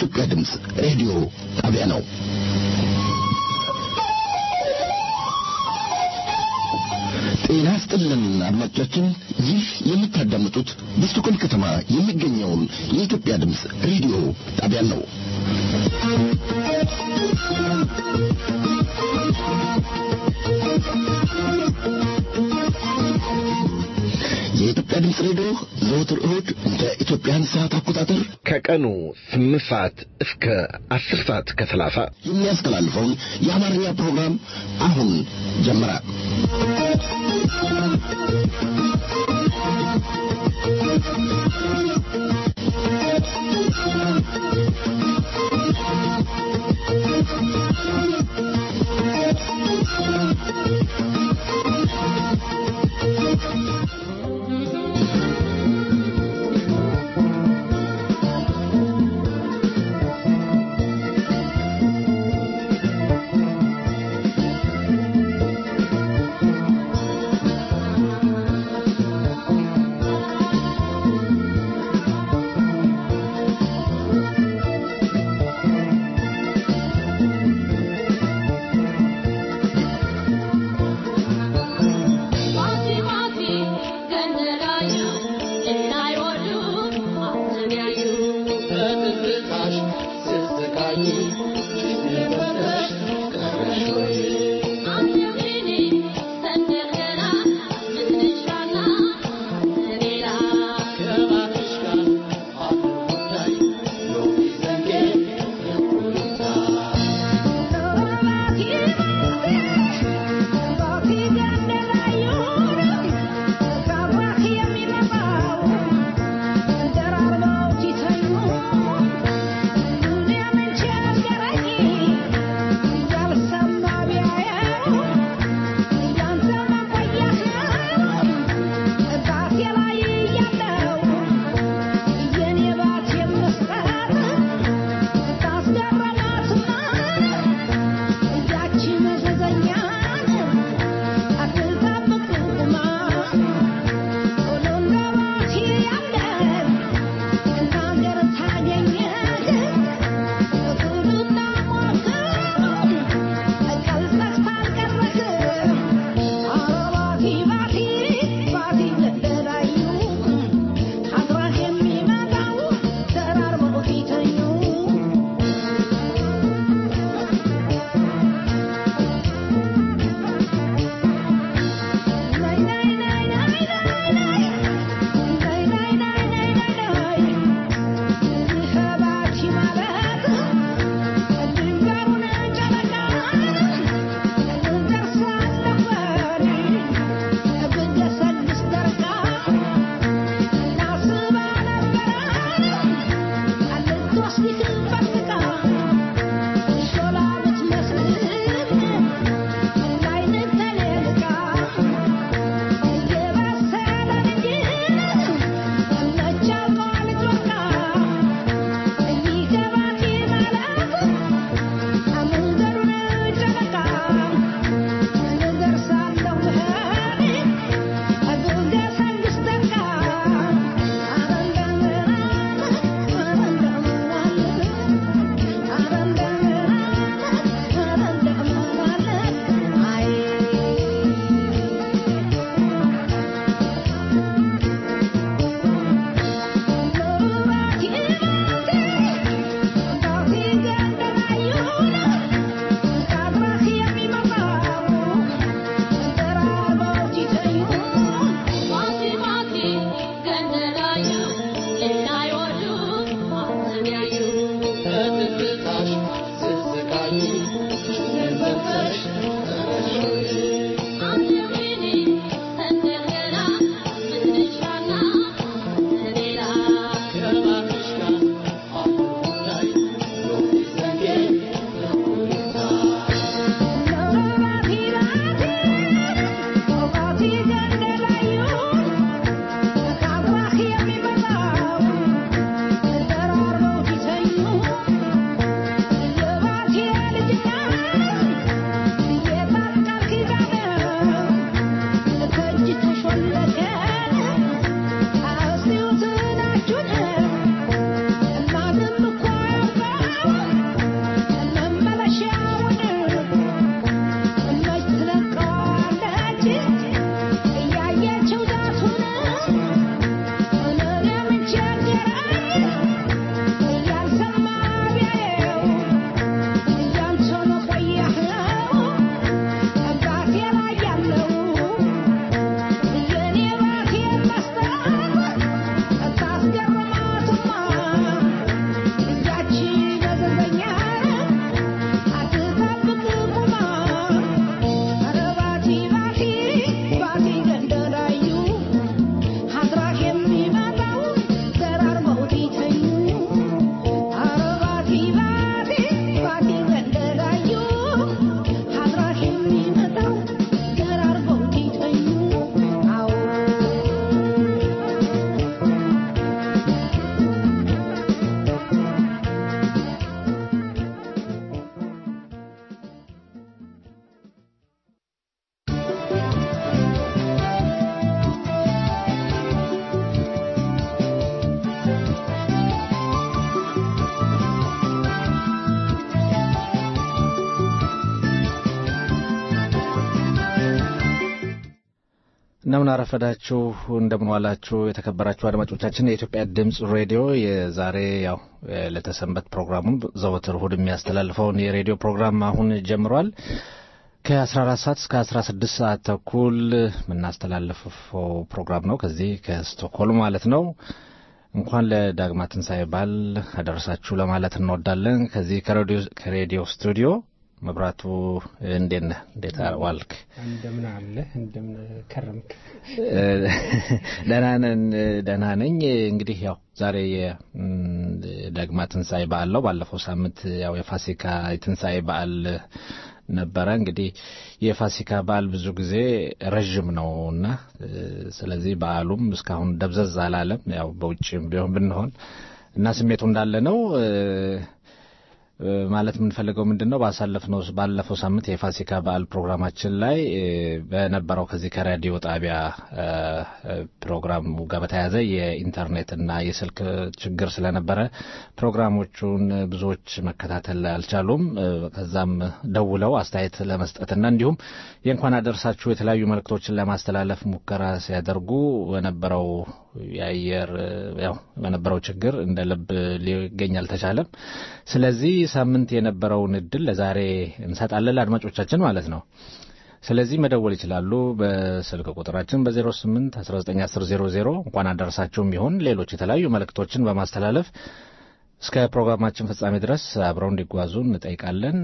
የኢትዮጵያ ድምፅ ሬዲዮ ጣቢያ ነው። ጤና ይስጥልን አድማጮቻችን፣ ይህ የምታዳምጡት በስቶኮልም ከተማ የሚገኘውን የኢትዮጵያ ድምፅ ሬዲዮ ጣቢያን ነው። የኢትዮጵያ ድምፅ ሬዲዮ ዘወትር እሁድ እንደ ኢትዮጵያን ሰዓት አቆጣጠር ከቀኑ ስምንት ሰዓት እስከ አስር ሰዓት ከሰላሳ የሚያስተላልፈውን የአማርኛ ፕሮግራም አሁን ጀመረ። Thank you. እንደምን አረፈዳችሁ፣ እንደምን ዋላችሁ የተከበራችሁ አድማጮቻችን። የኢትዮጵያ ድምፅ ሬዲዮ የዛሬ ያው ለተሰንበት ፕሮግራሙን ዘወትር እሁድ የሚያስተላልፈውን የሬዲዮ ፕሮግራም አሁን ጀምሯል። ከ14 ሰዓት እስከ 16 ሰዓት ተኩል የምናስተላልፈው ፕሮግራም ነው። ከዚህ ከስቶክሆልም ማለት ነው። እንኳን ለዳግማ ትንሣኤ በዓል አደረሳችሁ ለማለት እንወዳለን። ከዚህ ከሬዲዮ ስቱዲዮ መብራቱ እንዴት ነህ? እንዴት ዋልክ? እንደምን አለ እንደምን ከረምክ? ደህና ነን፣ ደህና ነኝ። እንግዲህ ያው ዛሬ የዳግማ ትንሣኤ በዓል ነው። ባለፈው ሳምንት ያው የፋሲካ የትንሣኤ በዓል ነበረ። እንግዲህ የፋሲካ በዓል ብዙ ጊዜ ረዥም ነው እና ስለዚህ በዓሉም እስካሁን ደብዘዝ አላለም። ያው በውጭም ቢሆን ብንሆን እና ስሜቱ እንዳለ ነው። ማለት የምንፈልገው ምንድን ነው ባሳለፍነው ባለፈው ሳምንት የፋሲካ በዓል ፕሮግራማችን ላይ በነበረው ከዚህ ከራዲዮ ጣቢያ ፕሮግራሙ ጋር በተያያዘ የኢንተርኔትና የስልክ ችግር ስለነበረ ፕሮግራሞቹን ብዙዎች መከታተል አልቻሉም። ከዛም ደውለው አስተያየት ለመስጠትና እንዲሁም የእንኳን አደረሳችሁ የተለያዩ መልእክቶችን ለማስተላለፍ ሙከራ ሲያደርጉ በነበረው የአየር ያው በነበረው ችግር እንደ ልብ ሊገኝ አልተቻለም። ስለዚህ ሳምንት የነበረውን እድል ለዛሬ እንሰጣለን ለአድማጮቻችን ማለት ነው። ስለዚህ መደወል ይችላሉ። በስልክ ቁጥራችን በ08 1910 እንኳን አደረሳችሁም ይሆን ሌሎች የተለያዩ መልእክቶችን በማስተላለፍ እስከ ፕሮግራማችን ፍጻሜ ድረስ አብረው እንዲጓዙ እንጠይቃለን።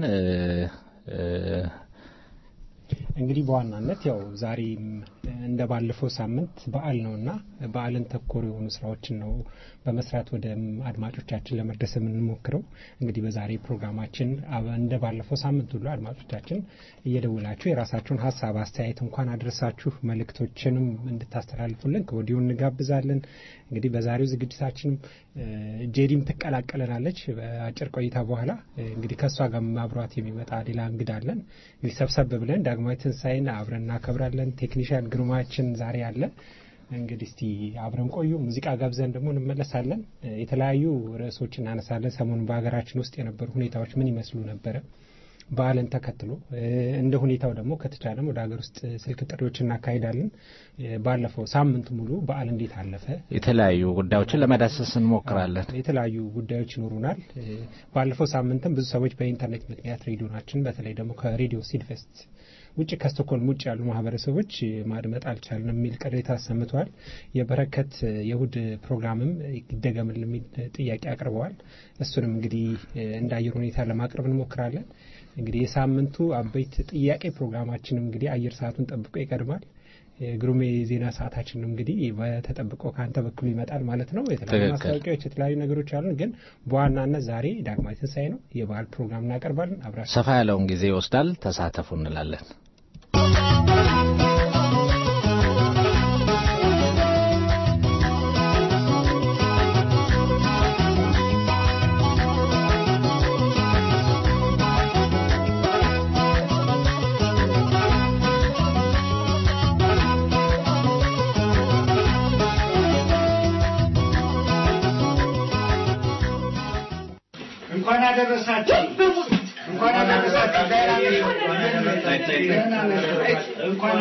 እንግዲህ በዋናነት ያው ዛሬም እንደ ባለፈው ሳምንት በዓል ነውና በዓልን ተኮር የሆኑ ስራዎችን ነው በመስራት ወደ አድማጮቻችን ለመድረስ የምንሞክረው። እንግዲህ በዛሬ ፕሮግራማችን እንደ ባለፈው ሳምንት ሁሉ አድማጮቻችን እየደውላችሁ የራሳችሁን ሀሳብ፣ አስተያየት እንኳን አድረሳችሁ መልእክቶችንም እንድታስተላልፉልን ከወዲሁ እንጋብዛለን። እንግዲህ በዛሬው ዝግጅታችንም ጄዲም ትቀላቀለናለች በአጭር ቆይታ በኋላ እንግዲህ ከእሷ ጋር አብሯት የሚመጣ ሌላ እንግዳ አለን። እንግዲህ ሰብሰብ ብለን ዳግማዊ ትንሣኤን አብረን እናከብራለን። ቴክኒሽያን ግርማችን ዛሬ አለ። እንግዲህ እስቲ አብረን ቆዩ። ሙዚቃ ጋብዘን ደግሞ እንመለሳለን። የተለያዩ ርዕሶች እናነሳለን። ሰሞኑን በሀገራችን ውስጥ የነበሩ ሁኔታዎች ምን ይመስሉ ነበረ በዓልን ተከትሎ እንደ ሁኔታው ደግሞ ከተቻለም ወደ ሀገር ውስጥ ስልክ ጥሪዎች እናካሂዳለን። ባለፈው ሳምንት ሙሉ በዓል እንዴት አለፈ፣ የተለያዩ ጉዳዮችን ለመዳሰስ እንሞክራለን። የተለያዩ ጉዳዮች ይኖሩናል። ባለፈው ሳምንትም ብዙ ሰዎች በኢንተርኔት ምክንያት ሬዲዮናችን በተለይ ደግሞ ከሬዲዮ ሲድፌስት ውጭ ከስቶኮልም ውጭ ያሉ ማህበረሰቦች ማድመጥ አልቻልንም የሚል ቅሬታ አሰምተዋል። የበረከት የእሁድ ፕሮግራምም ይደገምል የሚል ጥያቄ አቅርበዋል። እሱንም እንግዲህ እንደ አየር ሁኔታ ለማቅረብ እንሞክራለን። እንግዲህ የሳምንቱ አበይት ጥያቄ ፕሮግራማችንም እንግዲህ አየር ሰዓቱን ጠብቆ ይቀድማል። ግሩሜ ዜና ሰዓታችን እንግዲህ በተጠብቆ ከአንተ በኩል ይመጣል ማለት ነው። የተለያዩ ማስታወቂያዎች፣ የተለያዩ ነገሮች አሉን። ግን በዋናነት ዛሬ ዳግማዊ ትንሣኤ ነው። የበዓል ፕሮግራም እናቀርባለን። አብራችሁ ሰፋ ያለውን ጊዜ ይወስዳል። ተሳተፉ እንላለን። እንኳን አደረሳችሁ። እንኳን አደረሳችሁ። እንኳን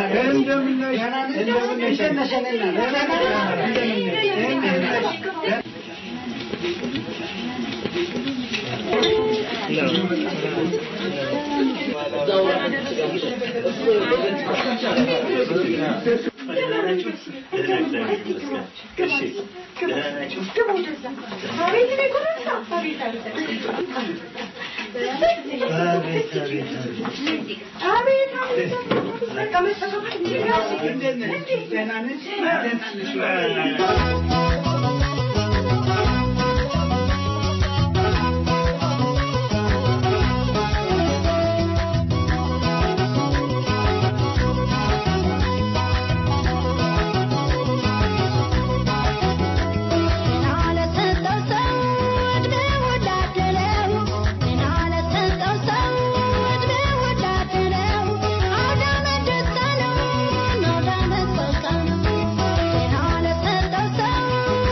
Thank you.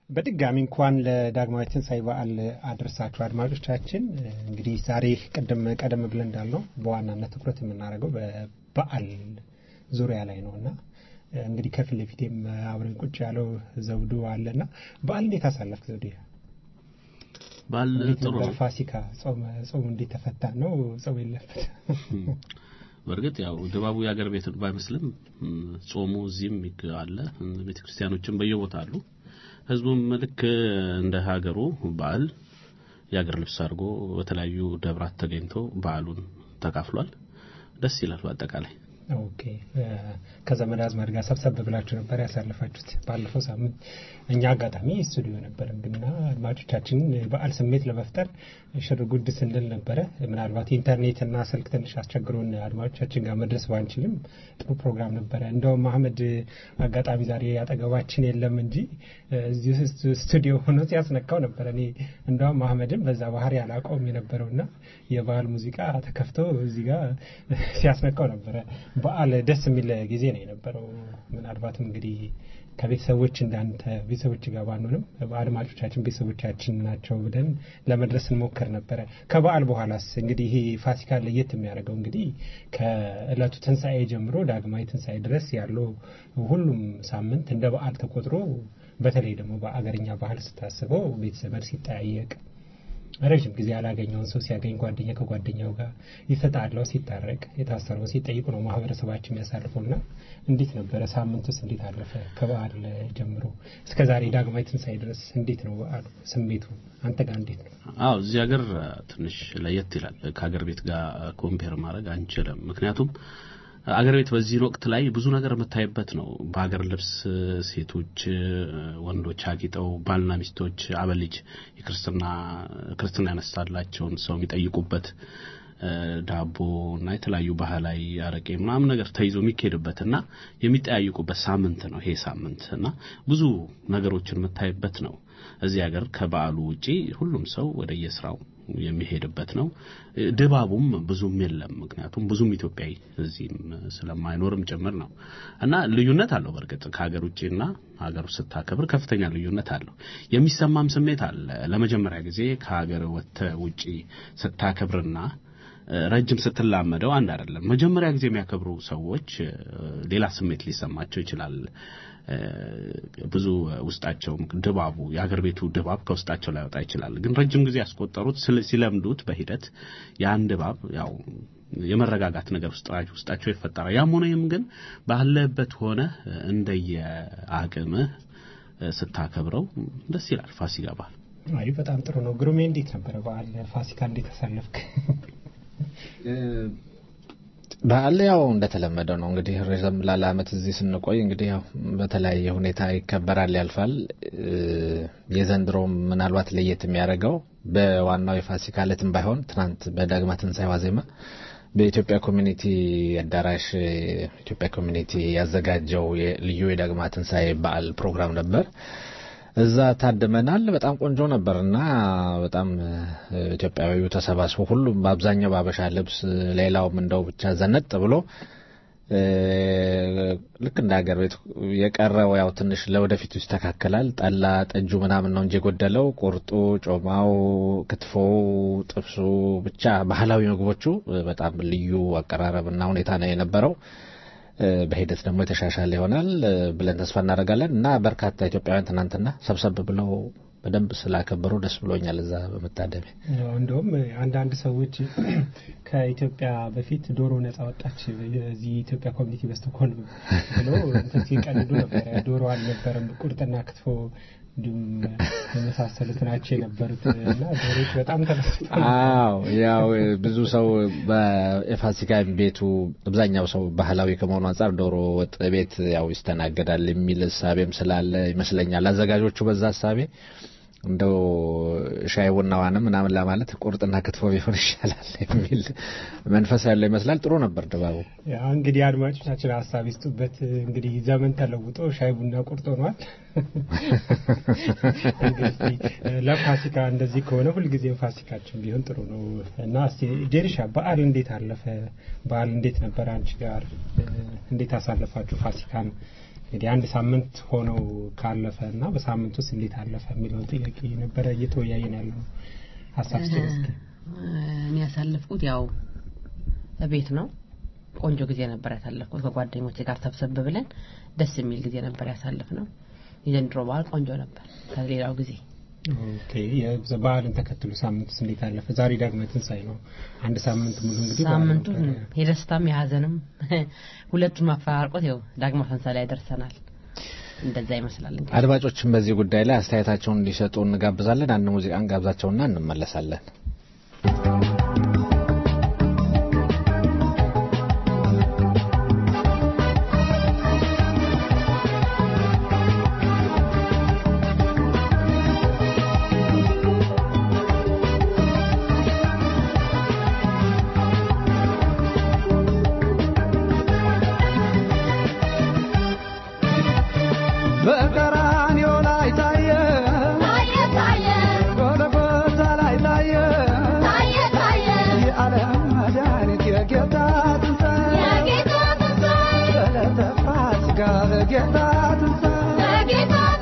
በድጋሚ እንኳን ለዳግማዊ ትንሣኤ በዓል አድርሳችሁ አድማጮቻችን። እንግዲህ ዛሬ ቅድም ቀደም ብለን እንዳልነው በዋናነት ትኩረት የምናደርገው በበዓል ዙሪያ ላይ ነው እና እንግዲህ ከፊት ለፊቴም አብረን ቁጭ ያለው ዘውዱ አለና በዓል እንዴት አሳለፍክ ዘውዱ? በዓል እንዴት ጥሩ ነበር? ነው። ፋሲካ ጾም ጾም እንዴት ተፈታ ነው? ጾም የለበት በእርግጥ ያው ድባቡ የአገር ቤት ባይመስልም እም፣ ጾሙ እዚህም ይግ- አለ ቤተ ክርስቲያኖችም በየቦታ አሉ። ህዝቡም ልክ እንደ ሀገሩ በዓል የአገር ልብስ አድርጎ በተለያዩ ደብራት ተገኝቶ በዓሉን ተካፍሏል። ደስ ይላል በአጠቃላይ ኦኬ እ፣ ከዘመድ አዝማድ ጋር ሰብሰብ ብላችሁ ነበር ያሳለፋችሁት? ባለፈው ሳምንት እኛ አጋጣሚ ስቱዲዮ ነበረን ግና አድማጮቻችንን በዓል ስሜት ለመፍጠር ሽር ጉድ ስንል ነበረ። ምናልባት ኢንተርኔትና ስልክ ትንሽ አስቸግሮን አድማጮቻችን ጋር መድረስ ባንችልም ጥሩ ፕሮግራም ነበረ። እንደውም አህመድ አጋጣሚ ዛሬ አጠገባችን የለም እንጂ እ፣ እዚሁ ስቱ- ስቱዲዮ ሆኖ ሲያስነካው ነበረ። እኔ እንደውም አህመድም በዛ ባህሪ አላውቀውም የነበረውና የበዓል ሙዚቃ ተከፍቶ እዚህ ጋር ሲያስነካው ነበረ። በዓል ደስ የሚል ጊዜ ነው የነበረው። ምናልባትም እንግዲህ ከቤተሰቦች እንዳንተ ቤተሰቦች ጋር ባንሆንም አድማጮቻችን ቤተሰቦቻችን ናቸው ብለን ለመድረስ እንሞክር ነበረ። ከበዓል በኋላስ እንግዲህ ይሄ ፋሲካ ለየት የሚያደርገው እንግዲህ ከእለቱ ትንሣኤ ጀምሮ ዳግማዊ ትንሣኤ ድረስ ያለው ሁሉም ሳምንት እንደ በዓል ተቆጥሮ በተለይ ደግሞ በአገርኛ ባህል ስታስበው ቤተሰብ ሲጠያየቅ ረዥም ጊዜ ያላገኘውን ሰው ሲያገኝ ጓደኛ ከጓደኛው ጋር የተጣላው ሲታረቅ የታሰረው ሲጠይቁ ነው ማህበረሰባችን የሚያሳልፈው እና እንዴት ነበረ ሳምንቱስ እንዴት አለፈ ከበዓል ጀምሮ እስከ ዛሬ ዳግማዊ ትንሣኤ ድረስ እንዴት ነው በዓሉ ስሜቱ አንተ ጋር እንዴት ነው አዎ እዚህ ሀገር ትንሽ ለየት ይላል። ከሀገር ቤት ጋር ኮምፔር ማድረግ አንችልም። ምክንያቱም አገር ቤት በዚህን ወቅት ላይ ብዙ ነገር የምታይበት ነው። በሀገር ልብስ ሴቶች፣ ወንዶች አጊጠው ባልና ሚስቶች አበልጅ የክርስትና ክርስትና ያነሳላቸውን ሰው የሚጠይቁበት ዳቦ እና የተለያዩ ባህላዊ አረቄ ምናምን ነገር ተይዞ የሚካሄድበት እና የሚጠያይቁበት ሳምንት ነው ይሄ ሳምንት እና ብዙ ነገሮችን የምታይበት ነው። እዚህ ሀገር ከበዓሉ ውጪ ሁሉም ሰው ወደ የስራው የሚሄድበት ነው። ድባቡም ብዙም የለም። ምክንያቱም ብዙም ኢትዮጵያዊ እዚህም ስለማይኖርም ጭምር ነው እና ልዩነት አለው። በእርግጥ ከሀገር ውጭና ሀገር ውስጥ ስታከብር ከፍተኛ ልዩነት አለው። የሚሰማም ስሜት አለ። ለመጀመሪያ ጊዜ ከሀገር ወጥተህ ውጪ ስታከብርና ረጅም ስትላመደው አንድ አይደለም። መጀመሪያ ጊዜ የሚያከብሩ ሰዎች ሌላ ስሜት ሊሰማቸው ይችላል። ብዙ ውስጣቸው ድባቡ የሀገር ቤቱ ድባብ ከውስጣቸው ላይወጣ ይችላል። ግን ረጅም ጊዜ ያስቆጠሩት ሲለምዱት በሂደት ያን ድባብ ያው የመረጋጋት ነገር ውስጣቸው ይፈጠራል። ያም ሆነ ይህም ግን ባለበት ሆነ እንደየ አቅምህ ስታከብረው ደስ ይላል። ፋሲካ በዓል አይ በጣም ጥሩ ነው። ግሩሜ እንዴት ነበረ በዓል ፋሲካ እንዴት አሳለፍክ? በዓል ያው እንደተለመደው ነው እንግዲህ ረዘም ላለ ዓመት እዚህ ስንቆይ እንግዲህ ያው በተለያየ ሁኔታ ይከበራል፣ ያልፋል። የዘንድሮም ምናልባት ለየት የሚያደርገው በዋናው የፋሲካ ዕለትም ባይሆን ትናንት በዳግማ ትንሣኤ ዋዜማ በኢትዮጵያ ኮሚኒቲ አዳራሽ ኢትዮጵያ ኮሚኒቲ ያዘጋጀው ልዩ የዳግማ ትንሣኤ በዓል ፕሮግራም ነበር። እዛ ታድመናል። በጣም ቆንጆ ነበር እና በጣም ኢትዮጵያዊው ተሰባስቦ ሁሉም በአብዛኛው በአበሻ ልብስ፣ ሌላውም እንደው ብቻ ዘነጥ ብሎ ልክ እንደ ሀገር ቤት የቀረው ያው ትንሽ ለወደፊቱ ይስተካከላል። ጠላ ጠጁ ምናምን ነው እንጂ የጎደለው ቁርጡ፣ ጮማው፣ ክትፎው፣ ጥብሱ ብቻ ባህላዊ ምግቦቹ በጣም ልዩ አቀራረብና ሁኔታ ነው የነበረው። በሂደት ደግሞ የተሻሻለ ይሆናል ብለን ተስፋ እናደርጋለን እና በርካታ ኢትዮጵያውያን ትናንትና ሰብሰብ ብለው በደንብ ስላከበሩ ደስ ብሎኛል። እዛ በመታደሜ እንደውም አንዳንድ ሰዎች ከኢትዮጵያ በፊት ዶሮ ነጻ ወጣች እዚህ ኢትዮጵያ ኮሚኒቲ በስቶኮልም ብሎ እንትን ሲቀልዱ ነበረ። ዶሮ አልነበረም፣ ቁርጥና ክትፎ እንዲሁም የመሳሰሉት ናቸው የነበሩት እና ዶሮች በጣም ተበስቷል። አዎ ያው ብዙ ሰው በፋሲካ ቤቱ አብዛኛው ሰው ባህላዊ ከመሆኑ አንጻር ዶሮ ወጥ ቤት ያው ይስተናገዳል የሚል እሳቤም ስላለ ይመስለኛል አዘጋጆቹ በዛ እሳቤ እንደው ሻይ ቡናዋንም ምናምን ለማለት ቁርጥና ክትፎ ቢሆን ይሻላል የሚል መንፈስ ያለው ይመስላል። ጥሩ ነበር ድባቡ። እንግዲህ አድማጮቻችን ሀሳብ ይስጡበት። እንግዲህ ዘመን ተለውጦ ሻይ ቡና ቁርጥ ሆኗል። እንግዲህ ለፋሲካ እንደዚህ ከሆነ ሁልጊዜም ፋሲካችን ቢሆን ጥሩ ነው እና እስቲ ጄሪሻ በዓል እንዴት አለፈ? በዓል እንዴት ነበር? አንቺ ጋር እንዴት አሳለፋችሁ ፋሲካን? እንግዲህ አንድ ሳምንት ሆነው ካለፈ እና በሳምንት ውስጥ እንዴት አለፈ የሚለውን ጥያቄ ነበረ እየተወያየን ያለው ሀሳብ ስጥ እስኪ። እኔ ያሳለፍኩት ያው ቤት ነው። ቆንጆ ጊዜ ነበር ያሳለፍኩት ከጓደኞቼ ጋር ሰብሰብ ብለን ደስ የሚል ጊዜ ነበር ያሳለፍ ነው። የዘንድሮ በዓል ቆንጆ ነበር ከሌላው ጊዜ። ኦኬ የበ- በዓልን ተከትሎ ሳምንት ውስጥ እንዴት አለፈ? ዛሬ ዳግመ ትንሣኤ ነው። አንድ ሳምንት ሙሉ እንግዲህ በዓል ሳምንቱ ነበረ። የደስታም የሀዘንም ሁለቱን ማፈራርቆት ያው ዳግማ ትንሣኤ ላይ ደርሰናል። እንደዛ ይመስላል እንግዲህ። አድማጮችን በዚህ ጉዳይ ላይ አስተያየታቸውን እንዲሰጡ እንጋብዛለን። አንድ ሙዚቃን ጋብዛቸውና እንመለሳለን። በቀራንዮ ላይ ታየ ጎልጎታ ላይ ታየ የዓለም መድኃኒት የጌታ ትንሣኤ በዕለተ ፋሲካ በጌታ ትንሣኤ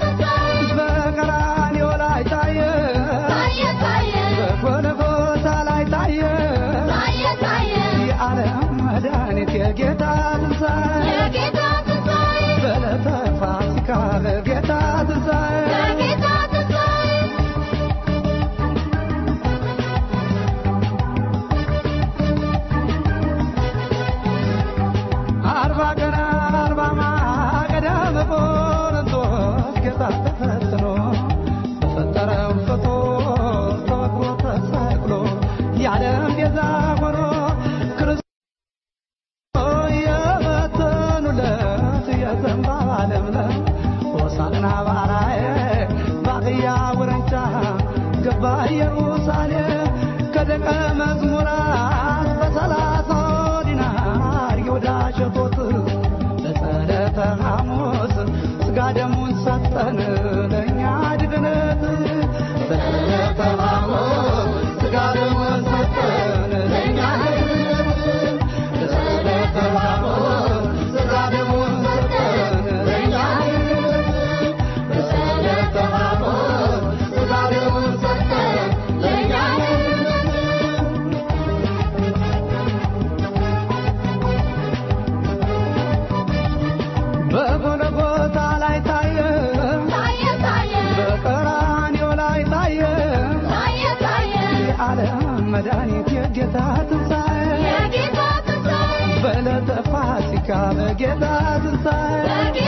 በቀራንዮ ላይ ታየ በጎልጎታ ላይ ታየ የዓለም መድኃኒት የጌታ ትንሣኤ በዕለተ ፋሲካ በጌታ ትንሣኤ አርባ ቀን አርባ ማገዳ በቆሮንቶስ ጌታ ተፈትኖ በፈጠረው ፍጡር ተወግሮ ተሰቅሎ የዓለም ቤዛ ሆኖ ክርስቶስ የበተኑለት የዘንባባ ለምለም ሆሳዕና ባራዬ ባቅያ ውረንጫ ገባ ኢየሩሳሌም ከደቀ መዝሙራት በሰላሳ ዲናር ይሁዳ ሸጦት ለጸለተ ሐሙስ ሥጋ ደሙን ሰጠን ለእኛ ድግነት በጸለተ ሐሙስ ሥጋ ደሙን ሰጠን ለእኛ ድግነት በጸለተ ሐሙስ ሥጋ ደሙን ሰጠን ለእኛ ድግነት በጸለተ ሐሙስ ሥጋ ደሙን ሰጠን ለእኛ ድግነት በጎልጎታ ላይ ታየ በቀራንዮ ላይ ታየ የዓለም መድኃኒት የጌታ ትንሣኤ በዕለተ ፋሲካ በጌታ ትንሣኤ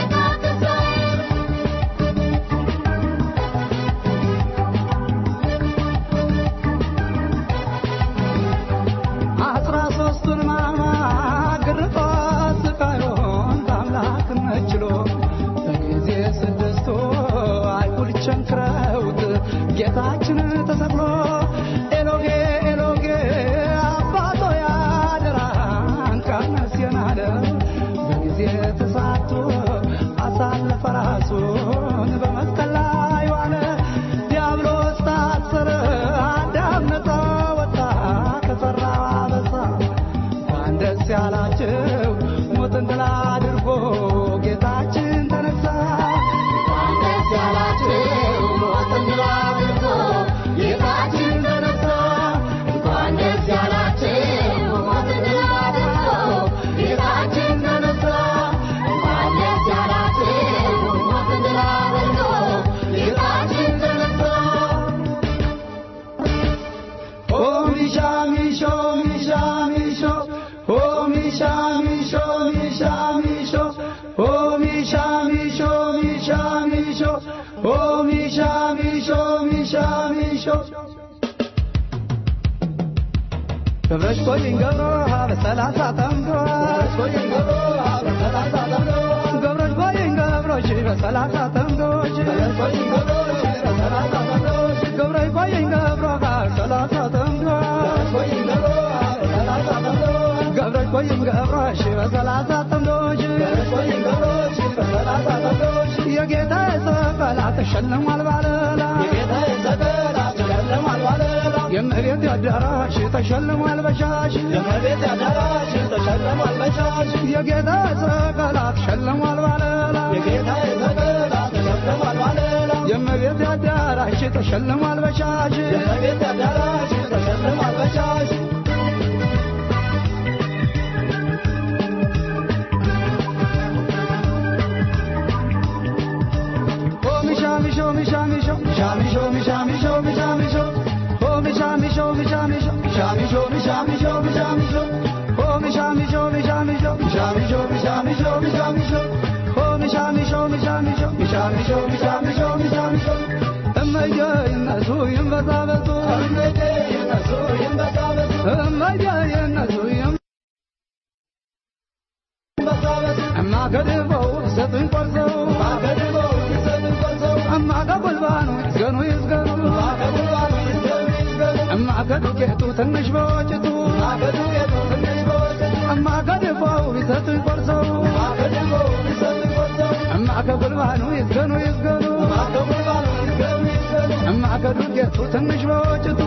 አስራ ሦስቱን ሕማማት ግርፋት ስቃዩን በአምላክነት ችሎ በጊዜ ስድስቱ አይሁድ ቸንክረውት ጌታችን ተሰቅሎ ኤሎጌ ኤሎጌ አባቶ ያደራን ቀነስየን አለ በጊዜ ተሳቶ አሳለፈ ራሱን በመስቀል ላይ ዋለ ዲያብሎስ ታሰረ አዳም ነፃ ወጣ ከሠራው አበሳ እንኳን ደስ ያላችሁ ሞትን ድል አድርጎ ጌታችን ተነሳ እንኳን ደስ ያላችሁ ሞትን ድል አድርጎ ጌታችን ተነሳ እንኳን ደስ ያላችሁ ሞትን ድል አድርጎ ጌታችን ተነሳ እንኳን ደስ ያላችሁ ሞትን ድል አድርጎ ጌታችን ተነሳ Oh, Misha, Misho, Misha, Misho. Oh, Misha, Misho, Misha, Misho. Oh, Misha, Misho, Misha, Misho. Oh, Misha, Misho, Misha, Misho. ገብረሽ ኮይን ገብሮ በሰላሳ ጠምዶ ገብረሽ ኮይን ገብሮ በሰላሳ ጠምዶ ገብረሽ ኮይን ገብሮሽ በሰላሳ ጠምዶሽ ገብረሽ ኮይን ገብሮሽ በሰላሳ ጠምዶሽ ገብረሽ ኮይን ገብሮ በሰላሳ ጠምዶ ገብረሽ ኮይን ገብሮ በሰላሳ ጠምዶሽ ገብረሽ ኮይን ገብሮሽ በሰላሳ ጠምዶሽ ገብረሽ ኮይን ገብሮሽ በሰላሳ ጠምዶሽ የጌታ ሰቀላ ተሸልሟል ባለላ የጌታ ሰቀላ ተሸልሟል ባለላ የመቤት አዳራሽ ተሸልሟል በሻሽ የመቤት አዳራሽ ተሸልሟል በሻሽ የጌታ ሰቀላት ሸልሟል ባለላ የጌታ ሰቀላት ሸልሟል ባለላ የመቤት አዳራሽ ተሸልሟል በሻሽ የመቤት አዳራሽ ተሸልሟል በሻሽ እማገድበው ሰጡኝ ቆርሰው እማቀበልባኑ ይዝገኑ ይዝገኑ እማገዱቄቱ ትንሽ በወጭቱ እማገድበው ይሰጡኝ ቆርሰው እማቀበልባኑ ይዝገኑ ይዝገኑ እማገዱቄቱ ትንሽ በወጭቱ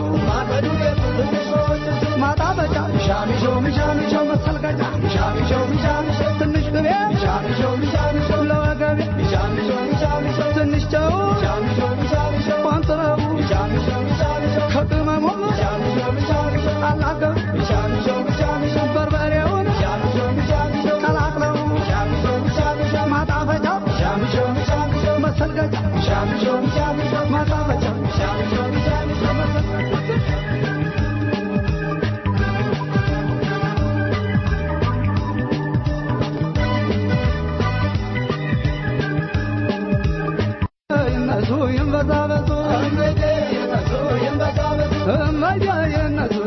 ማጣበጫ ሚሻሚሾ ሚሻሚሾ መሰልቀጫ ሚሻሚሾ ሚሻሚሾ ትንሽ ቅቤ ሚሻሚሾ ሚሻሚሾ ለወገቤ ሚሻሚሾ ሚሻሚሾ ትንሽ ጨው ሚሻሚሾ ሚሻሚሾ ቋንጥረቡ ሚሻሚሾ ሚሻሚሾ ከቅመሙ ሚሻሚሾ ሚሻሚሾ አላገብ ሚሻሚሾ ሚሻሚሾ በርበሬውን ሚሻሚሾ ሚሻሚሾ ቀላቅለው ሚሻሚሾ ሚሻሚሾ ማጣፈጫ ሚሻሚሾ ሚሻሚሾ መሰልቀጫ ሚሻሚሾ ሚሻሚሾ ማጣፈጫ ሚሻሚሾ ሚሻሚሾ መሰልቀጫ የነሱ ይንበዛበዙ እመያ የነሱ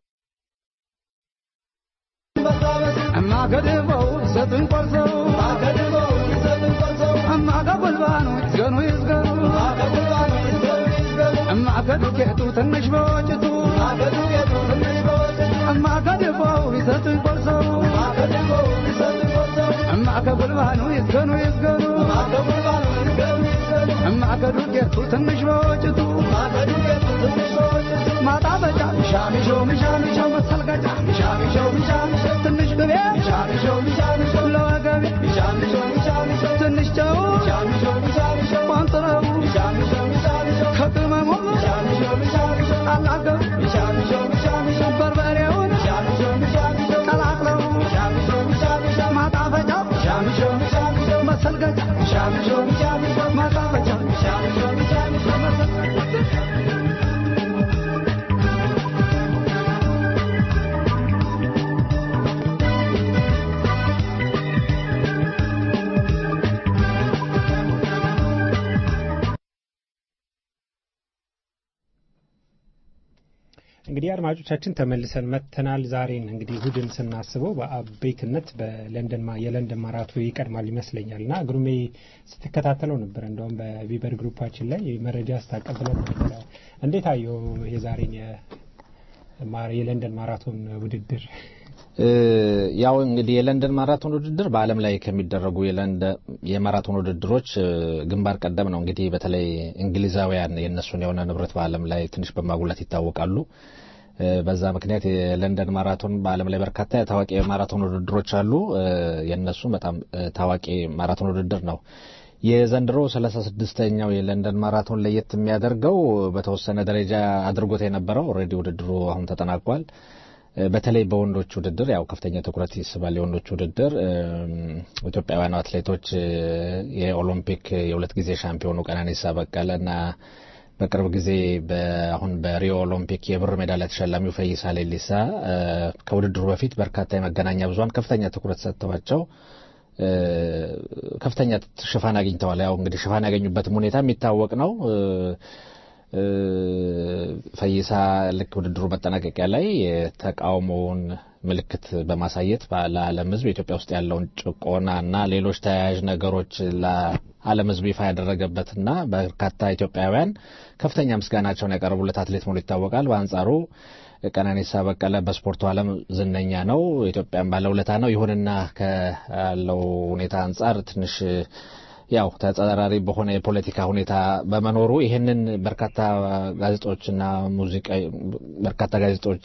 እማገድበው ሰጡኝ ቆርሰው እማቀበልባኑ ይዝገኑ ይዝገኑ እማገዱቄቱ ትንሽ በወጭቱ እማገድበው ይሰጡኝ ቆርሰው እማቀበልባኑ ይዝገኑ ይዝገኑ እማገዱቄቱ ትንሽ በወጭቱ ማጣበጫ ሚሻሚሾ ሚሻሚሾ መሰልቀጫ ሚሻሚሾ ሚሻሚሾ ትንሽ ቅቤ ሚሻሚሾ ሚሻሚሾ ለወገቤ ሚሻሚሾ ሚሻሚሾ ትንሽ ጨው ሚሻሚሾ ሚሻሚሾ ቋንጥረቡ ሚሻሚሾ ሚሻሚሾ ከቅመሙ ሚሻሚሾ ሚሻሚሾ አላገብ ሚሻሚሾ ሚሻሚሾ በርበሬውን ሚሻሚሾ ሚሻሚሾ ቀላቅለው ሚሻሚሾ ሚሻሚሾ ማጣፈጫ ሚሻሚሾ ሚሻሚሾ መሰልቀጫ ሚሻሚሾ ሚሻሚሾ ማጣፈጫ ሚሻሚሾ ሚሻሚሾ መሰልቀጫ እንግዲህ አድማጮቻችን ተመልሰን መጥተናል። ዛሬን እንግዲህ እሁድን ስናስበው በአበይትነት በለንደን ማ- የለንደን ማራቶ ይቀድማል ይመስለኛል እና ግሩሜ ስትከታተለው ነበር። እንደውም በቪበር ግሩፓችን ላይ መረጃ ስታቀብለን ነበረ። እንዴት አየው የዛሬን የማ- የለንደን ማራቶን ውድድር? እ፣ ያው እንግዲህ የለንደን ማራቶን ውድድር በዓለም ላይ ከሚደረጉ የለንደን የማራቶን ውድድሮች እ፣ ግንባር ቀደም ነው። እንግዲህ በተለይ እንግሊዛውያን የእነሱን የሆነ ንብረት በዓለም ላይ ትንሽ በማጉላት ይታወቃሉ። እ፣ በዛ ምክንያት የለንደን ማራቶን በዓለም ላይ በርካታ ታዋቂ የማራቶን ውድድሮች አሉ። እ፣ የእነሱ በጣም እ፣ ታዋቂ ማራቶን ውድድር ነው። የዘንድሮ ሰላሳ ስድስተኛው የለንደን ማራቶን ለየት የሚያደርገው በተወሰነ ደረጃ አድርጎት የነበረው ኦልሬዲ ውድድሩ አሁን ተጠናቋል። እ፣ በተለይ በወንዶች ውድድር ያው ከፍተኛ ትኩረት ይስባል። የወንዶች ውድድር እም፣ ኢትዮጵያውያኑ አትሌቶች እ፣ የኦሎምፒክ የሁለት ጊዜ ሻምፒዮኑ ቀነኒሳ በቀለ እና በቅርብ ጊዜ አሁን በሪዮ ኦሎምፒክ የብር ሜዳሊያ ተሸላሚው ፈይሳ ሌሊሳ እ፣ ከውድድሩ በፊት በርካታ የመገናኛ ብዙኃን ከፍተኛ ትኩረት ሰጥተዋቸው እ፣ ከፍተኛ ሽፋን አግኝተዋል። ያው እንግዲህ ሽፋን ያገኙበትም ሁኔታ የሚታወቅ ነው። እ፣ እ፣ ፈይሳ ልክ ውድድሩ መጠናቀቂያ ላይ የተቃውሞውን ምልክት በማሳየት ለዓለም ሕዝብ ኢትዮጵያ ውስጥ ያለውን ጭቆና እና ሌሎች ተያያዥ ነገሮች ለዓለም ሕዝብ ይፋ ያደረገበትና በርካታ ኢትዮጵያውያን ከፍተኛ ምስጋናቸውን ያቀረቡለት አትሌት መሆኑ ይታወቃል። በአንጻሩ ቀነኒሳ በቀለ በስፖርቱ ዓለም ዝነኛ ነው፣ ኢትዮጵያን ባለውለታ ነው። ይሁንና ካለው ሁኔታ አንጻር ትንሽ ያው ተጻራሪ በሆነ የፖለቲካ ሁኔታ በመኖሩ ይህንን በርካታ ጋዜጦችና ሙዚቃ በርካታ ጋዜጦች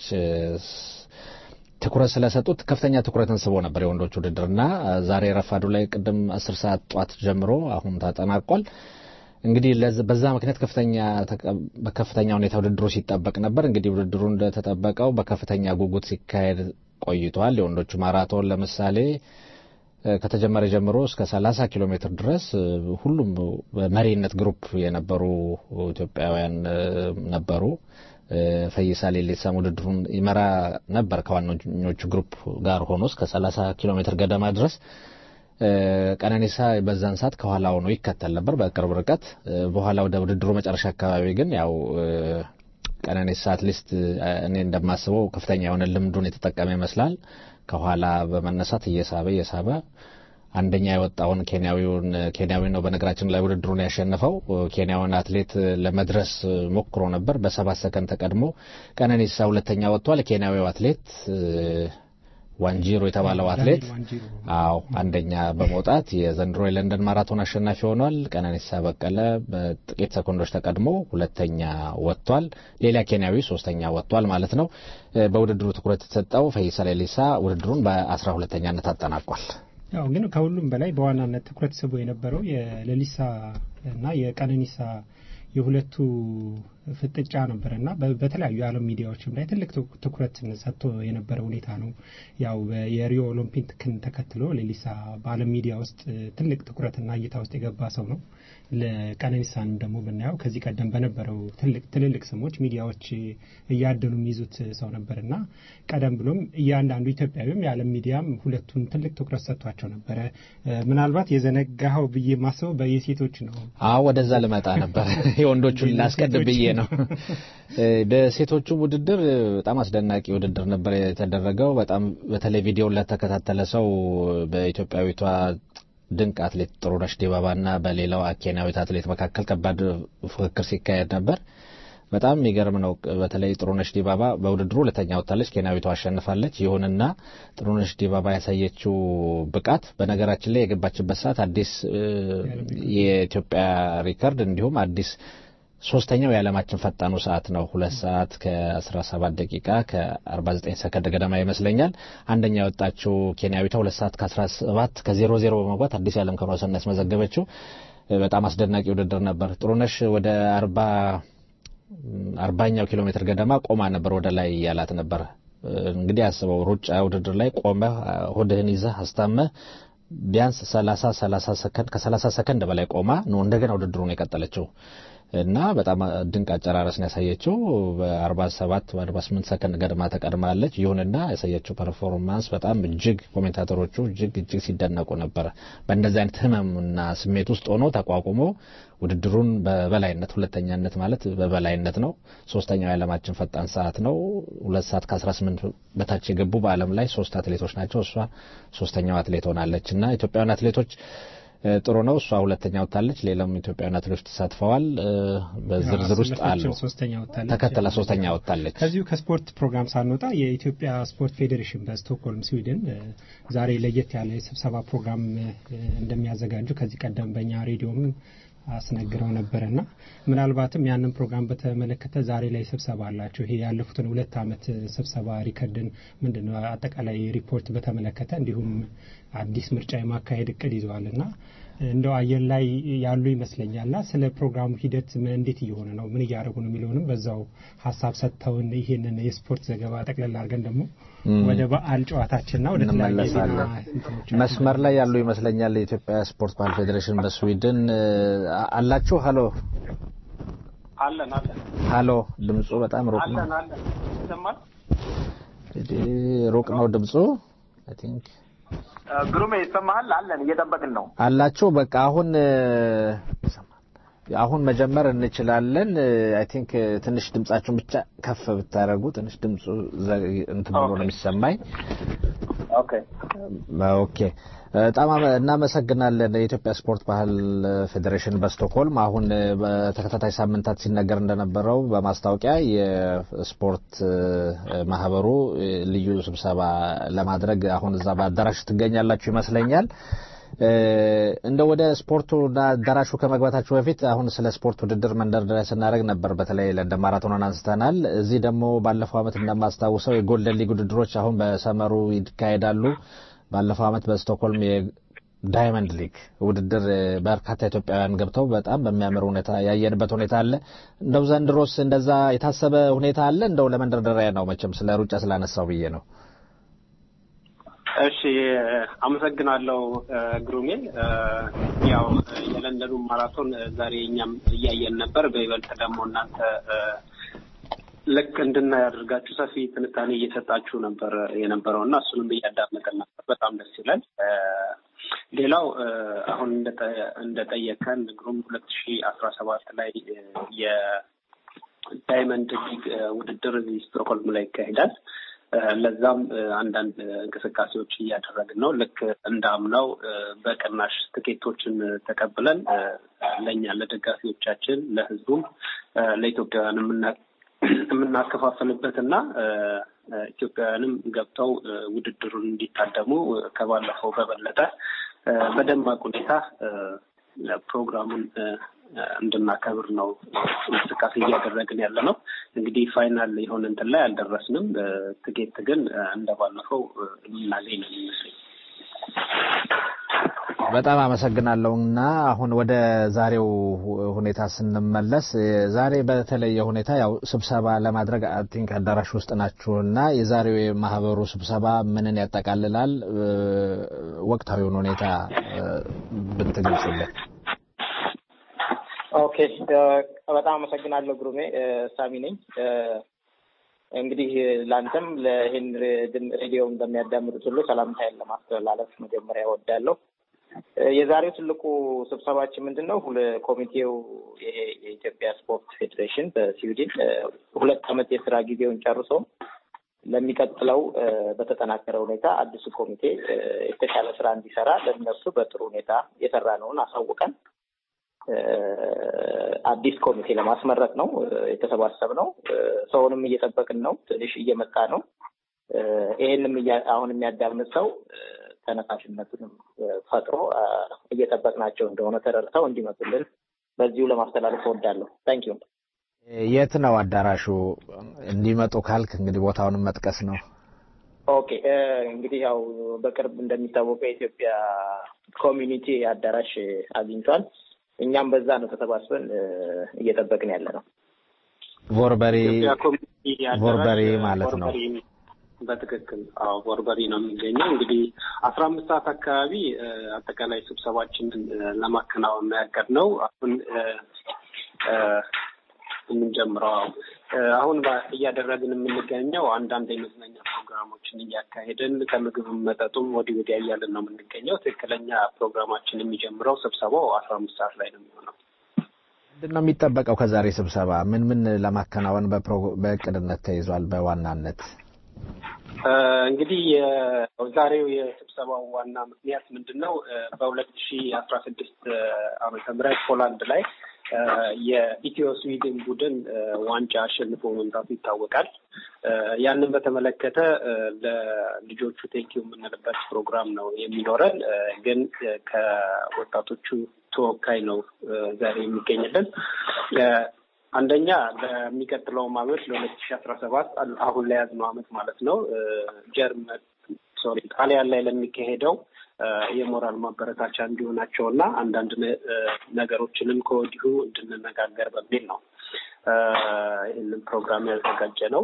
ትኩረት ስለሰጡት ከፍተኛ ትኩረትን ስቦ ነበር የወንዶች ውድድርና ዛሬ ረፋዱ ላይ ቅድም አስር ሰዓት ጧት ጀምሮ አሁን ተጠናቋል። እንግዲህ በዛ ምክንያት ከፍተኛ በከፍተኛ ሁኔታ ውድድሩ ሲጠበቅ ነበር። እንግዲህ ውድድሩ እንደተጠበቀው በከፍተኛ ጉጉት ሲካሄድ ቆይቷል። የወንዶቹ ማራቶን ለምሳሌ ከተጀመረ ጀምሮ እስከ 30 ኪሎ ሜትር ድረስ ሁሉም በመሪነት ግሩፕ የነበሩ ኢትዮጵያውያን ነበሩ። ፈይሳ ሌሊሳም ውድድሩን ይመራ ነበር ከዋነኞቹ ግሩፕ ጋር ሆኖ እስከ 30 ኪሎ ሜትር ገደማ ድረስ ቀነኒሳ በዛን ሰዓት ከኋላ ሆኖ ይከተል ነበር በቅርብ ርቀት። በኋላ ወደ ውድድሩ መጨረሻ አካባቢ ግን ያው ቀነኒሳ አትሊስት እኔ እንደማስበው ከፍተኛ የሆነ ልምዱን የተጠቀመ ይመስላል። ከኋላ በመነሳት እየሳበ እየሳበ አንደኛ የወጣውን ኬንያዊውን ኬንያዊ ነው በነገራችን ላይ ውድድሩን ያሸነፈው ኬንያውን አትሌት ለመድረስ ሞክሮ ነበር። በሰባት ሰከንድ ተቀድሞ ቀነኒሳ ሁለተኛ ወጥቷል። ኬንያዊው አትሌት ዋንጂሮ የተባለው አትሌት አዎ አንደኛ በመውጣት የዘንድሮ የለንደን ማራቶን አሸናፊ ሆኗል። ቀነኒሳ በቀለ በጥቂት ሰኮንዶች ተቀድሞ ሁለተኛ ወጥቷል። ሌላ ኬንያዊ ሶስተኛ ወጥቷል ማለት ነው። በውድድሩ ትኩረት የተሰጠው ፈይሳ ሌሊሳ ውድድሩን በአስራ ሁለተኛነት አጠናቋል። ያው ግን ከሁሉም በላይ በዋናነት ትኩረት ስቦ የነበረው የሌሊሳ እና የቀነኒሳ የሁለቱ ፍጥጫ ነበረ እና በተለያዩ የዓለም ሚዲያዎችም ላይ ትልቅ ትኩረት ሰጥቶ የነበረ ሁኔታ ነው። ያው የሪዮ ኦሎምፒክን ተከትሎ ሌሊሳ በዓለም ሚዲያ ውስጥ ትልቅ ትኩረትና እይታ ውስጥ የገባ ሰው ነው። ለቀነኒሳንም ደግሞ ብናየው ከዚህ ቀደም በነበረው ትልቅ ትልልቅ ስሞች ሚዲያዎች እያደኑ የሚይዙት ሰው ነበር እና ቀደም ብሎም እያንዳንዱ ኢትዮጵያዊም የዓለም ሚዲያም ሁለቱን ትልቅ ትኩረት ሰጥቷቸው ነበረ። ምናልባት የዘነጋኸው ብዬ ማስበው በየሴቶች ነው። አዎ ወደዛ ልመጣ ነበር። የወንዶቹን ላስቀድም ብዬ ነው። በሴቶቹ ውድድር በጣም አስደናቂ ውድድር ነበር የተደረገው። በጣም በተለይ ቪዲዮን ለተከታተለ ሰው በኢትዮጵያዊቷ ድንቅ አትሌት ጥሩነሽ ዲባባና በሌላው ኬንያዊት አትሌት መካከል ከባድ ፉክክር ሲካሄድ ነበር። በጣም የሚገርም ነው። በተለይ ጥሩነሽ ዲባባ በውድድሩ ሁለተኛ ወጥታለች፣ ኬንያዊቷ አሸንፋለች። ይሁንና ጥሩነሽ ዲባባ ያሳየችው ብቃት በነገራችን ላይ የገባችበት ሰዓት አዲስ የኢትዮጵያ ሪከርድ እንዲሁም አዲስ ሶስተኛው የዓለማችን ፈጣኑ ሰዓት ነው። ሁለት ሰዓት ከ17 ደቂቃ ከ49 ሰከንድ ገደማ ይመስለኛል። አንደኛ የወጣችው ኬንያዊቷ ሁለት ሰዓት ከ17 ከ00 በመግባት አዲስ የዓለም ክብረ ወሰን ያስመዘገበችው በጣም አስደናቂ ውድድር ነበር። ጥሩነሽ ወደ አርባ አርባኛው ኪሎ ሜትር ገደማ ቆማ ነበር ወደ ላይ ያላት ነበር። እንግዲህ አስበው ሩጫ ውድድር ላይ ቆመ ሆድህን ይዘህ አስታመህ ቢያንስ 30 30 ሰከንድ ከ30 ሰከንድ በላይ ቆማ ነው እንደገና ውድድሩን የቀጠለችው እና በጣም ድንቅ አጨራረስን ያሳየችው በ47 በ48 ሰከንድ ገድማ ተቀድማለች። ይሁንና ያሳየችው ፐርፎርማንስ በጣም እጅግ ኮሜንታተሮቹ እጅግ እጅግ ሲደነቁ ነበረ። በእንደዚህ አይነት ህመምና ስሜት ውስጥ ሆኖ ተቋቁሞ ውድድሩን በበላይነት ሁለተኛነት ማለት በበላይነት ነው። ሶስተኛው የዓለማችን ፈጣን ሰዓት ነው። ሁለት ሰዓት ከ18 በታች የገቡ በዓለም ላይ ሶስት አትሌቶች ናቸው። እሷ ሶስተኛው አትሌት ሆናለች እና ኢትዮጵያውያን አትሌቶች ጥሩ ነው። እሷ ሁለተኛ ወጥታለች። ሌላም ኢትዮጵያውያን አትሌቶች ተሳትፈዋል። በዝርዝር ውስጥ አሉ። ተከተላ ሶስተኛ ወጥታለች። ከዚሁ ከስፖርት ፕሮግራም ሳንወጣ የኢትዮጵያ ስፖርት ፌዴሬሽን በስቶክሆልም ስዊድን ዛሬ ለየት ያለ የስብሰባ ፕሮግራም እንደሚያዘጋጁ ከዚህ ቀደም በእኛ ሬዲዮም አስነግረው ነበርና ምናልባትም ያንን ፕሮግራም በተመለከተ ዛሬ ላይ ስብሰባ አላቸው። ይሄ ያለፉትን ሁለት ዓመት ስብሰባ ሪከርድን ምንድነው አጠቃላይ ሪፖርት በተመለከተ እንዲሁም አዲስ ምርጫ የማካሄድ እቅድ ይዘዋልና እንደው አየር ላይ ያሉ ይመስለኛልና ስለ ፕሮግራሙ ሂደት እንዴት እየሆነ ነው፣ ምን እያደረጉ ነው የሚለውንም በዛው ሀሳብ ሰጥተውን ይህንን የስፖርት ዘገባ ጠቅለል አድርገን ደግሞ ወደ በዓል ጨዋታችንና ወደ እንመለሳለን። መስመር ላይ ያሉ ይመስለኛል የኢትዮጵያ ስፖርት ባህል ፌዴሬሽን በስዊድን አላችሁ። ሀሎ አለን አለን። ሀሎ፣ ድምፁ በጣም ሩቅ ነው። አለን አለን። ይሰማል? ሩቅ ነው ድምፁ አይ ቲንክ ግሩሜ ይሰማሃል? አለን እየጠበቅን ነው። አላችሁ። በቃ አሁን አሁን መጀመር እንችላለን። አይ ቲንክ ትንሽ ድምጻችሁን ብቻ ከፍ ብታደርጉ ትንሽ ድምፁ እንትን ብሎ ነው የሚሰማኝ። ኦኬ ኦኬ። በጣም እናመሰግናለን። የኢትዮጵያ ስፖርት ባህል ፌዴሬሽን በስቶክሆልም አሁን በተከታታይ ሳምንታት ሲነገር እንደነበረው በማስታወቂያ የስፖርት ማህበሩ ልዩ ስብሰባ ለማድረግ አሁን እዛ በአዳራሽ ትገኛላችሁ ይመስለኛል። እንደ ወደ ስፖርቱና አዳራሹ ከመግባታችሁ በፊት አሁን ስለ ስፖርት ውድድር መንደርደሪያ ስናደርግ ነበር። በተለይ ለንደን ማራቶንን አንስተናል። እዚህ ደግሞ ባለፈው ዓመት እንደማስታውሰው የጎልደን ሊግ ውድድሮች አሁን በሰመሩ ይካሄዳሉ። ባለፈው ዓመት በስቶክሆልም ዳይመንድ ሊግ ውድድር በርካታ ኢትዮጵያውያን ገብተው በጣም በሚያምር ሁኔታ ያየንበት ሁኔታ አለ። እንደው ዘንድሮስ እንደዛ የታሰበ ሁኔታ አለ? እንደው ለመንደርደሪያ ነው መቼም ስለ ሩጫ ስላነሳው ብዬ ነው። እሺ አመሰግናለሁ ግሩሜ። ያው የለንደኑ ማራቶን ዛሬ እኛም እያየን ነበር። በይበልጥ ደግሞ እናንተ ልክ እንድናይ አድርጋችሁ ሰፊ ትንታኔ እየሰጣችሁ ነበር የነበረው እና እሱንም እያዳመጠን ነበር። በጣም ደስ ይላል። ሌላው አሁን እንደጠየቀን ግሩም ሁለት ሺ አስራ ሰባት ላይ የዳይመንድ ሊግ ውድድር እዚህ ስቶክሆልም ላይ ይካሄዳል። ለዛም አንዳንድ እንቅስቃሴዎች እያደረግን ነው። ልክ እንዳምናው በቅናሽ ትኬቶችን ተቀብለን ለእኛ ለደጋፊዎቻችን፣ ለሕዝቡም ለኢትዮጵያውያን የምናከፋፈልበት እና ኢትዮጵያውያንም ገብተው ውድድሩን እንዲታደሙ ከባለፈው በበለጠ በደማቅ ሁኔታ ፕሮግራሙን እንድናከብር ነው እንቅስቃሴ እያደረግን ያለ ነው። እንግዲህ ፋይናል የሆነ እንትን ላይ አልደረስንም። ትኬት ግን እንደባለፈው የምናገኝ ነው የሚመስለኝ። በጣም አመሰግናለሁ እና አሁን ወደ ዛሬው ሁኔታ ስንመለስ ዛሬ በተለየ ሁኔታ ያው ስብሰባ ለማድረግ ቲንክ አዳራሽ ውስጥ ናችሁ እና የዛሬው የማህበሩ ስብሰባ ምንን ያጠቃልላል? ወቅታዊውን ሁኔታ ብትገልጽልን። ኦኬ፣ በጣም አመሰግናለሁ ግሩሜ። ሳሚ ነኝ። እንግዲህ ለአንተም ለይህን ሬዲዮም በሚያዳምጡት ሁሉ ሰላምታዬን ለማስተላለፍ መጀመሪያ እወዳለሁ። የዛሬው ትልቁ ስብሰባችን ምንድን ነው? ኮሚቴው ይሄ የኢትዮጵያ ስፖርት ፌዴሬሽን በስዊድን ሁለት ዓመት የስራ ጊዜውን ጨርሶ ለሚቀጥለው በተጠናከረ ሁኔታ አዲሱ ኮሚቴ የተሻለ ስራ እንዲሰራ ለእነሱ በጥሩ ሁኔታ የሰራ ነውን አሳውቀን አዲስ ኮሚቴ ለማስመረጥ ነው የተሰባሰብ ነው። ሰውንም እየጠበቅን ነው። ትንሽ እየመጣ ነው። ይሄንም አሁን የሚያዳምጥ ሰው ተነሳሽነቱንም ፈጥሮ እየጠበቅናቸው እንደሆነ ተረድተው እንዲመጡልን በዚሁ ለማስተላለፍ እወዳለሁ። ታንኪዩ። የት ነው አዳራሹ? እንዲመጡ ካልክ እንግዲህ ቦታውንም መጥቀስ ነው። ኦኬ እንግዲህ ያው በቅርብ እንደሚታወቀው የኢትዮጵያ ኮሚኒቲ አዳራሽ አግኝቷል። እኛም በዛ ነው ተሰባስበን እየጠበቅን ያለ ነው። ቮርበሪ ቮርበሪ ማለት ነው። በትክክል አዎ፣ ቦርበሪ ነው የሚገኘው። እንግዲህ አስራ አምስት ሰዓት አካባቢ አጠቃላይ ስብሰባችንን ለማከናወን ያቀድነው አሁን የምንጀምረው አሁን እያደረግን የምንገኘው አንዳንድ የመዝናኛ ፕሮግራሞችን እያካሄድን ከምግብ መጠጡም ወዲህ ወዲያ እያልን ነው የምንገኘው። ትክክለኛ ፕሮግራማችን የሚጀምረው ስብሰባው አስራ አምስት ሰዓት ላይ ነው የሚሆነው። ምንድን ነው የሚጠበቀው ከዛሬ ስብሰባ? ምን ምን ለማከናወን በእቅድነት ተይዟል? በዋናነት እንግዲህ የዛሬው የስብሰባው ዋና ምክንያት ምንድን ነው? በሁለት ሺ አስራ ስድስት ዓመተ ምህረት ፖላንድ ላይ የኢትዮ ስዊድን ቡድን ዋንጫ አሸንፎ መምጣቱ ይታወቃል። ያንን በተመለከተ ለልጆቹ ቴንኪው የምንልበት ፕሮግራም ነው የሚኖረን። ግን ከወጣቶቹ ተወካይ ነው ዛሬ የሚገኝልን። አንደኛ ለሚቀጥለውም አመት ለሁለት ሺ አስራ ሰባት አሁን ላይ ያዝነው አመት ማለት ነው ጀርመን ሶሪ ጣሊያን ላይ ለሚካሄደው የሞራል ማበረታቻ እንዲሆናቸው እና አንዳንድ ነገሮችንም ከወዲሁ እንድንነጋገር በሚል ነው ይህንን ፕሮግራም ያዘጋጀ ነው።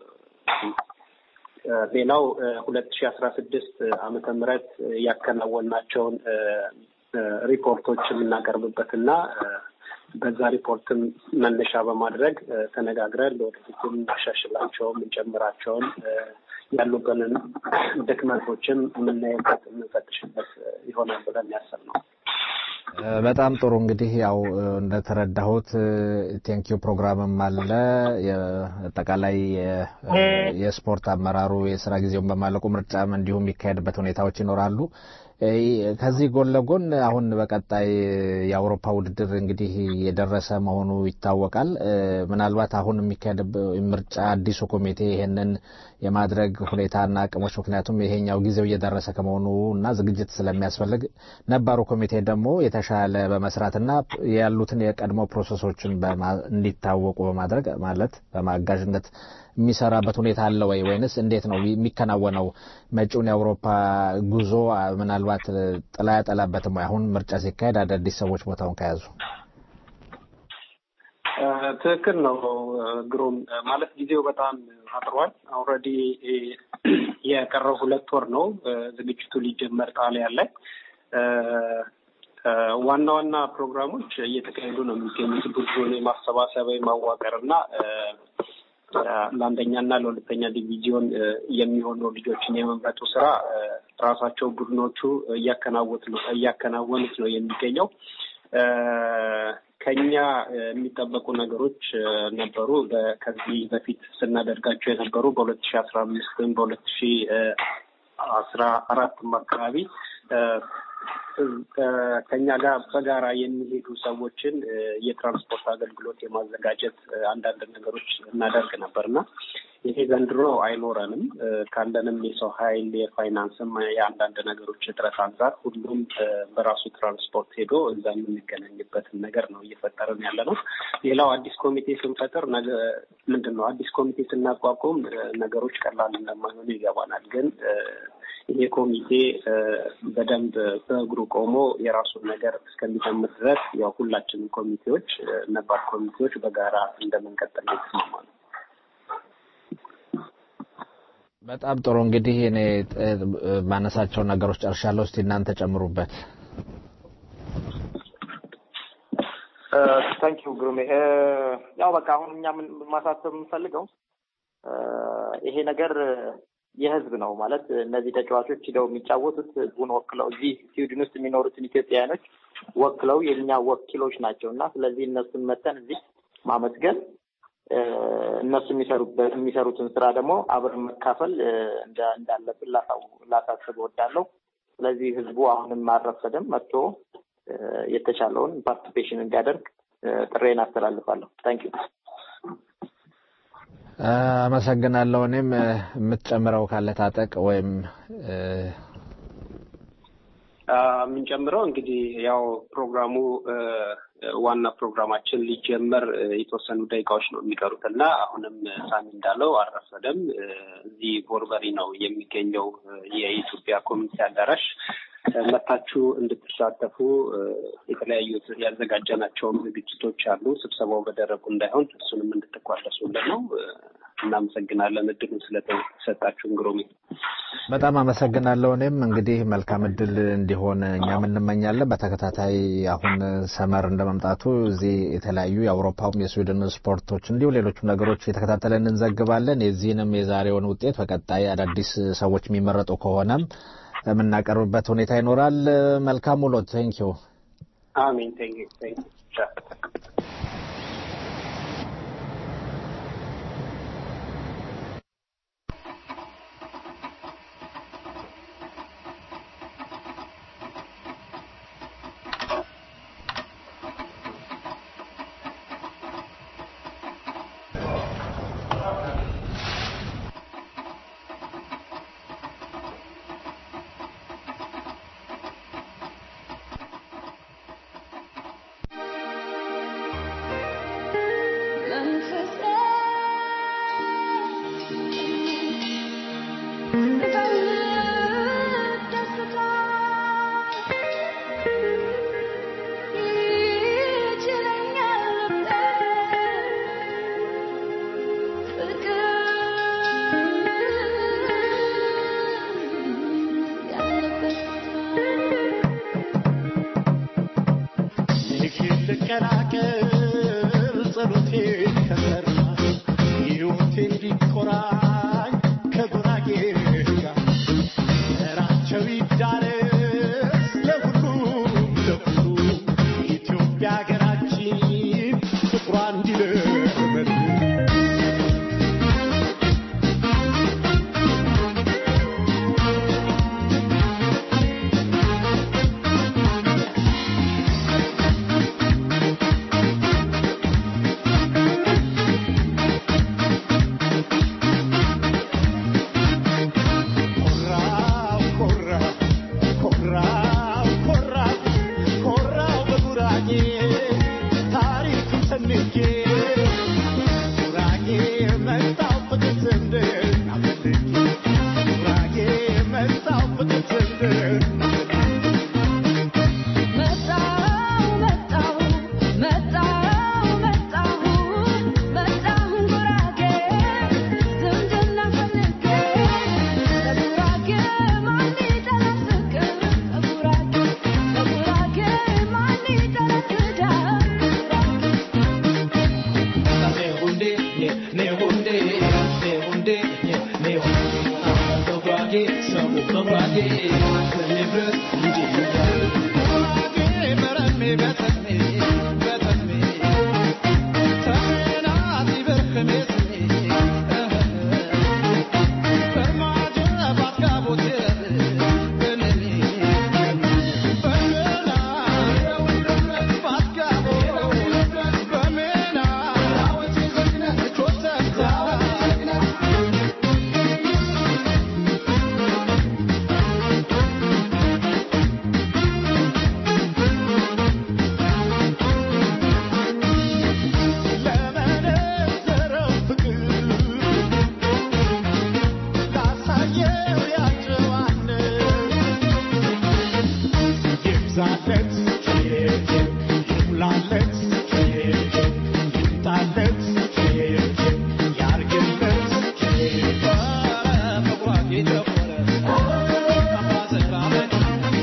ሌላው ሁለት ሺ አስራ ስድስት ዓመተ ምህረት ያከናወናቸውን ሪፖርቶች የምናቀርብበት እና በዛ ሪፖርትም መነሻ በማድረግ ተነጋግረን ለወደፊት የምናሻሽላቸውን የምንጨምራቸውን ያሉብንን ድክመቶችም የምናይበት የምንፈትሽበት ይሆናል ብለን ያሰብ ነው። በጣም ጥሩ እንግዲህ ያው እንደተረዳሁት ቴንኪዩ ፕሮግራምም አለ። አጠቃላይ የስፖርት አመራሩ የስራ ጊዜውን በማለቁ ምርጫም እንዲሁም የሚካሄድበት ሁኔታዎች ይኖራሉ። ከዚህ ጎን ለጎን አሁን በቀጣይ የአውሮፓ ውድድር እንግዲህ የደረሰ መሆኑ ይታወቃል። ምናልባት አሁን የሚካሄድ ምርጫ አዲሱ ኮሚቴ ይሄንን የማድረግ ሁኔታና አቅሞች ምክንያቱም ይሄኛው ጊዜው እየደረሰ ከመሆኑ እና ዝግጅት ስለሚያስፈልግ ነባሩ ኮሚቴ ደግሞ የተሻለ በመስራትና ያሉትን የቀድሞ ፕሮሰሶችን እንዲታወቁ በማድረግ ማለት በማጋዥነት የሚሰራበት ሁኔታ አለ ወይ ወይንስ እንዴት ነው የሚከናወነው? መጪውን የአውሮፓ ጉዞ ምናልባት ጥላ ያጠላበትም ወይ? አሁን ምርጫ ሲካሄድ አዳዲስ ሰዎች ቦታውን ከያዙ ትክክል ነው ግሩም። ማለት ጊዜው በጣም አጥሯል። ኦልሬዲ የቀረው ሁለት ወር ነው ዝግጅቱ ሊጀመር ጣሊያን ላይ ዋና ዋና ፕሮግራሞች እየተካሄዱ ነው የሚገኙት ቡድኑን የማሰባሰብ ማዋቀር እና ለአንደኛና ለሁለተኛ ዲቪዚዮን የሚሆኑ ልጆችን የመምረጡ ስራ ራሳቸው ቡድኖቹ እያከናወት ነው እያከናወኑት ነው የሚገኘው። ከኛ የሚጠበቁ ነገሮች ነበሩ። ከዚህ በፊት ስናደርጋቸው የነበሩ በሁለት ሺ አስራ አምስት ወይም በሁለት ሺ አስራ አራትም አካባቢ ከኛ ጋር በጋራ የሚሄዱ ሰዎችን የትራንስፖርት አገልግሎት የማዘጋጀት አንዳንድ ነገሮች እናደርግ ነበር እና ይሄ ዘንድሮ አይኖረንም። ካለንም የሰው ኃይል የፋይናንስም የአንዳንድ ነገሮች እጥረት አንጻር ሁሉም በራሱ ትራንስፖርት ሄዶ እዛ የምንገናኝበትን ነገር ነው እየፈጠርን ያለ ነው። ሌላው አዲስ ኮሚቴ ስንፈጥር ምንድን ነው አዲስ ኮሚቴ ስናቋቁም ነገሮች ቀላል እንደማይሆኑ ይገባናል ግን ይሄ ኮሚቴ በደንብ በእግሩ ቆሞ የራሱን ነገር እስከሚጀምር ድረስ ያው ሁላችንም ኮሚቴዎች ነባር ኮሚቴዎች በጋራ እንደምንቀጥል የተስማማ ነው። በጣም ጥሩ እንግዲህ እኔ ማነሳቸው ነገሮች ጨርሻለሁ። እስቲ እናንተ ጨምሩበት። ታንኪዩ ግሩሜ። ያው በቃ አሁን እኛ ማሳሰብ የምንፈልገው ይሄ ነገር የህዝብ ነው ማለት እነዚህ ተጫዋቾች ሂደው የሚጫወቱት ህዝቡን ወክለው እዚህ ስዊድን ውስጥ የሚኖሩትን ኢትዮጵያውያኖች ወክለው የኛ ወኪሎች ናቸው እና ስለዚህ እነሱን መተን እዚህ ማመስገን እነሱ የሚሰሩትን ስራ ደግሞ አብረን መካፈል እንዳለብን ላሳስብ እወዳለሁ። ስለዚህ ህዝቡ አሁንም አልረፈደም፣ መጥቶ የተቻለውን ፓርቲፔሽን እንዲያደርግ ጥሬን አስተላልፋለሁ። ታንክ ዩ። አመሰግናለሁ። እኔም የምትጨምረው ካለ ታጠቅ ወይም የምንጨምረው እንግዲህ ያው ፕሮግራሙ ዋና ፕሮግራማችን ሊጀመር የተወሰኑ ደቂቃዎች ነው የሚቀሩት እና አሁንም ሳሚ እንዳለው አልረፈደም። እዚህ ቦርበሪ ነው የሚገኘው የኢትዮጵያ ኮሚኒቲ አዳራሽ መታችሁ እንድትሳተፉ የተለያዩ ያዘጋጀናቸውም ዝግጅቶች አሉ። ስብሰባው በደረቁ እንዳይሆን እሱንም እንድትቋደሱልን ነው። እናመሰግናለን እድሉ ስለተሰጣችሁን ግሩሜ። በጣም አመሰግናለሁ። እኔም እንግዲህ መልካም እድል እንዲሆን እኛም እንመኛለን። በተከታታይ አሁን ሰመር እንደመምጣቱ እዚህ የተለያዩ የአውሮፓውም የስዊድን ስፖርቶች እንዲሁ ሌሎችም ነገሮች የተከታተለን እንዘግባለን። የዚህንም የዛሬውን ውጤት በቀጣይ አዳዲስ ሰዎች የሚመረጡ ከሆነም የምናቀርብበት ሁኔታ ይኖራል። መልካም ውሎ። ቴንኪዩ። አሜን። ቴንኪዩ ቴንኪዩ። Thank you. ታሪኩን ሰንጌ ጉራጌ መጣው ፍቅር ዝምድና ፈልጌ ጉራጌ መጣው ፍቅር ዝምድና መጣሁ መጣሁ መጣሁ መጣሁ መጣሁ ጉራጌ ዝምድና ፈልጌ ለጉራጌ ማን ይጠላል ፍቅር ለጉራጌ ለጉራጌ ማን ይጠላል ትዳር ለመነዘረው ፍቅር ላሳየው ያጨዋነት ይብዛለት ይሙላለት ይምጣለት ያርግለት በጉራጌ ጨፈረ አባዘራበት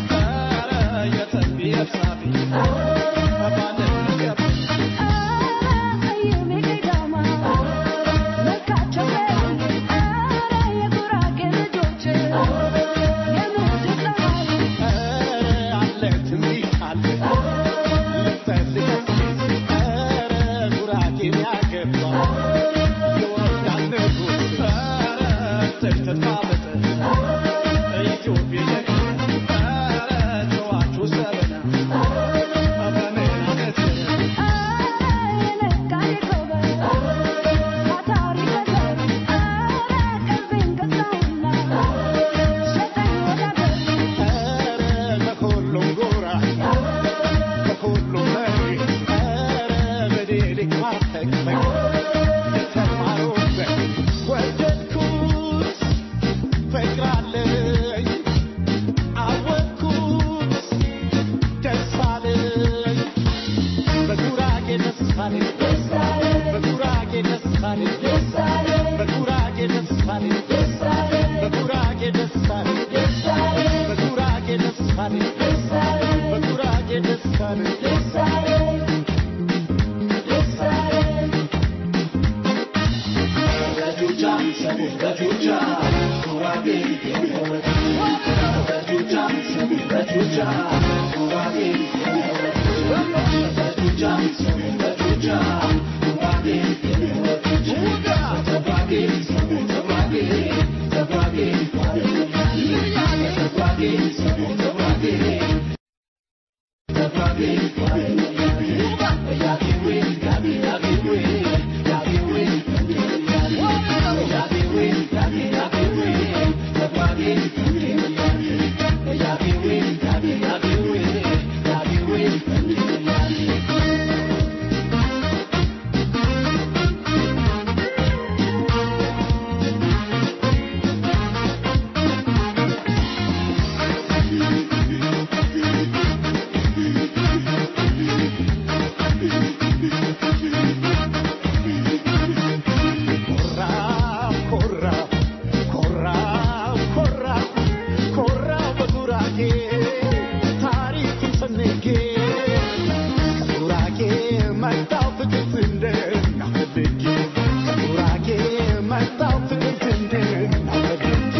የተንቢ እርሳፊ ባለን ገብ በሁሉም ጎራ በሁሉም መሪ ኧረ በዴሊክ ማተቅመቅ የተማሩበት ወደድኩት ፍቅር አለኝ አወቅኩት ደስ አለኝ በጉራጌ ደስ አለኝ በጉራጌ ደስ አለኝ በጉራጌ ደስ አለኝ በጉራጌ ደስ አለኝ በጉራጌ ደስ አለኝ በጉራጌ ደስ አለኝ ኮራ ኮራ ኮራ ኮራ በጉራጌ ታሪኩን ሰንጌ ከጉራጌ መጣው ፍቅር ዝንድና ፈልጌ ከጉራጌ መጣው ፍቅር ዝንድና ፈልጌ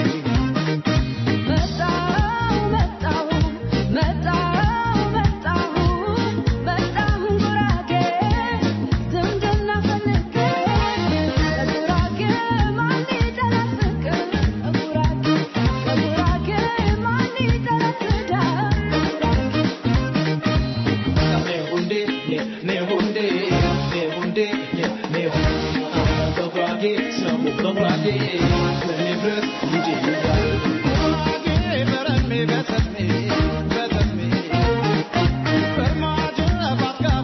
መጣሁ መጣሁ መጣሁ መጣሁ መጣሁ ጉራጌ ዝምድና ፈልጌ ለጉራጌ ማን ይጠላል ፍቅር ለጉራጌ ለጉራጌ ማን ይጠላል ትዳር በረሜ በተሜ በተሜ በርማጀ ባትጋ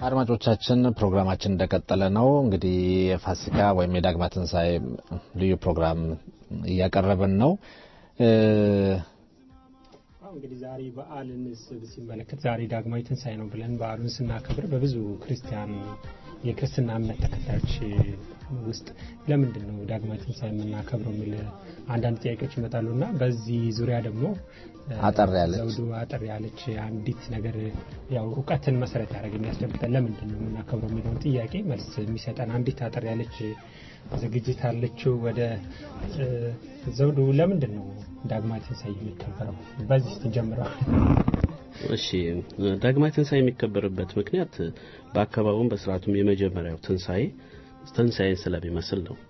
አድማጮቻችን ፕሮግራማችን እንደቀጠለ ነው። እንግዲህ የፋሲካ ወይም የዳግማ ትንሣኤ ልዩ ፕሮግራም እያቀረብን ነው። እንግዲህ ዛሬ በዓልን ሲመለከት ዛሬ ዳግማዊ ትንሣኤ ነው ብለን በዓሉን ስናከብር በብዙ ክርስቲያን የክርስትና እምነት ተከታዮች ውስጥ ለምንድን ነው ዳግማዊ ትንሣኤ የምናከብረው የሚል አንዳንድ ጥያቄዎች ይመጣሉ እና በዚህ ዙሪያ ደግሞ አጠር ያለች ዘውዱ አጠር ያለች አንዲት ነገር ያው እውቀትን መሰረት ያደረገ የሚያስጨብጠን ለምንድን ነው የምናከብረው የሚለውን ጥያቄ መልስ የሚሰጠን አንዲት አጠር ያለች ዝግጅት አለችው። ወደ ዘውዱ ለምንድን ነው ዳግማዊ ትንሣኤ የሚከበረው? በዚህ ስትጀምረው እሺ ዳግማዊ ትንሣኤ የሚከበርበት ምክንያት በአካባቢውም በስርዓቱም የመጀመሪያው ትንሣኤ ትንሣኤን ስለሚመስል ነው።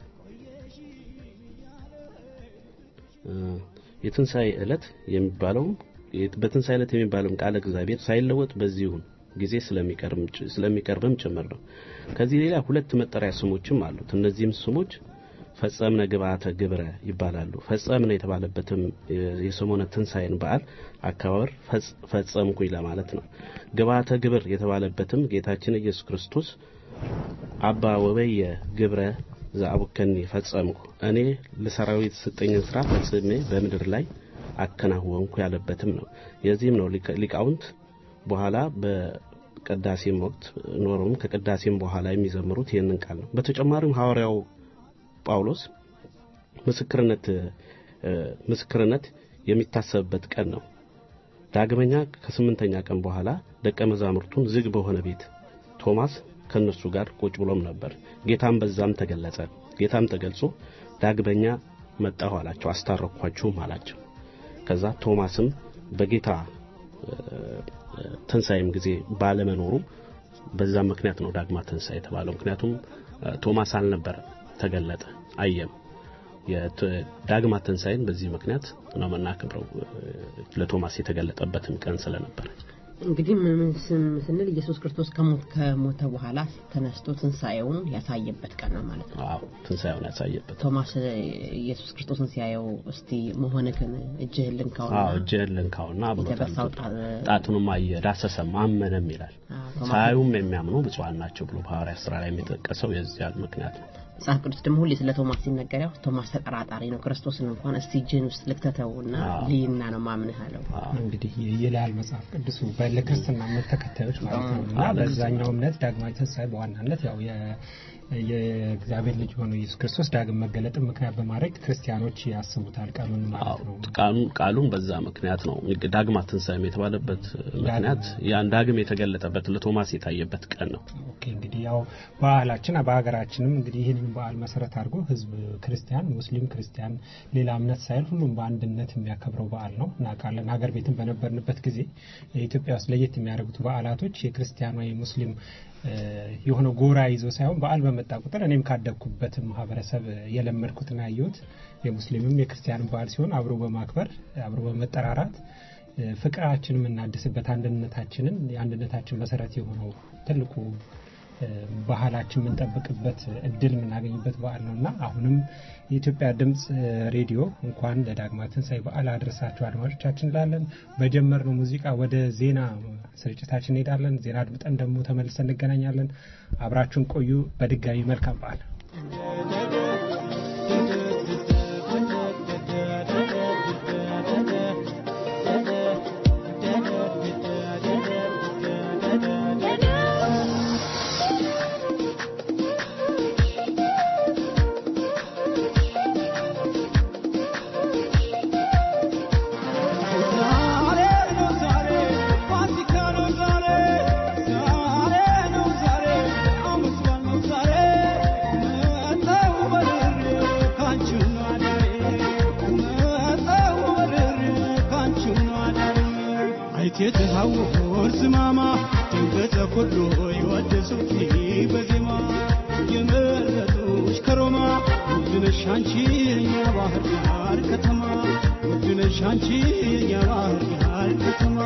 የትንሣኤ ዕለት የሚባለው በትንሣኤ ዕለት የሚባለው ቃለ እግዚአብሔር ሳይለወጥ በዚሁን ጊዜ ስለሚቀርብም ጭምር ነው። ከዚህ ሌላ ሁለት መጠሪያ ስሞችም አሉት። እነዚህም ስሞች ፈጸምነ ግብአተ ግብረ ይባላሉ። ፈጸምነ የተባለበትም የሰሞነ ትንሣኤን በዓል አከባበር ፈጸምኩኝ ለማለት ነው። ግብአተ ግብር የተባለበትም ጌታችን ኢየሱስ ክርስቶስ አባ ወበየ ግብረ ዘአቡከኒ ፈጸምኩ እኔ ለሰራዊት የተሰጠኝን ስራ ፈጽሜ በምድር ላይ አከናወንኩ ያለበትም ነው። የዚህም ነው ሊቃውንት በኋላ በቅዳሴም ወቅት ኖሮም ከቅዳሴም በኋላ የሚዘምሩት ይህንን ቃል ነው። በተጨማሪም ሐዋርያው ጳውሎስ ምስክርነት ምስክርነት የሚታሰብበት ቀን ነው። ዳግመኛ ከስምንተኛ ቀን በኋላ ደቀ መዛሙርቱን ዝግ በሆነ ቤት ቶማስ ከነሱ ጋር ቁጭ ብሎም ነበር። ጌታም በዛም ተገለጸ። ጌታም ተገልጾ ዳግመኛ መጣሁ አላቸው፣ አስታረኳችሁም አላቸው። ከዛ ቶማስም በጌታ ትንሣኤም ጊዜ ባለመኖሩ በዛም ምክንያት ነው ዳግማ ትንሣኤ የተባለው። ምክንያቱም ቶማስ አልነበረ፣ ተገለጠ፣ አየም። የዳግማ ትንሣኤን በዚህ ምክንያት ነው የምናከብረው፣ ለቶማስ የተገለጠበትም ቀን ስለነበረ። እንግዲህ ምን ስንል ኢየሱስ ክርስቶስ ከሞት ከሞተ በኋላ ተነስቶ ትንሣኤውን ያሳየበት ቀን ነው ማለት ነው። አዎ ትንሣኤውን ያሳየበት። ቶማስ ኢየሱስ ክርስቶስን ሲያየው እስቲ መሆንክን እጅህን ልንካውና አዎ እጅህን ልንካውና ብሎታል። የተበሳው ጣቱንም አየ ዳሰሰም አመነም ይላል። ሳያዩም የሚያምኑ ብፁዓን ናቸው ብሎ በሐዋርያት ሥራ ላይ የሚጠቀሰው የዚያን ምክንያት ነው። መጽሐፍ ቅዱስ ደግሞ ሁሌ ስለ ቶማስ ሲነገር ያው ቶማስ ተጠራጣሪ ነው። ክርስቶስን እንኳን እስቲ እጅህን ውስጥ ልክተተውና ልይና ነው ማምንህ አለው። እንግዲህ ይላል መጽሐፍ ቅዱሱ ለክርስትና እምነት ተከታዮች ማለት ነው እና በዛኛው እምነት ዳግማዊ ትንሣኤ በዋናነት ያው የእግዚአብሔር ልጅ የሆነው ኢየሱስ ክርስቶስ ዳግም መገለጥን ምክንያት በማድረግ ክርስቲያኖች ያስቡታል ቀኑን ማለት ነው። ቃሉን በዛ ምክንያት ነው ዳግማ ትንሣኤም የተባለበት ምክንያት ያን ዳግም የተገለጠበት ለቶማስ የታየበት ቀን ነው። ኦኬ እንግዲህ ያው ባህላችን በሀገራችንም እንግዲህ ይህንን በዓል መሰረት አድርጎ ህዝብ ክርስቲያን፣ ሙስሊም፣ ክርስቲያን ሌላ እምነት ሳይል ሁሉም በአንድነት የሚያከብረው በዓል ነው እናውቃለን። ሀገር ቤትም በነበርንበት ጊዜ ኢትዮጵያ ውስጥ ለየት የሚያደርጉት በዓላቶች የክርስቲያን ወይ ሙስሊም የሆነ ጎራ ይዞ ሳይሆን በዓል በመጣ ቁጥር እኔም ካደግኩበት ማህበረሰብ የለመድኩትና ያየሁት የሙስሊምም የክርስቲያንም በዓል ሲሆን አብሮ በማክበር አብሮ በመጠራራት ፍቅራችን የምናድስበት አንድነታችንን የአንድነታችን መሰረት የሆነው ትልቁ ባህላችን የምንጠብቅበት እድል የምናገኝበት በዓል ነው እና አሁንም የኢትዮጵያ ድምፅ ሬዲዮ እንኳን ለዳግማ ትንሣኤ በዓል አድረሳችሁ አድማጮቻችን እንላለን። በጀመርነው ሙዚቃ ወደ ዜና ስርጭታችን እንሄዳለን። ዜና አድምጠን ደግሞ ተመልሰን እንገናኛለን። አብራችሁን ቆዩ። በድጋሚ መልካም በዓል። የተሃወር ዝማማ ድንገተ ኩሉ ይወደሱኪ በዜማ የመረጡሽ ከሮማ ውድነሽ አንቺ የኛ ባህር ዳር ከተማ ውድነሽ አንቺ የኛ ባህር ዳር ከተማ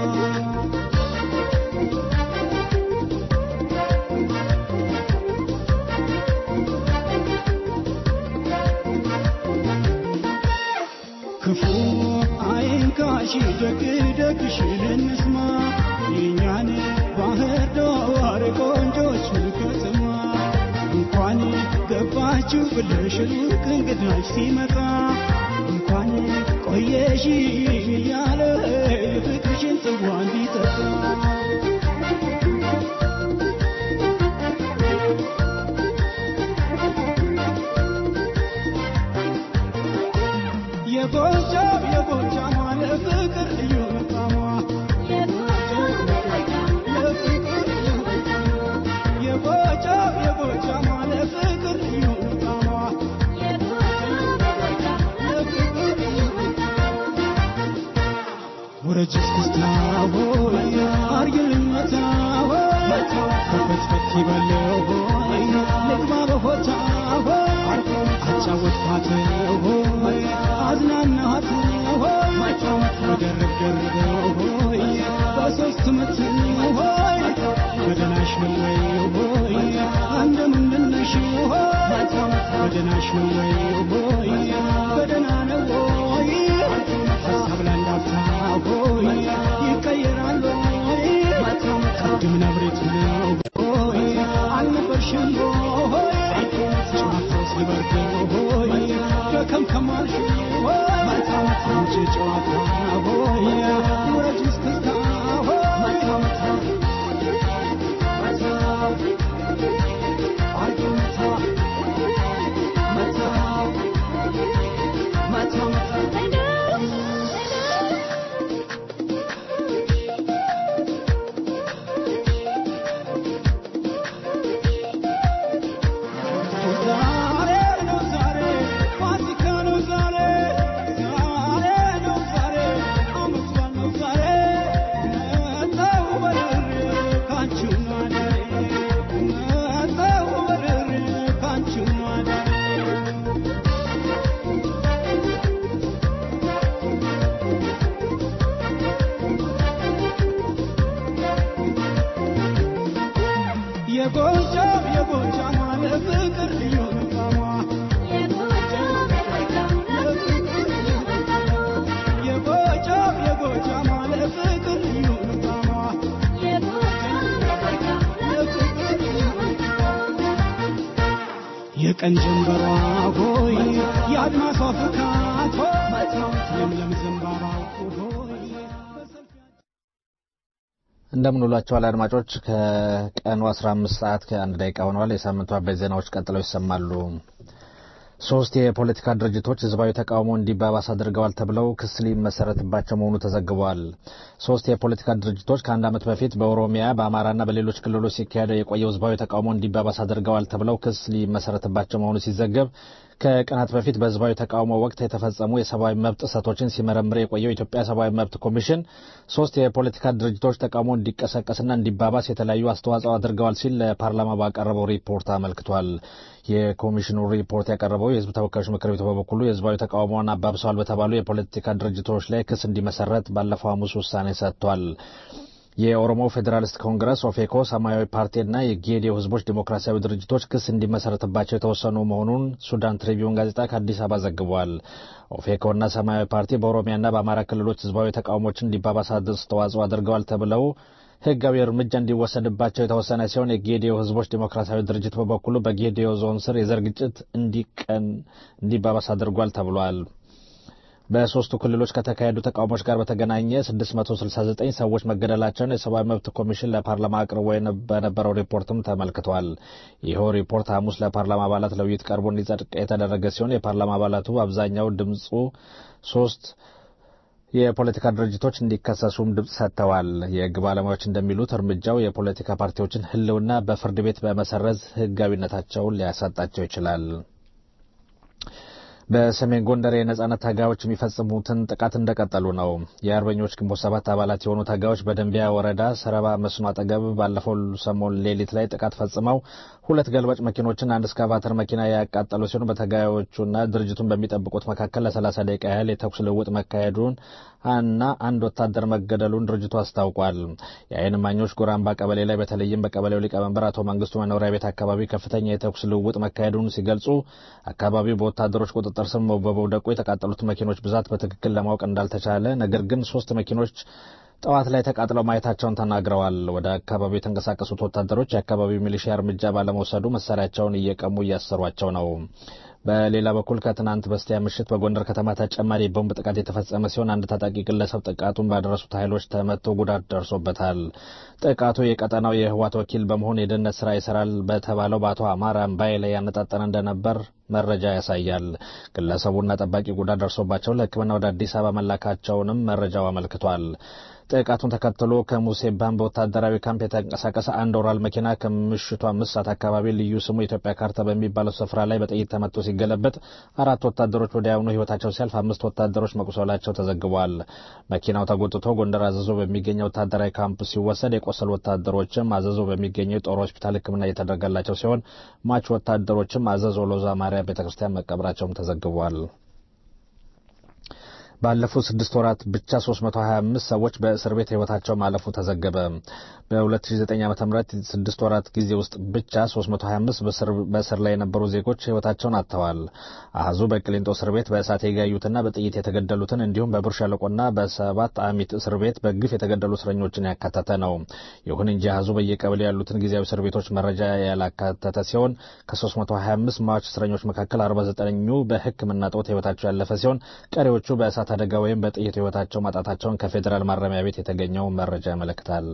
ክፉ አይንካሽ ደግ ደግሽን እንስማ የኛን ባህር ዳር ቆንጆ ገባችሁ ብለሽ ሩቅ እንግዳሽ ሲመጣ እንኳን ቆየሽ እያለ ፍቅርሽን ጽዋ እንዲጠጣ የጎጃም የጎጃም አለ ፍቅር ልዩ መጣሟ የጎጃም የጎጃም አለ ፍቅር ልዩ መጣሟ ወረጅ እስክስታ ሆይ አርግልኝ መታ ሆይ ከፈትፈት ይበለው ሆይ ልግባ በሆታ ሆይ አጫወትኳት ሆይ አዝናናት ሆይ በደረብ ደርበው ሆይ በሶስት ምት ሆይ በደናሽ ነው ወይ ሆይ እንደምንድን ነሽ ሆይ በደናሽ ነው ወይ ሆይ በደና ነው ሆይ ሀሳብ ላንዳፍታ ሆይ ይቀየራል ሆይ ቅድም ነብሬት ነው ሆይ አልነበርሽም ሆይ ጨዋታው ሲበርድ ሆይ ደከም ከማልሽ ሆይ አንቺ ጨዋታ ሆይ ውረጅ እስክስታ ሆይ ዛሬ ነው ዛሬ ፋሲካ ነው ዛሬ ዛሬ ነው ዛሬ ዓመት በዓል ነው ዛሬ መጣሁ በርሬ ካንቺው ማደሬ መጣሁ በርሬ ካንቺው ማደሬ የጎጃም የጎጃም አለ ፍቅር ልዩ መጣሟ የጎጃም የጎጃም አለ ፍቅር ልዩ መጣሟ የቀን ጀንበሯ ሆይ የአድማሷ ፍካት ሆይ ለምለም ዘንባባው ሆይ እንደምን ውላችኋል አድማጮች። ከቀኑ 15 ሰዓት ከአንድ ደቂቃ ሆነዋል። የሳምንቱ አበይት ዜናዎች ቀጥለው ይሰማሉ። ሶስት የፖለቲካ ድርጅቶች ህዝባዊ ተቃውሞ እንዲባባስ አድርገዋል ተብለው ክስ ሊመሰረትባቸው መሆኑ ተዘግቧል። ሶስት የፖለቲካ ድርጅቶች ከአንድ ዓመት በፊት በኦሮሚያ በአማራና በሌሎች ክልሎች ሲካሄደው የቆየው ህዝባዊ ተቃውሞ እንዲባባስ አድርገዋል ተብለው ክስ ሊመሰረትባቸው መሆኑ ሲዘገብ ከቀናት በፊት በህዝባዊ ተቃውሞ ወቅት የተፈጸሙ የሰብአዊ መብት ጥሰቶችን ሲመረምር የቆየው የኢትዮጵያ ሰብአዊ መብት ኮሚሽን ሶስት የፖለቲካ ድርጅቶች ተቃውሞ እንዲቀሰቀስና እንዲባባስ የተለያዩ አስተዋጽኦ አድርገዋል ሲል ለፓርላማ ባቀረበው ሪፖርት አመልክቷል። የኮሚሽኑ ሪፖርት ያቀረበው የህዝብ ተወካዮች ምክር ቤት በበኩሉ የህዝባዊ ተቃውሞውን አባብሰዋል በተባሉ የፖለቲካ ድርጅቶች ላይ ክስ እንዲመሰረት ባለፈው ሐሙስ ውሳኔ ሰጥቷል። የኦሮሞ ፌዴራሊስት ኮንግረስ ኦፌኮ፣ ሰማያዊ ፓርቲና የጌዲዮ ህዝቦች ዲሞክራሲያዊ ድርጅቶች ክስ እንዲመሰረትባቸው የተወሰኑ መሆኑን ሱዳን ትሪቢዩን ጋዜጣ ከአዲስ አበባ ዘግቧል። ኦፌኮና ሰማያዊ ፓርቲ በኦሮሚያና በአማራ ክልሎች ህዝባዊ ተቃውሞችን እንዲባባስ አስተዋጽኦ አድርገዋል ተብለው ህጋዊ እርምጃ እንዲወሰድባቸው የተወሰነ ሲሆን የጌዲዮ ህዝቦች ዲሞክራሲያዊ ድርጅት በበኩሉ በጌዲዮ ዞን ስር የዘር ግጭት እንዲቀን እንዲባባስ አድርጓል ተብሏል። በሶስቱ ክልሎች ከተካሄዱ ተቃውሞች ጋር በተገናኘ 669 ሰዎች መገደላቸውን የሰብአዊ መብት ኮሚሽን ለፓርላማ አቅርቦ በነበረው ሪፖርትም ተመልክቷል። ይኸው ሪፖርት ሐሙስ ለፓርላማ አባላት ለውይይት ቀርቦ እንዲጸድቅ የተደረገ ሲሆን የፓርላማ አባላቱ አብዛኛው ድምፁ ሶስት የፖለቲካ ድርጅቶች እንዲከሰሱም ድምፅ ሰጥተዋል። የህግ ባለሙያዎች እንደሚሉት እርምጃው የፖለቲካ ፓርቲዎችን ህልውና በፍርድ ቤት በመሰረዝ ህጋዊነታቸውን ሊያሳጣቸው ይችላል። በሰሜን ጎንደር የነጻነት ታጋዮች የሚፈጽሙትን ጥቃት እንደቀጠሉ ነው። የአርበኞች ግንቦት ሰባት አባላት የሆኑ ታጋዮች በደንቢያ ወረዳ ሰረባ መስኖ አጠገብ ባለፈው ሰሞን ሌሊት ላይ ጥቃት ፈጽመው ሁለት ገልባጭ መኪኖችን፣ አንድ እስካቫተር መኪና ያቃጠሉ ሲሆን በታጋዮቹና ድርጅቱን በሚጠብቁት መካከል ለሰላሳ ደቂቃ ያህል የተኩስ ልውውጥ መካሄዱን እና አንድ ወታደር መገደሉን ድርጅቱ አስታውቋል። የዓይን እማኞች ጉራምባ ቀበሌ ላይ በተለይም በቀበሌው ሊቀመንበር አቶ መንግስቱ መኖሪያ ቤት አካባቢ ከፍተኛ የተኩስ ልውውጥ መካሄዱን ሲገልጹ አካባቢው በወታደሮች ቁጥጥር ስር በመውደቁ የተቃጠሉት መኪኖች ብዛት በትክክል ለማወቅ እንዳልተቻለ፣ ነገር ግን ሶስት መኪኖች ጠዋት ላይ ተቃጥለው ማየታቸውን ተናግረዋል። ወደ አካባቢው የተንቀሳቀሱት ወታደሮች የአካባቢው ሚሊሺያ እርምጃ ባለመውሰዱ መሳሪያቸውን እየቀሙ እያሰሯቸው ነው። በሌላ በኩል ከትናንት በስቲያ ምሽት በጎንደር ከተማ ተጨማሪ የቦምብ ጥቃት የተፈጸመ ሲሆን አንድ ታጣቂ ግለሰብ ጥቃቱን ባደረሱት ኃይሎች ተመቶ ጉዳት ደርሶበታል። ጥቃቱ የቀጠናው የህወሓት ወኪል በመሆን የደህንነት ስራ ይሰራል በተባለው በአቶ አማራ አምባዬ ላይ ያነጣጠረ እንደነበር መረጃ ያሳያል። ግለሰቡና ጠባቂ ጉዳት ደርሶባቸው ለሕክምና ወደ አዲስ አበባ መላካቸውንም መረጃው አመልክቷል። ጥቃቱን ተከትሎ ከሙሴ ባም በወታደራዊ ካምፕ የተንቀሳቀሰ አንድ ኦራል መኪና ከምሽቱ አምስት ሰዓት አካባቢ ልዩ ስሙ የኢትዮጵያ ካርታ በሚባለው ስፍራ ላይ በጥይት ተመቶ ሲገለበጥ አራት ወታደሮች ወዲያውኑ ህይወታቸው ሲያልፍ አምስት ወታደሮች መቁሰላቸው ተዘግቧል። መኪናው ተጎትቶ ጎንደር አዘዞ በሚገኘው ወታደራዊ ካምፕ ሲወሰድ የቆሰሉ ወታደሮችም አዘዞ በሚገኘው የጦር ሆስፒታል ሕክምና እየተደረገላቸው ሲሆን ሟች ወታደሮችም አዘዞ ሎዛ ማርያም ቤተ ክርስቲያን መቀበራቸውም ተዘግቧል። ባለፉት ስድስት ወራት ብቻ 325 ሰዎች በእስር ቤት ህይወታቸው ማለፉ ተዘገበ። በ2009 ዓ ም ስድስት ወራት ጊዜ ውስጥ ብቻ 325 በእስር ላይ የነበሩ ዜጎች ህይወታቸውን አጥተዋል። አህዙ በቅሊንጦ እስር ቤት በእሳት የጋዩትና በጥይት የተገደሉትን እንዲሁም በብር ሸለቆና በሰባት አሚት እስር ቤት በግፍ የተገደሉ እስረኞችን ያካተተ ነው። ይሁን እንጂ አህዙ በየቀበሌው ያሉትን ጊዜያዊ እስር ቤቶች መረጃ ያላካተተ ሲሆን ከ325 ሟች እስረኞች መካከል 49ኙ በሕክምና ጦት ህይወታቸው ያለፈ ሲሆን ቀሪዎቹ በእሳት አደጋ ወይም በጥይት ህይወታቸው ማጣታቸውን ከፌዴራል ማረሚያ ቤት የተገኘው መረጃ ያመለክታል።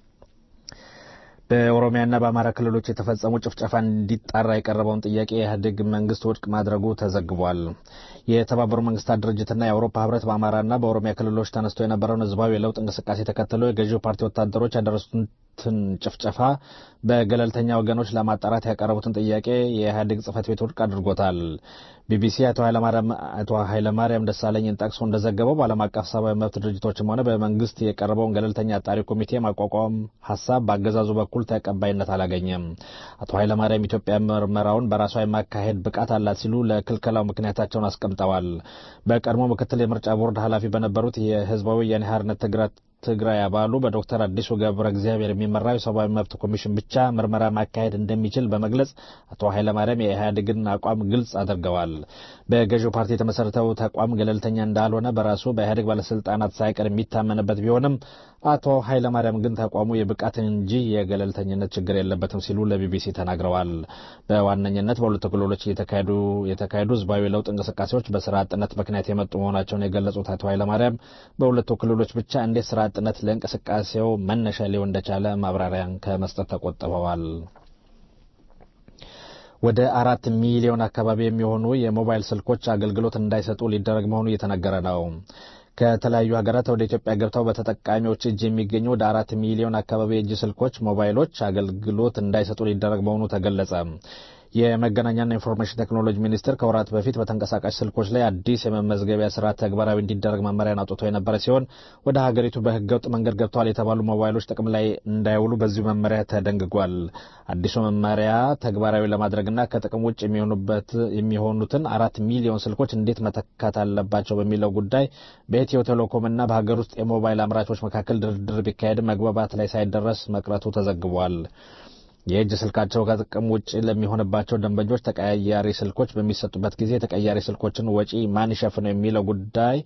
በኦሮሚያና በአማራ ክልሎች የተፈጸሙ ጭፍጨፋ እንዲጣራ የቀረበውን ጥያቄ የኢህአዴግ መንግስት ውድቅ ማድረጉ ተዘግቧል። የተባበሩ መንግስታት ድርጅትና የአውሮፓ ህብረት በአማራና በኦሮሚያ ክልሎች ተነስቶ የነበረውን ህዝባዊ የለውጥ እንቅስቃሴ ተከትሎ የገዢው ፓርቲ ወታደሮች ያደረሱትን ጭፍጨፋ በገለልተኛ ወገኖች ለማጣራት ያቀረቡትን ጥያቄ የኢህአዴግ ጽህፈት ቤት ውድቅ አድርጎታል። ቢቢሲ አቶ ኃይለማርያም ደሳለኝን ጠቅሶ እንደዘገበው በዓለም አቀፍ ሰብአዊ መብት ድርጅቶችም ሆነ በመንግስት የቀረበውን ገለልተኛ አጣሪ ኮሚቴ ማቋቋም ሀሳብ በአገዛዙ በኩል ተቀባይነት አላገኘም። አቶ ኃይለማርያም ኢትዮጵያ ምርመራውን በራሷ የማካሄድ ብቃት አላት ሲሉ ለክልከላው ምክንያታቸውን አስቀምጠዋል። በቀድሞ ምክትል የምርጫ ቦርድ ኃላፊ በነበሩት የህዝባዊ ወያኔ ሓርነት ትግራይ አባሉ በዶክተር አዲሱ ገብረ እግዚአብሔር የሚመራው የሰብአዊ መብት ኮሚሽን ብቻ ምርመራ ማካሄድ እንደሚችል በመግለጽ አቶ ኃይለማርያም የኢህአዴግን አቋም ግልጽ አድርገዋል። በገዢው ፓርቲ የተመሰረተው ተቋም ገለልተኛ እንዳልሆነ በራሱ በኢህአዴግ ባለስልጣናት ሳይቀር የሚታመንበት ቢሆንም አቶ ኃይለማርያም ግን ተቋሙ የብቃት እንጂ የገለልተኝነት ችግር የለበትም ሲሉ ለቢቢሲ ተናግረዋል። በዋነኝነት በሁለቱ ክልሎች የተካሄዱ ህዝባዊ ለውጥ እንቅስቃሴዎች በስራ አጥነት ምክንያት የመጡ መሆናቸውን የገለጹት አቶ ኃይለማርያም በሁለቱ ክልሎች ብቻ እንዴት ስራ አጥነት ለእንቅስቃሴው መነሻ ሊሆን እንደቻለ ማብራሪያን ከመስጠት ተቆጥበዋል። ወደ አራት ሚሊዮን አካባቢ የሚሆኑ የሞባይል ስልኮች አገልግሎት እንዳይሰጡ ሊደረግ መሆኑ እየተነገረ ነው። ከተለያዩ ሀገራት ወደ ኢትዮጵያ ገብተው በተጠቃሚዎች እጅ የሚገኙ ወደ አራት ሚሊዮን አካባቢ የእጅ ስልኮች ሞባይሎች አገልግሎት እንዳይሰጡ ሊደረግ መሆኑ ተገለጸ። የመገናኛና ኢንፎርሜሽን ቴክኖሎጂ ሚኒስቴር ከወራት በፊት በተንቀሳቃሽ ስልኮች ላይ አዲስ የመመዝገቢያ ስርዓት ተግባራዊ እንዲደረግ መመሪያን አውጥቶ የነበረ ሲሆን ወደ ሀገሪቱ በህገወጥ መንገድ ገብተዋል የተባሉ ሞባይሎች ጥቅም ላይ እንዳይውሉ በዚሁ መመሪያ ተደንግጓል። አዲሱ መመሪያ ተግባራዊ ለማድረግና ከጥቅም ውጭ የሚሆኑትን አራት ሚሊዮን ስልኮች እንዴት መተካት አለባቸው በሚለው ጉዳይ በኢትዮ ቴሌኮምና በሀገር ውስጥ የሞባይል አምራቾች መካከል ድርድር ቢካሄድም መግባባት ላይ ሳይደረስ መቅረቱ ተዘግቧል። የእጅ ስልካቸው ከጥቅም ውጭ ለሚሆንባቸው ደንበኞች ተቀያያሪ ስልኮች በሚሰጡበት ጊዜ ተቀያሪ ስልኮችን ወጪ ማን ይሸፍነው የሚለው ጉዳይ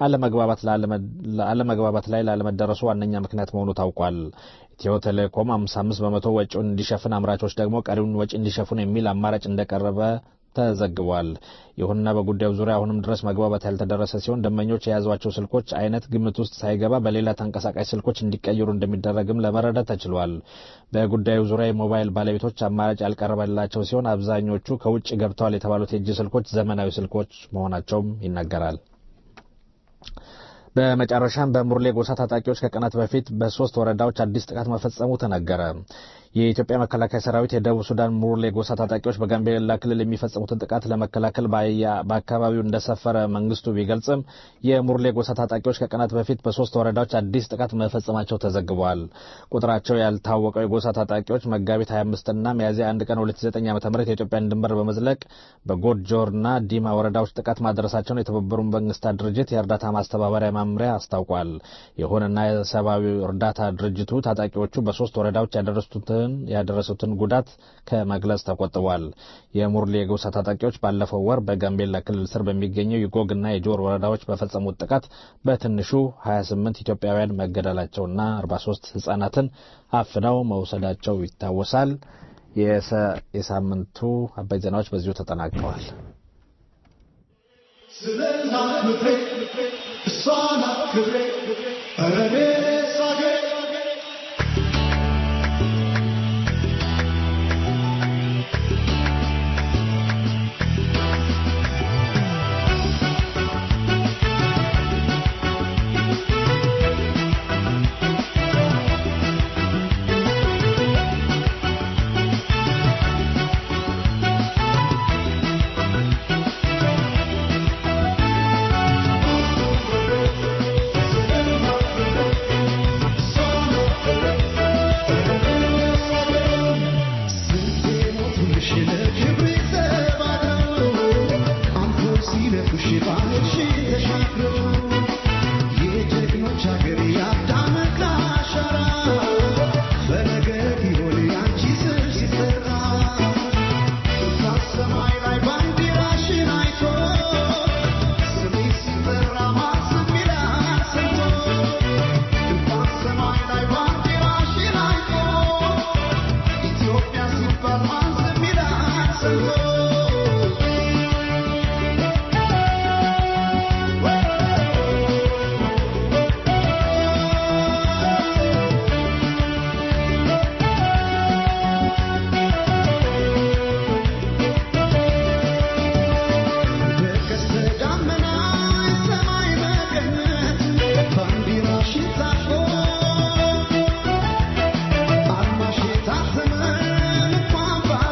አለመግባባት ላይ ላለመደረሱ ዋነኛ ምክንያት መሆኑ ታውቋል። ኢትዮ ቴሌኮም 55 በመቶ ወጪውን እንዲሸፍን፣ አምራቾች ደግሞ ቀሪውን ወጪ እንዲሸፍኑ የሚል አማራጭ እንደቀረበ ተዘግቧል። ይሁንና በጉዳዩ ዙሪያ አሁንም ድረስ መግባባት ያልተደረሰ ሲሆን ደንበኞች የያዟቸው ስልኮች አይነት ግምት ውስጥ ሳይገባ በሌላ ተንቀሳቃሽ ስልኮች እንዲቀይሩ እንደሚደረግም ለመረዳት ተችሏል። በጉዳዩ ዙሪያ የሞባይል ባለቤቶች አማራጭ ያልቀረበላቸው ሲሆን አብዛኞቹ ከውጭ ገብተዋል የተባሉት የእጅ ስልኮች ዘመናዊ ስልኮች መሆናቸውም ይነገራል። በመጨረሻም በሙርሌ ጎሳ ታጣቂዎች ከቀናት በፊት በሶስት ወረዳዎች አዲስ ጥቃት መፈጸሙ ተነገረ። የኢትዮጵያ መከላከያ ሰራዊት የደቡብ ሱዳን ሙርሌ ጎሳ ታጣቂዎች በጋምቤላ ክልል የሚፈጽሙትን ጥቃት ለመከላከል በአካባቢው እንደሰፈረ መንግስቱ ቢገልጽም የሙርሌ ጎሳ ታጣቂዎች ከቀናት በፊት በሶስት ወረዳዎች አዲስ ጥቃት መፈጸማቸው ተዘግበዋል። ቁጥራቸው ያልታወቀው የጎሳ ታጣቂዎች መጋቢት 25ና ሚያዝያ 1 ቀን 2009 ዓ ም የኢትዮጵያን ድንበር በመዝለቅ በጎድጆርና ዲማ ወረዳዎች ጥቃት ማድረሳቸውን የተባበሩት መንግስታት ድርጅት የእርዳታ ማስተባበሪያ መምሪያ አስታውቋል። ይሁንና የሰብአዊ እርዳታ ድርጅቱ ታጣቂዎቹ በሶስት ወረዳዎች ያደረሱትን ያደረሱትን ጉዳት ከመግለጽ ተቆጥቧል። የሙርሌ የጎሳ ታጣቂዎች ባለፈው ወር በጋምቤላ ክልል ስር በሚገኘው የጎግና የጆር ወረዳዎች በፈጸሙት ጥቃት በትንሹ 28 ኢትዮጵያውያን መገደላቸውና 43 ህጻናትን አፍነው መውሰዳቸው ይታወሳል። የሳምንቱ አበይ ዜናዎች በዚሁ ተጠናቀዋል። ስለ እናት ምድሬ እሷ ናት ክብሬ ኧረ እኔስ አገሬ Bye.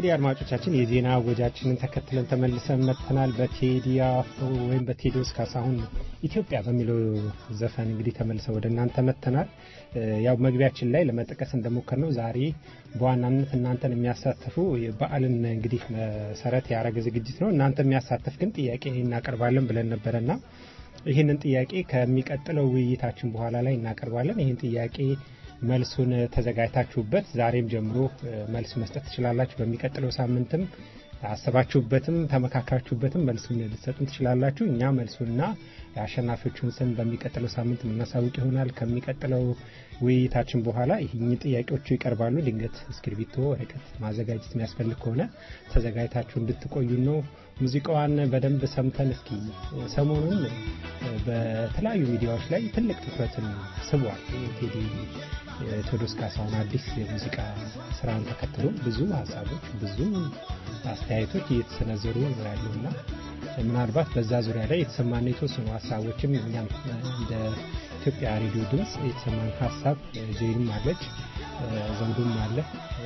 እንግዲህ አድማጮቻችን የዜና ወጃችንን ተከትለን ተመልሰን መጥተናል። በቴዲ አፍሮ ወይም በቴዎድሮስ ካሳሁን ኢትዮጵያ በሚለው ዘፈን እንግዲህ ተመልሰን ወደ እናንተ መጥተናል። እ፣ ያው መግቢያችን ላይ ለመጥቀስ እንደሞከር ነው ዛሬ በዋናነት እናንተን የሚያሳትፉ በዓልን እንግዲህ መሰረት ያደረገ ዝግጅት ነው። እናንተ የሚያሳትፍ ግን ጥያቄ እናቀርባለን ብለን ነበረና ይህንን ጥያቄ ከሚቀጥለው ውይይታችን በኋላ ላይ እናቀርባለን። ይህን ጥያቄ መልሱን ተዘጋጅታችሁበት ዛሬም ጀምሮ እ፣ መልስ መስጠት ትችላላችሁ። በሚቀጥለው ሳምንትም አሰባችሁበትም ተመካክራችሁበትም መልሱን ልትሰጡን ትችላላችሁ። እኛ መልሱና የአሸናፊዎቹን ስም በሚቀጥለው ሳምንት የምናሳውቅ ይሆናል። ከሚቀጥለው ውይይታችን በኋላ ይህኝ ጥያቄዎቹ ይቀርባሉ። ድንገት እስክርቢቶ፣ ወረቀት ማዘጋጀት የሚያስፈልግ ከሆነ ተዘጋጅታችሁ እንድትቆዩ ነው። ሙዚቃዋን በደንብ ሰምተን እስኪ ሰሞኑን በተለያዩ ሚዲያዎች ላይ ትልቅ ትኩረትን ስቧል። ቴዲ ቴዎድሮስ ካሳሁን አዲስ የሙዚቃ ስራን ተከትሎ ብዙ ሀሳቦች፣ ብዙ አስተያየቶች እየተሰነዘሩ ነው ያሉና ምናልባት በዛ ዙሪያ ላይ የተሰማን የተወሰኑ ሀሳቦችም እኛም እንደ ኢትዮጵያ ሬዲዮ ድምፅ የተሰማን ሀሳብ ዜንም አለች፣ ዘውዱም አለ፣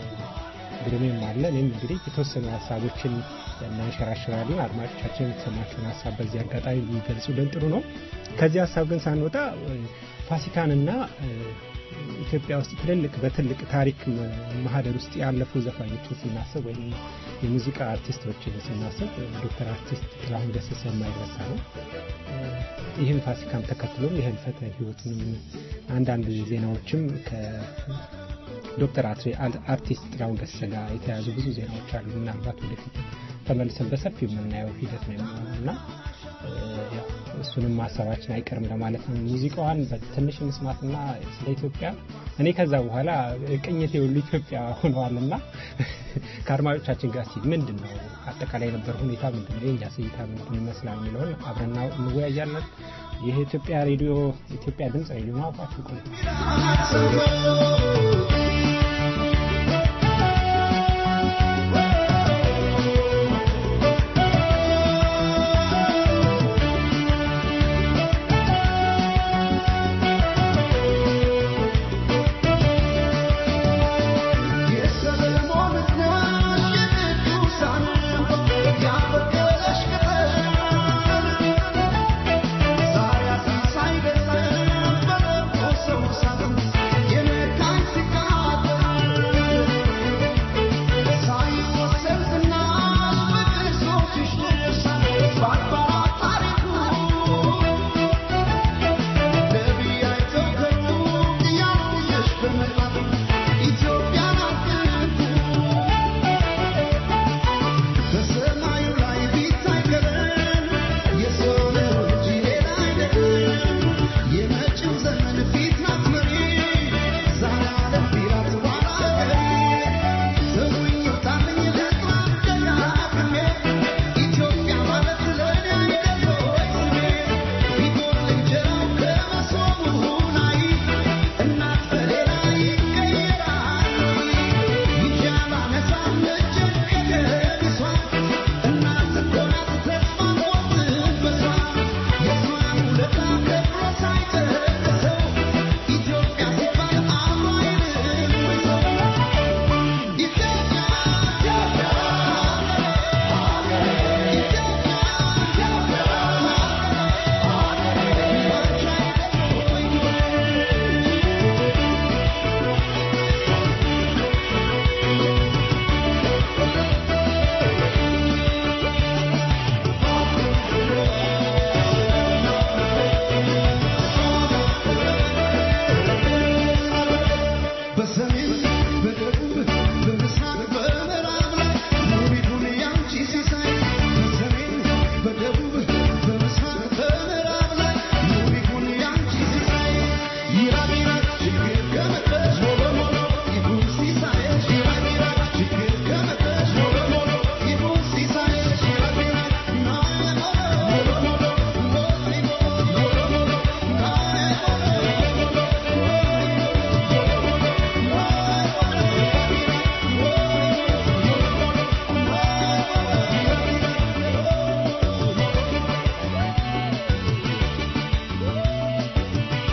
ግሩሜም አለ። እኔም እንግዲህ የተወሰኑ ሀሳቦችን እናንሸራሽራለን። አድማጮቻችን የተሰማቸውን ሀሳብ በዚህ አጋጣሚ ቢገልጹልን ጥሩ ነው። ከዚህ ሀሳብ ግን ሳንወጣ ፋሲካንና ኢትዮጵያ ውስጥ ትልልቅ በትልቅ ታሪክ ማህደር ውስጥ ያለፉ ዘፋኞችን ስናስብ ወይም የሙዚቃ አርቲስቶችን ስናስብ ዶክተር አርቲስት ጥላሁን ገሰሰ የማይረሳ ነው። ይህም ፋሲካን ተከትሎም የህልፈተ ህይወቱንም አንዳንድ ዜናዎችም ከዶክተር አርቲስት ጥላሁን ገሰሰ ጋር የተያዙ ብዙ ዜናዎች አሉ። ምናልባት ወደፊት ተመልሰን በሰፊው የምናየው ሂደት ነው የሚሆነው እና እሱንም ማሰባችን አይቀርም ለማለት ነው። ሙዚቃዋን በትንሽ እንስማትና ስለ ኢትዮጵያ እኔ ከዛ በኋላ ቅኝት የሁሉ ኢትዮጵያ ሆነዋልና ከአድማጮቻችን ጋር ሲል ምንድን ነው አጠቃላይ የነበረ ሁኔታ ምንድን ነው የእኛ ስይታ ምንድን ይመስላል የሚለውን አብረና እንወያያለን። ይህ ኢትዮጵያ ሬዲዮ ኢትዮጵያ ድምፅ ሬዲዮ ነው። አብራችሁ ቆዩ።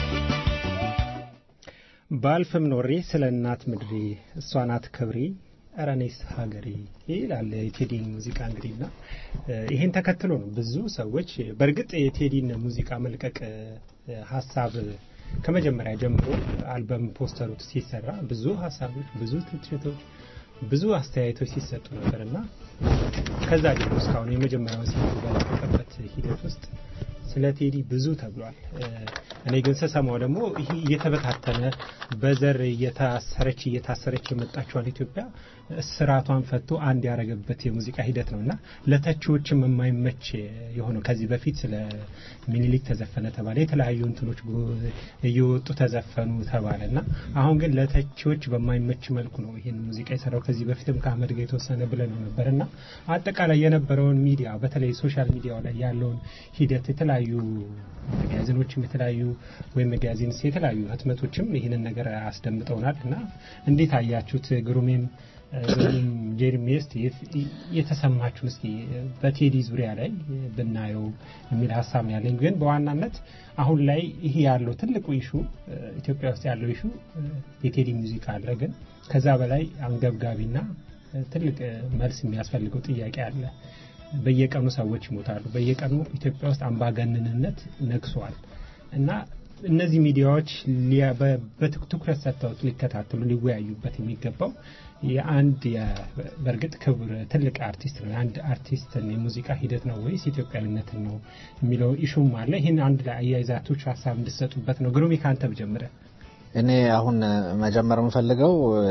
ባልፍም ኖሬ ስለ እናት ምድሬ እሷ ናት ክብሬ ኧረ እኔስ ሀገሬ ይላል የቴዲ ሙዚቃ እንግዲህ እና ይሄን ተከትሎ ነው ብዙ ሰዎች በእርግጥ የቴዲን ሙዚቃ መልቀቅ ሀሳብ ከመጀመሪያ ጀምሮ አልበም ፖስተሩ ሲሰራ ብዙ ሀሳቦች፣ ብዙ ትችቶች፣ ብዙ አስተያየቶች ሲሰጡ ነበር እና ከዛ ጀምሮ እስካሁን የመጀመሪያውን ሲዲ በለቀቀበት ሂደት ውስጥ ስለ ቴዲ ብዙ ተብሏል። እኔ ግን ስሰማው ደግሞ ይህ እየተበታተነ በዘር እየታሰረች እየታሰረች የመጣችዋን ኢትዮጵያ ስርዓቷን ፈቶ አንድ ያደረገበት የሙዚቃ ሂደት ነው እና ለተቺዎችም የማይመች የሆነው ከዚህ በፊት ስለ ሚኒሊክ ተዘፈነ ተባለ፣ የተለያዩ እንትኖች እየወጡ ተዘፈኑ ተባለ እና አሁን ግን ለተቺዎች በማይመች መልኩ ነው ይህን ሙዚቃ የሰራው። ከዚህ በፊትም ከአህመድ ጋር የተወሰነ ብለን ነበር እና አጠቃላይ የነበረውን ሚዲያ በተለይ ሶሻል ሚዲያው ላይ ያለውን ሂደት የተለያዩ መጋዚኖችም የተለያዩ ወይም መጋዚንስ የተለያዩ ህትመቶችም ይህንን ነገር አስደምጠውናል እና እንዴት አያችሁት? ግሩሜም ግሩም ጄሪሚ እስቲ የተሰማችሁን እስቲ በቴዲ ዙሪያ ላይ ብናየው የሚል ሀሳብ ነው ያለኝ። ግን በዋናነት አሁን ላይ ይሄ ያለው ትልቁ ኢሹ ኢትዮጵያ ውስጥ ያለው ኢሹ የቴዲ ሙዚቃ አለ። ግን ከዛ በላይ አንገብጋቢና ትልቅ መልስ የሚያስፈልገው ጥያቄ አለ። በየቀኑ ሰዎች ይሞታሉ። በየቀኑ ኢትዮጵያ ውስጥ አምባገነንነት ነግሷል እና እነዚህ ሚዲያዎች በትኩረት ሰጥተውት ሊከታተሉ ሊወያዩበት የሚገባው የአንድ በእርግጥ ክብር ትልቅ አርቲስት ነው የአንድ አርቲስትን የሙዚቃ ሂደት ነው ወይስ ኢትዮጵያዊነትን ነው የሚለው ኢሹም አለ። ይህን አንድ ላይ አያይዛቶች ሀሳብ እንድሰጡበት ነው። ግሩሚ ከአንተ ብጀምረ እኔ አሁን መጀመር የምፈልገው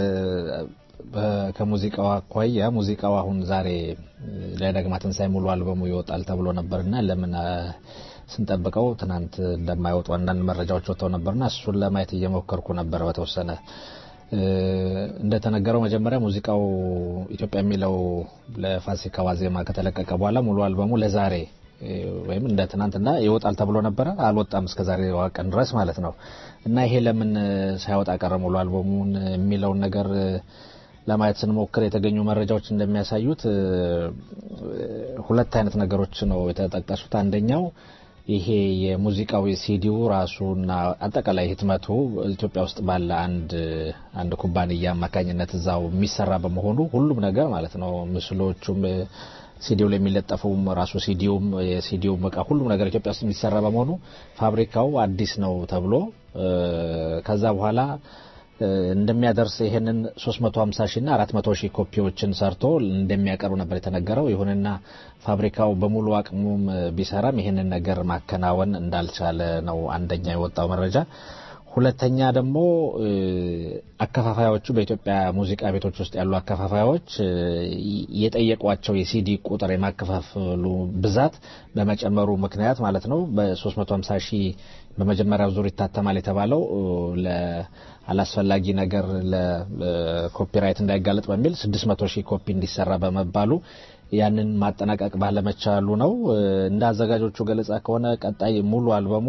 ከሙዚቃው አኳያ ሙዚቃው አሁን ዛሬ ለዳግማ ትንሣኤ ሙሉ አልበሙ ይወጣል ተብሎ ነበርና ለምን ስንጠብቀው ትናንት እንደማይወጡ አንዳንድ መረጃዎች ወጥተው ነበርና እሱን ለማየት እየሞከርኩ ነበር። በተወሰነ እንደተነገረው መጀመሪያ ሙዚቃው ኢትዮጵያ የሚለው ለፋሲካ ዋዜማ ከተለቀቀ በኋላ ሙሉ አልበሙ ለዛሬ ወይም እንደ ትናንትና ይወጣል ተብሎ ነበረ። አልወጣም እስከ ዛሬ ቀን ድረስ ማለት ነው። እና ይሄ ለምን ሳይወጣ ቀረ ሙሉ አልበሙን የሚለውን ነገር ለማየት ስንሞክር የተገኙ መረጃዎች እንደሚያሳዩት ሁለት አይነት ነገሮች ነው የተጠቀሱት። አንደኛው ይሄ የሙዚቃው ሲዲው ራሱና አጠቃላይ ህትመቱ ኢትዮጵያ ውስጥ ባለ አንድ አንድ ኩባንያ አማካኝነት እዛው የሚሰራ በመሆኑ ሁሉም ነገር ማለት ነው ምስሎቹም ሲዲው ላይ የሚለጠፈውም ራሱ ሲዲውም የሲዲውም እቃ ሁሉም ነገር ኢትዮጵያ ውስጥ የሚሰራ በመሆኑ ፋብሪካው አዲስ ነው ተብሎ ከዛ በኋላ እንደሚያደርስ ይሄንን 350 ሺህ እና 400 ሺህ ኮፒዎችን ሰርቶ እንደሚያቀርብ ነበር የተነገረው። ይሁንና ፋብሪካው በሙሉ አቅሙም ቢሰራም ይሄንን ነገር ማከናወን እንዳልቻለ ነው አንደኛ የወጣው መረጃ። ሁለተኛ ደግሞ አከፋፋዮቹ በኢትዮጵያ ሙዚቃ ቤቶች ውስጥ ያሉ አከፋፋዮች የጠየቋቸው የሲዲ ቁጥር የማከፋፈሉ ብዛት በመጨመሩ ምክንያት ማለት ነው በ350 ሺህ በመጀመሪያው ዙር ይታተማል የተባለው አላስፈላጊ ነገር ለኮፒራይት እንዳይጋለጥ በሚል 600 ሺህ ኮፒ እንዲሰራ በመባሉ ያንን ማጠናቀቅ ባለመቻሉ ነው። እንደ አዘጋጆቹ ገለጻ ከሆነ ቀጣይ ሙሉ አልበሙ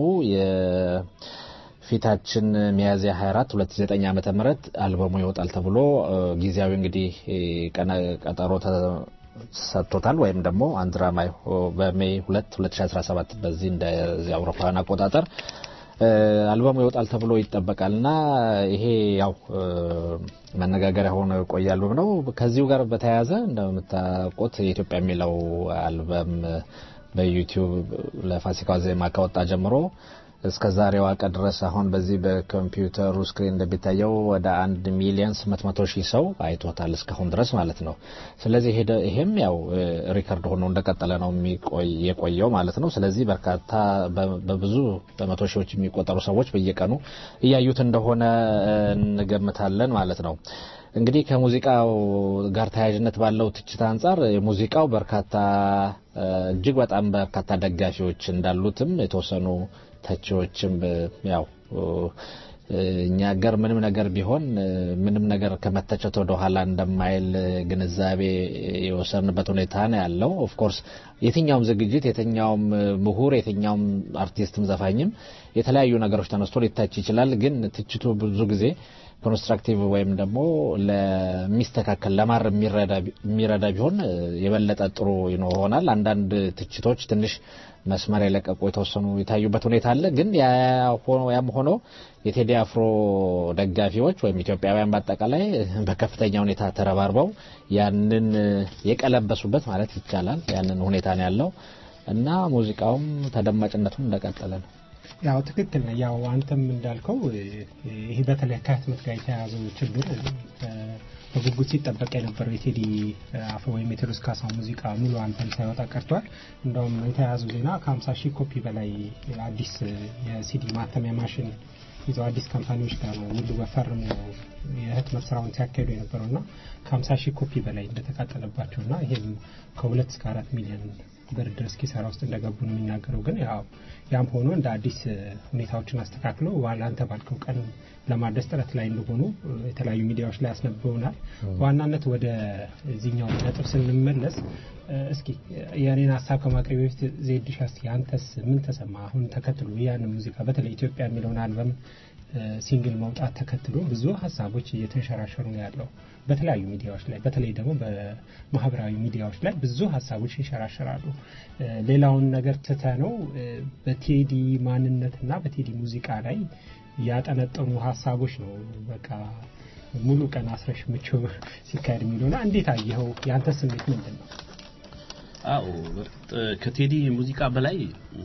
ፊታችን ሚያዝያ 24 2009 ዓመተ ምህረት አልበሙ ይወጣል ተብሎ ጊዜያዊ እንግዲህ ቀጠሮ ሰጥቶታል ወይም ደግሞ አንድራማይ በሜይ 2 2017 በዚህ እንደዚህ አውሮፓውያን አቆጣጠር አልበሙ ይወጣል ተብሎ ይጠበቃል እና ይሄ ያው መነጋገሪያ ሆኖ የቆየ አልበም ነው። ከዚሁ ጋር በተያያዘ እንደምታውቁት የኢትዮጵያ የሚለው አልበም በዩቲዩብ ለፋሲካ ዜማ ከወጣ ጀምሮ እስከ ዛሬዋ ቀን ድረስ አሁን በዚህ በኮምፒውተሩ ስክሪን እንደሚታየው ወደ አንድ ሚሊዮን ስምንት መቶ ሺህ ሰው አይቶታል እስካሁን ድረስ ማለት ነው። ስለዚህ ይሄም ያው ሪከርድ ሆኖ እንደቀጠለ ነው የቆየው ማለት ነው። ስለዚህ በርካታ በብዙ በመቶ ሺዎች የሚቆጠሩ ሰዎች በየቀኑ እያዩት እንደሆነ እንገምታለን ማለት ነው። እንግዲህ ከሙዚቃው ጋር ተያያዥነት ባለው ትችት አንጻር ሙዚቃው በርካታ እጅግ በጣም በርካታ ደጋፊዎች እንዳሉትም የተወሰኑ ተቺዎችም ያው እኛ ሀገር ምንም ነገር ቢሆን ምንም ነገር ከመተቸት ወደ ኋላ እንደማይል ግንዛቤ የወሰንበት ሁኔታ ነው ያለው። ኦፍኮርስ የትኛውም ዝግጅት፣ የትኛውም ምሁር፣ የትኛውም አርቲስትም ዘፋኝም የተለያዩ ነገሮች ተነስቶ ሊታች ይችላል። ግን ትችቱ ብዙ ጊዜ ኮንስትራክቲቭ ወይም ደግሞ ለሚስተካከል ለማር የሚረዳ ቢሆን የበለጠ ጥሩ ይሆናል። አንዳንድ ትችቶች ትንሽ መስመር የለቀቁ የተወሰኑ የታዩበት ሁኔታ አለ። ግን ያም ሆኖ የቴዲ አፍሮ ደጋፊዎች ወይም ኢትዮጵያውያን በአጠቃላይ በከፍተኛ ሁኔታ ተረባርበው ያንን የቀለበሱበት ማለት ይቻላል ያንን ሁኔታ ነው ያለው እና ሙዚቃውም ተደማጭነቱን እንደቀጠለ ነው። ያው ትክክል ነው። ያው አንተም እንዳልከው ይሄ በተለይ ከህትመት ጋር የተያያዘው ችግር በጉጉት ሲጠበቅ የነበረው የቴዲ አፍሮ ወይም የቴዎድሮስ ካሳሁን ሙዚቃ ሙሉ አልበም ሳይወጣ ቀርቷል። እንደውም የተያያዘው ዜና ከ50 ሺህ ኮፒ በላይ አዲስ የሲዲ ማተሚያ ማሽን ይዘው አዲስ ካምፓኒዎች ጋር ነው ውል በፈርሙ የህትመት ስራውን ሲያካሂዱ የነበረው እና ከ50 ሺህ ኮፒ በላይ እንደተቃጠለባቸው እና ይሄም ከሁለት እስከ አራት ሚሊዮን ብር ድረስ ኪሳራ ውስጥ እንደገቡ ነው የሚናገረው። ግን ያው ያም ሆኖ እንደ አዲስ ሁኔታዎችን አስተካክለው አንተ ባልከው ቀን ለማድረስ ጥረት ላይ እንደሆኑ የተለያዩ ሚዲያዎች ላይ አስነብበውናል። በዋናነት ወደ ዚህኛው ነጥብ ስንመለስ እስኪ የእኔን ሀሳብ ከማቅረብ በፊት ዜድ ሻስቲ አንተስ ምን ተሰማ? አሁን ተከትሎ ያንን ሙዚቃ በተለይ ኢትዮጵያ የሚለውን አልበም ሲንግል መውጣት ተከትሎ ብዙ ሀሳቦች እየተንሸራሸሩ ነው ያለው በተለያዩ ሚዲያዎች ላይ በተለይ ደግሞ በማህበራዊ ሚዲያዎች ላይ ብዙ ሀሳቦች ይንሸራሸራሉ። ሌላውን ነገር ትተ ነው በቴዲ ማንነትና በቴዲ ሙዚቃ ላይ ያጠነጠኑ ሀሳቦች ነው በቃ ሙሉ ቀን አስረሽ ምቸው ሲካሄድ የሚለውና እንዴት አየኸው? የአንተ ስሜት ምንድን ነው? አዎ በእርግጥ ከቴዲ ሙዚቃ በላይ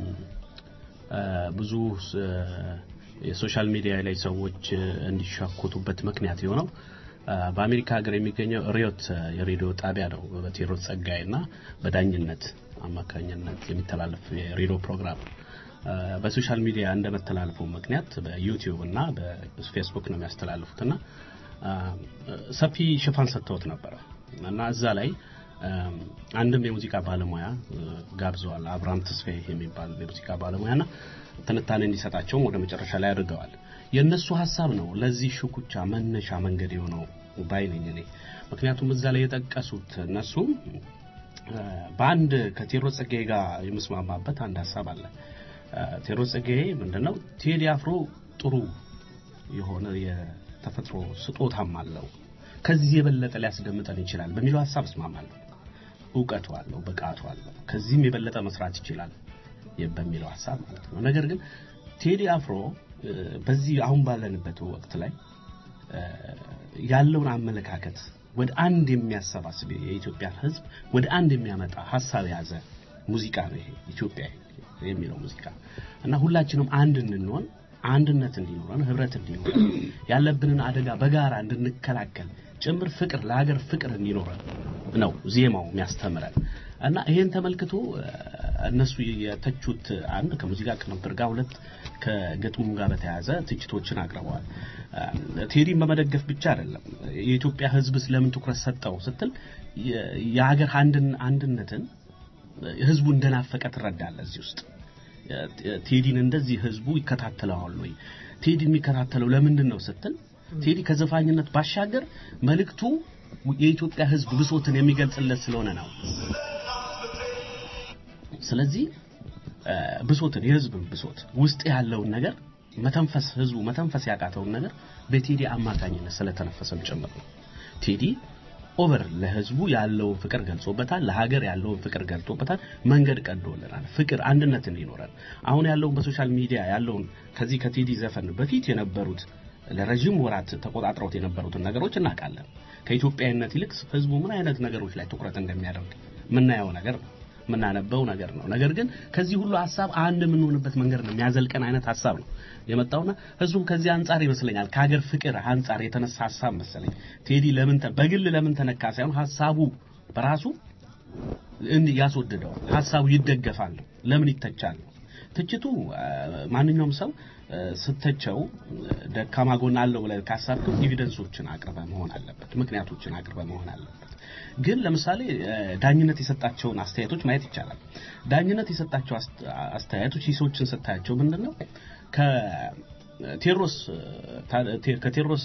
ብዙ የሶሻል ሚዲያ ላይ ሰዎች እንዲሻኮቱበት ምክንያት የሆነው በአሜሪካ ሀገር የሚገኘው ሪዮት የሬዲዮ ጣቢያ ነው። በቴዎድሮስ ጸጋዬ እና በዳኝነት አማካኝነት የሚተላለፍ የሬዲዮ ፕሮግራም በሶሻል ሚዲያ እንደመተላለፉ ምክንያት በዩቲዩብ እና በፌስቡክ ነው የሚያስተላልፉት እና ሰፊ ሽፋን ሰጥተውት ነበረ እና እዛ ላይ አንድም የሙዚቃ ባለሙያ ጋብዘዋል። አብርሃም ተስፋዬ የሚባል የሙዚቃ ባለሙያና ትንታኔ እንዲሰጣቸውም ወደ መጨረሻ ላይ አድርገዋል። የእነሱ ሀሳብ ነው ለዚህ ሽኩቻ መነሻ መንገድ የሆነው ባይ ነኝ እኔ። ምክንያቱም እዛ ላይ የጠቀሱት እነሱም በአንድ ከቴዎድሮስ ጸጋዬ ጋር የምስማማበት አንድ ሀሳብ አለ። ቴዎድሮስ ጸጋዬ ምንድነው ቴዲ አፍሮ ጥሩ የሆነ የተፈጥሮ ስጦታም አለው ከዚህ የበለጠ ሊያስደምጠን ይችላል በሚለው ሀሳብ እስማማለሁ። እውቀቱ አለው፣ ብቃቱ አለው፣ ከዚህም የበለጠ መስራት ይችላል በሚለው ሀሳብ ማለት ነው። ነገር ግን ቴዲ አፍሮ በዚህ አሁን ባለንበት ወቅት ላይ ያለውን አመለካከት ወደ አንድ የሚያሰባስብ የኢትዮጵያን ሕዝብ ወደ አንድ የሚያመጣ ሀሳብ የያዘ ሙዚቃ ነው ይሄ ኢትዮጵያ የሚለው ሙዚቃ እና ሁላችንም አንድ እንድንሆን አንድነት እንዲኖረን ህብረት እንዲኖረን ያለብንን አደጋ በጋራ እንድንከላከል ጭምር ፍቅር ለሀገር ፍቅር እንዲኖረን ነው ዜማው የሚያስተምረን እና ይሄን ተመልክቶ እነሱ የተቹት አንድ ከሙዚቃ ቅንብር ጋር፣ ሁለት ከግጥሙ ጋር በተያያዘ ትችቶችን አቅርበዋል። ቴዲን በመደገፍ ብቻ አይደለም የኢትዮጵያ ህዝብ ስለምን ትኩረት ሰጠው ስትል የሀገር አንድነትን ህዝቡ እንደናፈቀ ትረዳለህ እዚህ ውስጥ ቴዲን እንደዚህ ህዝቡ ይከታተለዋል ወይ? ቴዲ የሚከታተለው ለምንድን ነው ስትል ቴዲ ከዘፋኝነት ባሻገር መልእክቱ የኢትዮጵያ ህዝብ ብሶትን የሚገልጽለት ስለሆነ ነው። ስለዚህ ብሶትን የህዝብን ብሶት ውስጥ ያለውን ነገር መተንፈስ ህዝቡ መተንፈስ ያቃተውን ነገር በቴዲ አማካኝነት ስለተነፈሰም ጭምር ነው። ቴዲ ኦቨር ለህዝቡ ያለውን ፍቅር ገልጾበታል። ለሀገር ያለውን ፍቅር ገልጾበታል። መንገድ ቀዶልናል። ፍቅር አንድነት እንዲኖረን አሁን ያለውን በሶሻል ሚዲያ ያለውን ከዚህ ከቴዲ ዘፈን በፊት የነበሩት ለረጅም ወራት ተቆጣጥረውት የነበሩትን ነገሮች እናውቃለን። ከኢትዮጵያዊነት ይልቅ ህዝቡ ምን አይነት ነገሮች ላይ ትኩረት እንደሚያደርግ የምናየው ነገር ነው፣ የምናነበው ነገር ነው። ነገር ግን ከዚህ ሁሉ ሀሳብ አንድ የምንሆንበት መንገድ ነው የሚያዘልቀን አይነት ሀሳብ ነው የመጣውና ህዝቡም ከዚህ አንጻር ይመስለኛል ከሀገር ፍቅር አንጻር የተነሳ ሀሳብ መሰለኝ ቴዲ ለምን በግል ለምን ተነካ ሳይሆን ሀሳቡ በራሱ እንዲህ ያስወድደው ሀሳቡ ይደገፋል። ለምን ይተቻል? ትችቱ ማንኛውም ሰው ስተቸው ደካማ ጎን አለው ብለህ ካሳብክም ኤቪደንሶችን አቅርበ መሆን አለበት፣ ምክንያቶችን አቅርበ መሆን አለበት። ግን ለምሳሌ ዳኝነት የሰጣቸውን አስተያየቶች ማየት ይቻላል። ዳኝነት የሰጣቸው አስተያየቶች ሂሶችን ስታያቸው ምንድን ነው ከቴዎድሮስ ከቴዎድሮስ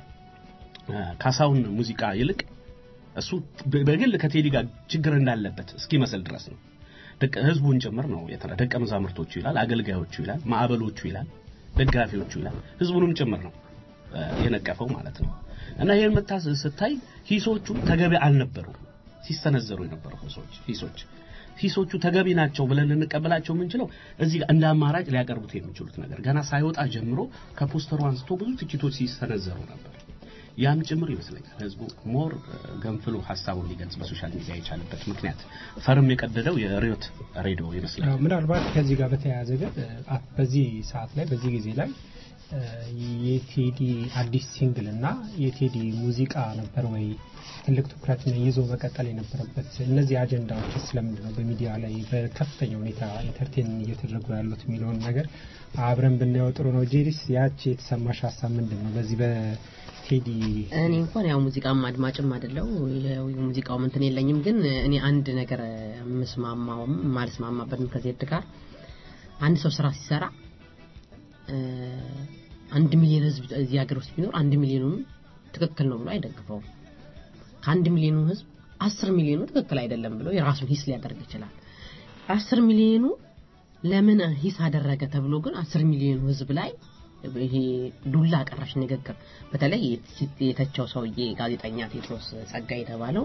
ካሳሁን ሙዚቃ ይልቅ እሱ በግል ከቴዲ ጋር ችግር እንዳለበት እስኪመስል ድረስ ነው። ህዝቡን ጭምር ነው የተረ ደቀ መዛሙርቶቹ ይላል፣ አገልጋዮቹ ይላል፣ ማዕበሎቹ ይላል፣ ደጋፊዎቹ ይላል፣ ህዝቡንም ጭምር ነው እ፣ የነቀፈው ማለት ነው። እና ይሄን መታ ስታይ ሂሶቹ ተገቢ አልነበሩም ሲሰነዘሩ የነበሩ ሂሶች ሂሶች ሂሶቹ ተገቢ ናቸው ብለን ልንቀበላቸው የምንችለው እዚህ ጋር እንደ አማራጭ ሊያቀርቡት የሚችሉት ነገር ገና ሳይወጣ ጀምሮ ከፖስተሩ አንስቶ ብዙ ትችቶች ሲሰነዘሩ ነበር። ያም ጭምር ይመስለኛል ህዝቡ ሞር ገንፍሎ ሀሳቡን ሊገልጽ በሶሻል ሚዲያ የቻለበት ምክንያት ፈርም የቀደደው የሪዮት ሬዲዮ ይመስላል። አዎ፣ ምናልባት ከዚህ ጋር በተያያዘ ግን አ- በዚህ ሰዓት ላይ በዚህ ጊዜ ላይ እ፣ የቴዲ አዲስ ሲንግል እና የቴዲ ሙዚቃ ነበር ወይ ትልቅ ትኩረት ይዞ መቀጠል የነበረበት? እነዚህ አጀንዳዎች ስለምንድን ነው በሚዲያ ላይ በከፍተኛ ሁኔታ ኢንተርቴን እየተደረጉ ያሉት የሚለውን ነገር አብረን ብናየው ጥሩ ነው። ጄሪስ ያቺ የተሰማሽ ሀሳብ ምንድን ነው በዚህ በቴዲ እኔ እንኳን ያው ሙዚቃም አድማጭም አይደለው የሙዚቃው እንትን የለኝም። ግን እኔ አንድ ነገር የምስማማውም ማልስማማበትም ከዜድ ጋር አንድ ሰው ስራ ሲሰራ እ፣ አንድ ሚሊዮን ህዝብ እዚህ ሀገር ውስጥ ቢኖር አንድ ሚሊዮኑን ትክክል ነው ብሎ አይደግፈውም። ከአንድ ሚሊዮኑ ህዝብ አስር ሚሊዮኑ ትክክል አይደለም ብሎ የራሱን ሂስ ሊያደርግ ይችላል። አስር ሚሊዮኑ ለምን ሂስ አደረገ ተብሎ ግን አስር ሚሊዮኑ ህዝብ ላይ ይሄ ዱላ ቀራሽ ንግግር በተለይ የተቸው ሰውዬ ጋዜጠኛ ቴድሮስ ጸጋ የተባለው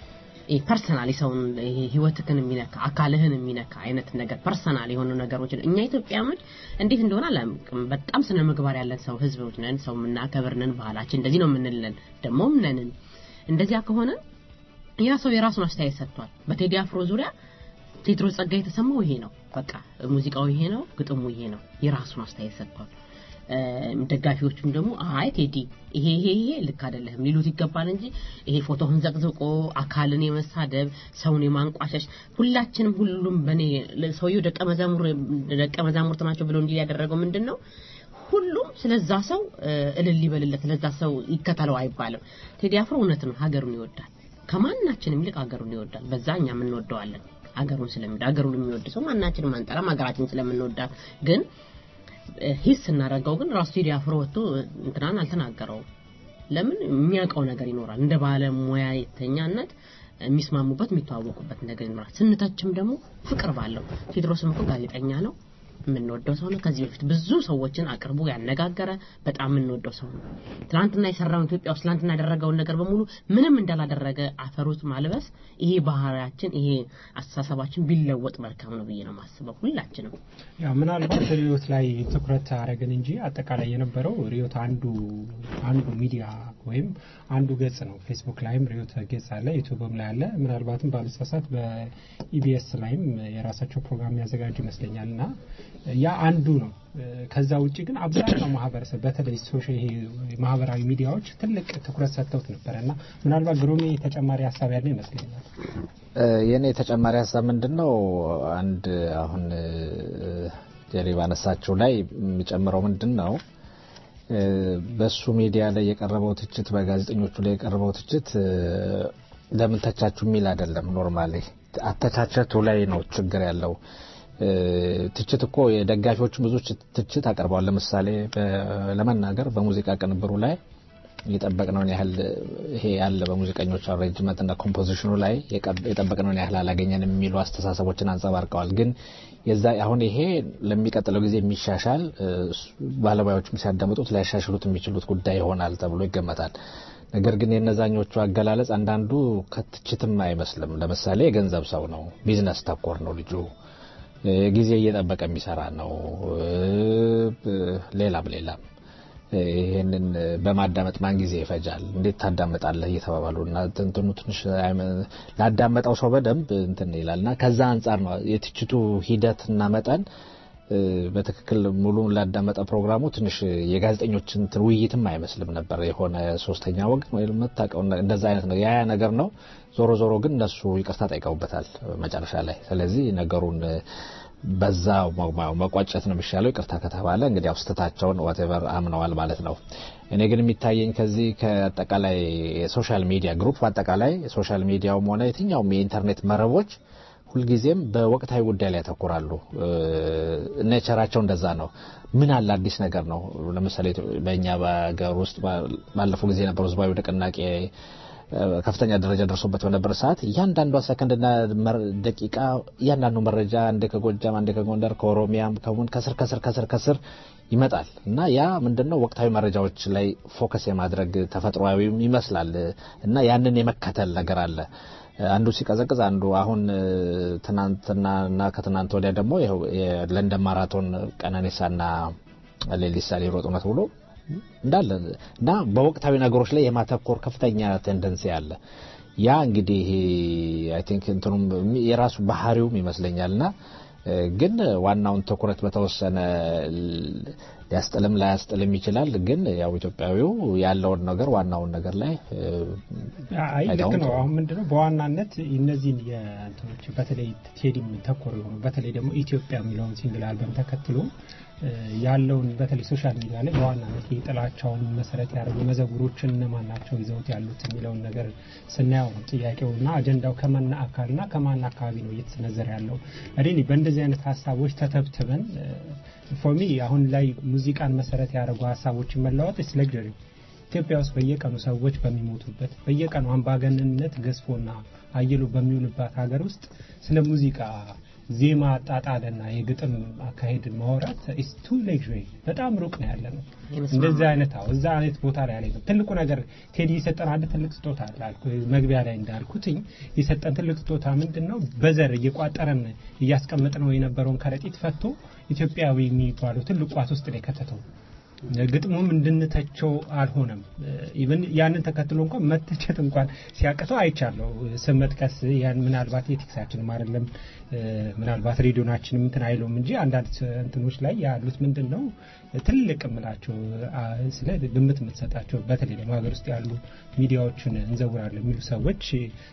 ፐርሰናል ሰውን ይሄ ህይወትህን የሚነካ አካልህን የሚነካ አይነት ነገር ፐርሰናል የሆኑ ነገሮችን እኛ ኢትዮጵያኖች እንዴት እንደሆነ አላውቅም። በጣም ስነ ምግባር ያለን ሰው ህዝቦች ነን፣ ሰው የምናከብር ነን፣ ባህላችን እንደዚህ ነው የምንለን ደግሞም ነንን። እንደዚያ ከሆነ ያ ሰው የራሱን አስተያየት ሰጥቷል። በቴዲ አፍሮ ዙሪያ ቴድሮስ ጸጋ የተሰማው ይሄ ነው። በቃ ሙዚቃው ይሄ ነው፣ ግጥሙ ይሄ ነው። የራሱን አስተያየት ሰጥቷል። እም፣ ደጋፊዎቹም ደግሞ አይ ቴዲ ይሄ ይሄ ይሄ ልክ አይደለህም ሊሉት ይገባል እንጂ ይሄ ፎቶህን ዘቅዝቆ አካልን የመሳደብ ሰውን የማንቋሸሽ ሁላችንም ሁሉም በኔ ሰውየው ደቀ መዛሙር ደቀ መዛሙርት ናቸው ብሎ እንዲል ያደረገው ምንድን ነው? ሁሉም ስለዛ ሰው እ፣ እልል ይበልለት ስለዛ ሰው ይከተለው አይባልም። ቴዲ አፍሮ እውነት ነው፣ ሀገሩን ይወዳል። ከማናችንም ይልቅ ሀገሩን ይወዳል። በዛ እኛም እንወደዋለን። ሀገሩን ስለሚወድ ሀገሩን የሚወድ ሰው ማናችንም አንጠላም፣ ሀገራችን ስለምንወዳት ግን ሂስ ስናደርገው ግን ራሱ ቴዲ አፍሮ ወጥቶ እንትናን አልተናገረውም። ለምን የሚያውቀው ነገር ይኖራል። እንደ ባለሙያተኛነት የሚስማሙበት የሚተዋወቁበት ነገር ይኖራል። ስንተችም ደግሞ ፍቅር ባለው ቴድሮስም እኮ ጋዜጠኛ ነው፣ የምንወደው ሰው ነው። ከዚህ በፊት ብዙ ሰዎችን አቅርቦ ያነጋገረ በጣም የምንወደው ሰው ነው። ትናንትና የሰራውን ኢትዮጵያ ውስጥ ትናንትና ያደረገውን ነገር በሙሉ ምንም እንዳላደረገ አፈሩት ማልበስ፣ ይሄ ባህሪያችን፣ ይሄ አስተሳሰባችን ቢለወጥ መልካም ነው ብዬ ነው የማስበው ሁላችንም ያው ምናልባት ሪዮት ላይ ትኩረት አረግን እንጂ አጠቃላይ የነበረው ሪዮት አንዱ አንዱ ሚዲያ ወይም አንዱ ገጽ ነው። ፌስቡክ ላይም ሪዮት ገጽ አለ፣ ዩቱብም ላይ አለ። ምናልባትም ባለሳሳት በኢቢኤስ ላይም የራሳቸው ፕሮግራም ያዘጋጁ ይመስለኛል እና ያ አንዱ ነው። ከዛ ውጭ ግን አብዛኛው ማህበረሰብ በተለይ ሶሻል ይሄ ማህበራዊ ሚዲያዎች ትልቅ ትኩረት ሰጥተውት ነበረ እና ምናልባት ግሩሜ ተጨማሪ ሀሳብ ያለው ይመስለኛል። የእኔ ተጨማሪ ሀሳብ ምንድን ነው? አንድ አሁን ጀሪ ባነሳችው ላይ የሚጨምረው ምንድን ነው? በሱ ሚዲያ ላይ የቀረበው ትችት፣ በጋዜጠኞቹ ላይ የቀረበው ትችት ለምን ተቻችሁ የሚል አይደለም። ኖርማሊ አተቻቸቱ ላይ ነው ችግር ያለው። ትችት እኮ የደጋፊዎችን ብዙ ትችት አቅርበዋል። ለምሳሌ ለመናገር በሙዚቃ ቅንብሩ ላይ የጠበቅነውን ያህል ይሄ ያለ በሙዚቀኞች አሬንጅመንት እና ኮምፖዚሽኑ ላይ የጠበቅነውን ያህል አላገኘንም የሚሉ አስተሳሰቦችን አንጸባርቀዋል። ግን የዛ አሁን ይሄ ለሚቀጥለው ጊዜ የሚሻሻል ባለሙያዎችም ሲያዳምጡት ሊያሻሽሉት የሚችሉት ጉዳይ ይሆናል ተብሎ ይገመታል። ነገር ግን የነዛኞቹ አገላለጽ አንዳንዱ ከትችትም አይመስልም። ለምሳሌ የገንዘብ ሰው ነው፣ ቢዝነስ ተኮር ነው ልጁ ጊዜ እየጠበቀ የሚሰራ ነው። ሌላም ሌላም ይህንን በማዳመጥ ማን ጊዜ ይፈጃል? እንዴት ታዳምጣለህ? እየተባባሉ እና እንትኑ ትንሽ ላዳመጠው ሰው በደንብ እንትን ይላል እና ከዛ አንጻር ነው የትችቱ ሂደት እና መጠን በትክክል ሙሉን ላዳመጠ ፕሮግራሙ ትንሽ የጋዜጠኞች እንትን ውይይትም አይመስልም ነበር። የሆነ ሶስተኛ ወገን ወይም መታቀው እንደዛ አይነት ነው ያ ነገር ነው። ዞሮ ዞሮ ግን እነሱ ይቅርታ ጠይቀውበታል መጨረሻ ላይ። ስለዚህ ነገሩን በዛ መቋጨት ነው የሚሻለው። ይቅርታ ከተባለ እንግዲህ ያው ስህተታቸውን ዋቴቨር አምነዋል ማለት ነው። እኔ ግን የሚታየኝ ከዚህ ከአጠቃላይ የሶሻል ሚዲያ ግሩፕ በአጠቃላይ የሶሻል ሚዲያውም ሆነ የትኛውም የኢንተርኔት መረቦች ሁልጊዜም በወቅታዊ ጉዳይ ላይ ያተኩራሉ። ኔቸራቸው እንደዛ ነው። ምን አለ አዲስ ነገር ነው። ለምሳሌ በእኛ በሀገር ውስጥ ባለፈው ጊዜ የነበረው ህዝባዊ ንቅናቄ ከፍተኛ ደረጃ ደርሶበት በነበረ ሰዓት እያንዳንዷ ሰከንድና ደቂቃ እያንዳንዱ መረጃ አንዴ ከጎጃም አንዴ ከጎንደር ከኦሮሚያም ከሙን ከስር ከስር ከስር ከስር ይመጣል እና ያ ምንድነው ወቅታዊ መረጃዎች ላይ ፎከስ የማድረግ ተፈጥሯዊም ይመስላል እና ያንን የመከተል ነገር አለ። አንዱ ሲቀዘቅዝ አንዱ አሁን ትናንትናና ከትናንት ወዲያ ደግሞ ይኸው የለንደን ማራቶን ቀነኒሳና ሌሊሳ ሊሮጡ ነው ተብሎ እንዳለ እና በወቅታዊ ነገሮች ላይ የማተኮር ከፍተኛ ቴንደንሲ አለ። ያ እንግዲህ አይ ቲንክ እንትኑም የራሱ ባህሪውም ይመስለኛልና ግን ዋናውን ትኩረት በተወሰነ ሊያስጥልም ላያስጥልም ይችላል። ግን ያው ኢትዮጵያዊው ያለውን ነገር ዋናውን ነገር ላይ አይ ልክ ነው። አሁን ምንድነው በዋናነት እነዚህን የእንትኖች በተለይ ቴዲም ተኮር የሆኑ በተለይ ደግሞ ኢትዮጵያ የሚለውን ሲንግል አልበም ተከትሎ ያለውን በተለይ ሶሻል ሚዲያ ላይ በዋናነት የጥላቻውን መሰረት ያደረጉ መዘጉሮችን እነማን ናቸው ይዘውት ያሉት የሚለውን ነገር ስናየው ነው ጥያቄውና አጀንዳው ከማን አካልና ከማን አካባቢ ነው እየተሰነዘረ ያለው። ሪሊ በእንደዚህ አይነት ሀሳቦች ተተብትበን ፎሚ አሁን ላይ ሙዚቃን መሰረት ያደረጉ ሀሳቦችን መለዋወጥ ስ ለግሪ ኢትዮጵያ ውስጥ በየቀኑ ሰዎች በሚሞቱበት በየቀኑ አምባገነንነት ገዝፎና አይሎ በሚውልባት ሀገር ውስጥ ስለ ሙዚቃ ዜማ አጣጣልና የግጥም አካሄድ ማውራት ኢስ ቱ ሌግሪ በጣም ሩቅ ነው ያለ ነው። እንደዚህ አይነት አዎ፣ እዛ አይነት ቦታ ላይ ያለ ትልቁ ነገር ቴዲ የሰጠን አንድ ትልቅ ስጦታ አለ አልኩ መግቢያ ላይ እንዳልኩትኝ የሰጠን ትልቅ ስጦታ ምንድን ነው? በዘር እየቋጠረን እያስቀመጥ ነው የነበረውን ከረጢት ፈቶ ኢትዮጵያዊ የሚባለው ትልቅ ቋት ውስጥ ነው የከተተው። ግጥሙም እንድንተቸው አልሆነም። ኢቨን ያንን ተከትሎ እንኳን መተቸት እንኳን ሲያቅተው አይቻለሁ። ስም መጥቀስ ያን ምናልባት የቴክሳችንም አይደለም ምናልባት ሬዲዮናችንም እንትን አይለውም እንጂ አንዳንድ እንትኖች ላይ ያሉት ምንድን ነው ትልቅ የምላቸው ስለ ግምት የምትሰጣቸው በተለይ ደግሞ ሀገር ውስጥ ያሉ ሚዲያዎችን እንዘውራለን የሚሉ ሰዎች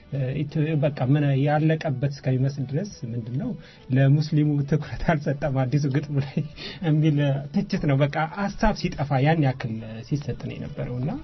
በቃ ምን ያለቀበት እስከሚመስል ድረስ ምንድን ነው ለሙስሊሙ ትኩረት አልሰጠም አዲሱ ግጥሙ ላይ የሚል ትችት ነው። በቃ ሀሳብ ሲጠፋ ያን ያክል ሲሰጥ ነው የነበረው እና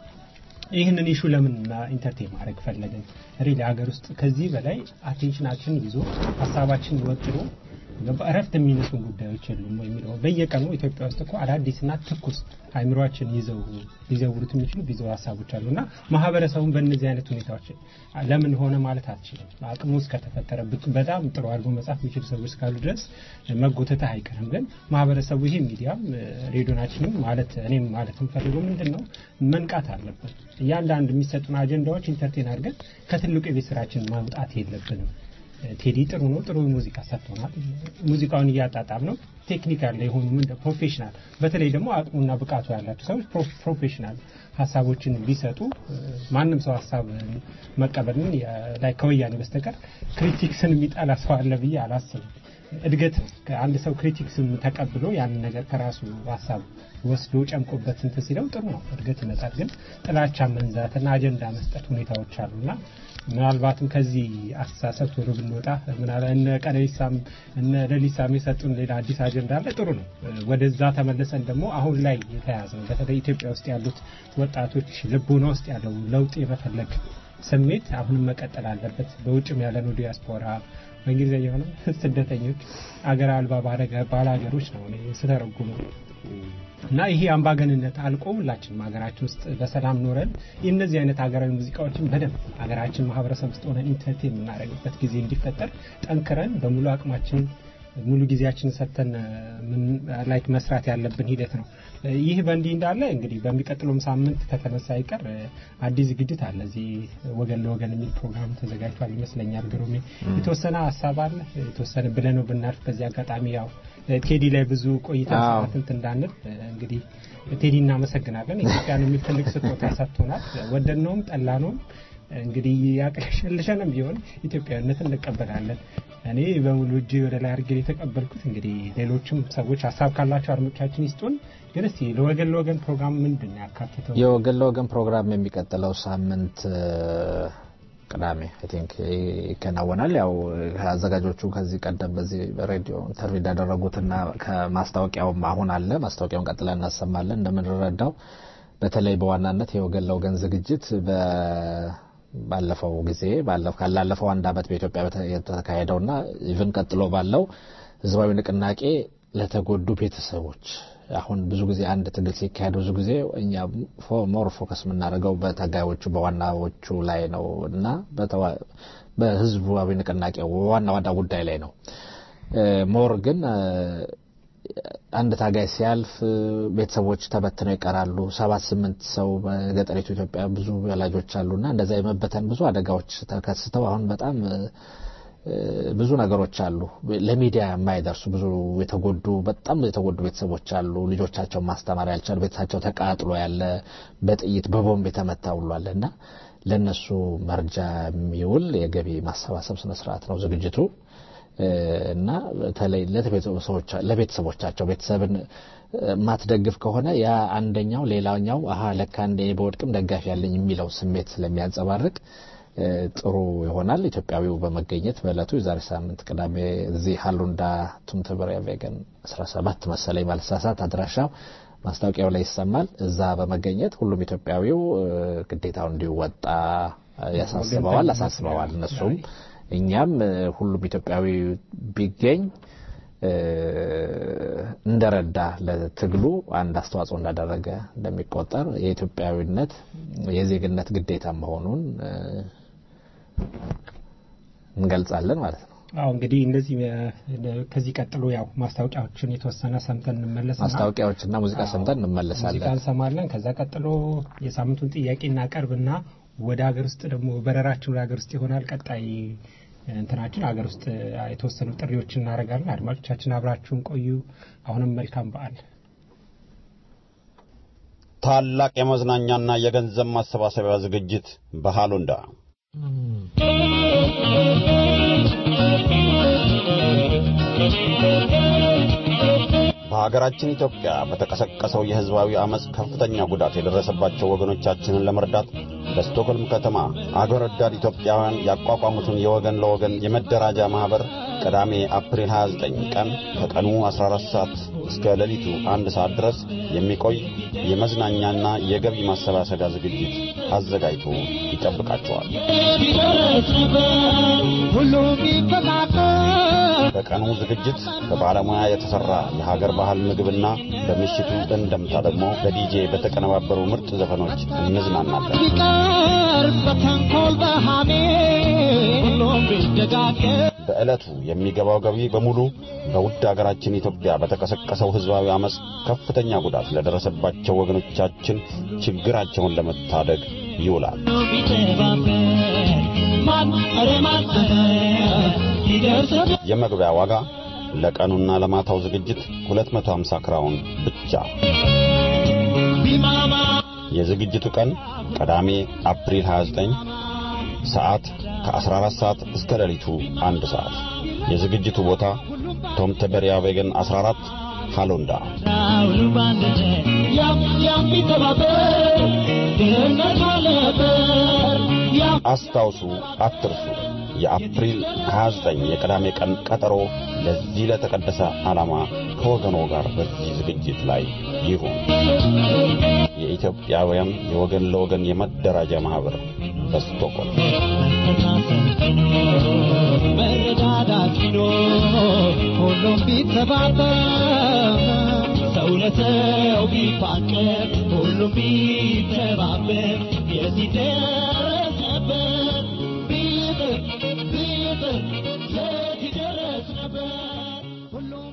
ይህንን ኢሹ ለምን ኢንተርቴን ማድረግ ፈለግን? ሪሊ ሀገር ውስጥ ከዚህ በላይ አቴንሽናችን ይዞ ሀሳባችን ወጥሮ እረፍት የሚነሱን ጉዳዮች የሉም የሚለው በየቀኑ ኢትዮጵያ ውስጥ እኮ አዳዲስና ትኩስ አይምሯችን ይዘው ሊዘውሩት የሚችሉ ብዙ ሀሳቦች አሉ እና ማህበረሰቡን በእነዚህ አይነት ሁኔታዎች ለምን ሆነ ማለት አትችልም። አቅሙ እስከተፈጠረ በጣም ጥሩ አድርጎ መጻፍ የሚችሉ ሰዎች እስካሉ ድረስ መጎተት አይቀርም። ግን ማህበረሰቡ ይሄ ሚዲያም ሬዲዮናችንም ማለት እኔም ማለት የምፈልገው ምንድን ነው መንቃት አለብን። እያንዳንዱ የሚሰጡን አጀንዳዎች ኢንተርቴን አድርገን ከትልቁ የቤት ስራችን ማውጣት የለብንም። ቴዲ ጥሩ ነው፣ ጥሩ ሙዚቃ ሰጥቶናል። ሙዚቃውን እያጣጣም ነው። ቴክኒካል የሆኑ ምን ፕሮፌሽናል፣ በተለይ ደግሞ አቅሙና ብቃቱ ያላቸው ሰዎች ፕሮፌሽናል ሀሳቦችን ቢሰጡ ማንም ሰው ሀሳብ መቀበልን ላይ ከወያኔ በስተቀር ክሪቲክስን የሚጠላ ሰው አለ ብዬ አላስብም። እድገት አንድ ሰው ክሪቲክስን ተቀብሎ ያንን ነገር ከራሱ ሀሳብ ወስዶ ጨምቆበት እንትን ሲለው ጥሩ ነው፣ እድገት ይመጣል። ግን ጥላቻ መንዛትና አጀንዳ መስጠት ሁኔታዎች አሉና ምናልባትም ከዚህ አስተሳሰብ ቶሎ ብንወጣ እነ ቀነኒሳም እነ ሌሊሳም የሰጡን ሌላ አዲስ አጀንዳ አለ። ጥሩ ነው። ወደዛ ተመልሰን ደግሞ አሁን ላይ የተያዘ ነው። በተለይ ኢትዮጵያ ውስጥ ያሉት ወጣቶች ልቦና ውስጥ ያለው ለውጥ የመፈለግ ስሜት አሁንም መቀጠል አለበት። በውጭም ያለነው ዲያስፖራ በእንግሊዝኛ የሆነ ስደተኞች አገር አልባ ባለ ሀገሮች ነው ስተረጉሙ እና ይሄ አምባገንነት አልቆ ሁላችንም ሀገራችን ውስጥ በሰላም ኖረን የእነዚህ አይነት ሀገራዊ ሙዚቃዎችን በደንብ ሀገራችን ማህበረሰብ ውስጥ ሆነን ኢንተርቴን የምናደርግበት ጊዜ እንዲፈጠር ጠንክረን በሙሉ አቅማችን ሙሉ ጊዜያችን ሰጥተን ላይክ መስራት ያለብን ሂደት ነው። ይህ በእንዲህ እንዳለ እንግዲህ በሚቀጥለውም ሳምንት ከተነሳ አይቀር አዲስ ዝግጅት አለ። እዚህ ወገን ለወገን የሚል ፕሮግራም ተዘጋጅቷል ይመስለኛል። ግሩሜ የተወሰነ ሀሳብ አለ የተወሰነ ብለህ ነው ብናልፍ። በዚህ አጋጣሚ ያው ቴዲ ላይ ብዙ ቆይታ ሰዓትንት እንዳንል እንግዲህ ቴዲ እናመሰግናለን። ኢትዮጵያን የሚል ትልቅ ስጦታ ሰጥቶናል። ወደድነውም ጠላነውም እንግዲህ ያቅለሸልሸንም ቢሆን ኢትዮጵያዊነትን እንቀበላለን። እኔ በሙሉ እጅ ወደ ላይ አድርጌ የተቀበልኩት። እንግዲህ ሌሎችም ሰዎች ሀሳብ ካላቸው አድማጮቻችን ይስጡን። ግን እስቲ ለወገን ለወገን ፕሮግራም ምንድን ነው ያካትተው? የወገን ለወገን ፕሮግራም የሚቀጥለው ሳምንት ቅዳሜ አይ ቲንክ ይከናወናል። ያው አዘጋጆቹ ከዚህ ቀደም በዚህ በሬዲዮ ኢንተርቪው እንዳደረጉትና ከማስታወቂያውም አሁን አለ። ማስታወቂያውን ቀጥለን እናሰማለን። እንደምንረዳው በተለይ በዋናነት የወገን ለወገን ዝግጅት ባለፈው ጊዜ ካላለፈው አንድ ዓመት በኢትዮጵያ የተካሄደውና ኢቭን ቀጥሎ ባለው ህዝባዊ ንቅናቄ ለተጎዱ ቤተሰቦች አሁን ብዙ ጊዜ አንድ ትግል ሲካሄድ ብዙ ጊዜ እኛ ሞር ፎከስ የምናደርገው በታጋዮቹ በዋናዎቹ ላይ ነው እና በህዝባዊ ንቅናቄ ዋና ዋና ጉዳይ ላይ ነው። ሞር ግን አንድ ታጋይ ሲያልፍ ቤተሰቦች ተበትነው ይቀራሉ። ሰባት ስምንት ሰው በገጠሪቱ ኢትዮጵያ ብዙ ወላጆች አሉና እንደዛ የመበተን ብዙ አደጋዎች ተከስተው አሁን በጣም ብዙ ነገሮች አሉ። ለሚዲያ የማይደርሱ ብዙ የተጎዱ በጣም የተጎዱ ቤተሰቦች አሉ። ልጆቻቸውን ማስተማር ያልቻሉ ቤተሰባቸው ተቃጥሎ ያለ በጥይት በቦምብ የተመታ ሁሉ አለ እና ለእነሱ መርጃ የሚውል የገቢ ማሰባሰብ ስነስርዓት ነው ዝግጅቱ እና በተለይ ለቤተሰቦቻቸው ቤተሰብን ማትደግፍ ከሆነ ያ አንደኛው ሌላኛው አሀ ለካ እንደ በወድቅም ደጋፊ ያለኝ የሚለው ስሜት ስለሚያንጸባርቅ ጥሩ ይሆናል። ኢትዮጵያዊው በመገኘት በእለቱ የዛሬ ሳምንት ቅዳሜ እዚህ ሀሉንዳ ቱምትብሪያ ቬገን 17 መሰለኝ ባልሳሳት አድራሻው ማስታወቂያው ላይ ይሰማል። እዛ በመገኘት ሁሉም ኢትዮጵያዊው ግዴታው እንዲወጣ ያሳስበዋል አሳስበዋል። እነሱም እኛም ሁሉም ኢትዮጵያዊ ቢገኝ እንደረዳ ለትግሉ አንድ አስተዋጽኦ እንዳደረገ እንደሚቆጠር የኢትዮጵያዊነት የዜግነት ግዴታ መሆኑን እንገልጻለን ማለት ነው። አዎ እንግዲህ እንደዚህ ከዚህ ቀጥሎ ያው ማስታወቂያዎችን የተወሰነ ሰምተን እንመለስ። ማስታወቂያዎችና ሙዚቃ ሰምተን እንመለሳለን። ሙዚቃ እንሰማለን። ከዛ ቀጥሎ የሳምንቱን ጥያቄ እናቀርብና ወደ ሀገር ውስጥ ደግሞ በረራችን ወደ ሀገር ውስጥ ይሆናል። ቀጣይ እንትናችን ሀገር ውስጥ የተወሰኑ ጥሪዎችን እናደርጋለን። አድማጮቻችን አብራችሁን ቆዩ። አሁንም መልካም በዓል። ታላቅ የመዝናኛና የገንዘብ ማሰባሰቢያ ዝግጅት በሃሎንዳ በሀገራችን ኢትዮጵያ በተቀሰቀሰው የሕዝባዊ አመፅ ከፍተኛ ጉዳት የደረሰባቸው ወገኖቻችንን ለመርዳት በስቶክሆልም ከተማ አገር ወዳድ ኢትዮጵያውያን ያቋቋሙትን የወገን ለወገን የመደራጃ ማኅበር ቅዳሜ አፕሪል 29 ቀን ከቀኑ 14 ሰዓት እስከ ሌሊቱ አንድ ሰዓት ድረስ የሚቆይ የመዝናኛና የገቢ ማሰባሰቢያ ዝግጅት አዘጋጅቶ ይጠብቃቸዋል። በቀኑ ዝግጅት በባለሙያ የተሰራ የሀገር ባህል ምግብና በምሽቱ እንደምታ ደግሞ በዲጄ በተቀነባበሩ ምርጥ ዘፈኖች እንዝናናለን። በዕለቱ የሚገባው ገቢ በሙሉ በውድ አገራችን ኢትዮጵያ በተቀሰቀሰው ሕዝባዊ አመፅ ከፍተኛ ጉዳት ለደረሰባቸው ወገኖቻችን ችግራቸውን ለመታደግ ይውላል። የመግቢያ ዋጋ ለቀኑና ለማታው ዝግጅት 250 ክራውን ብቻ። የዝግጅቱ ቀን ቅዳሜ አፕሪል 29 ሰዓት ከ14 ሰዓት እስከ ሌሊቱ አንድ ሰዓት። የዝግጅቱ ቦታ ቶምተበሪያ ቬገን 14 ሃሎንዳ። አስታውሱ፣ አትርሱ። የአፕሪል 29 የቅዳሜ ቀን ቀጠሮ ለዚህ ለተቀደሰ ዓላማ ከወገኖ ጋር በዚህ ዝግጅት ላይ ይሁን። የኢትዮጵያውያን የወገን ለወገን የመደራጃ ማኅበር በስቶኮልም መረዳዳት ቢኖር ሁሉም ቢተባበር ሰው ለሰው ቢፋቀር ሁሉም ቢተባበር የዚህ ደረስ ነበር ቢጥር ቢጥር የት ይደረስ ነበር ሁሉም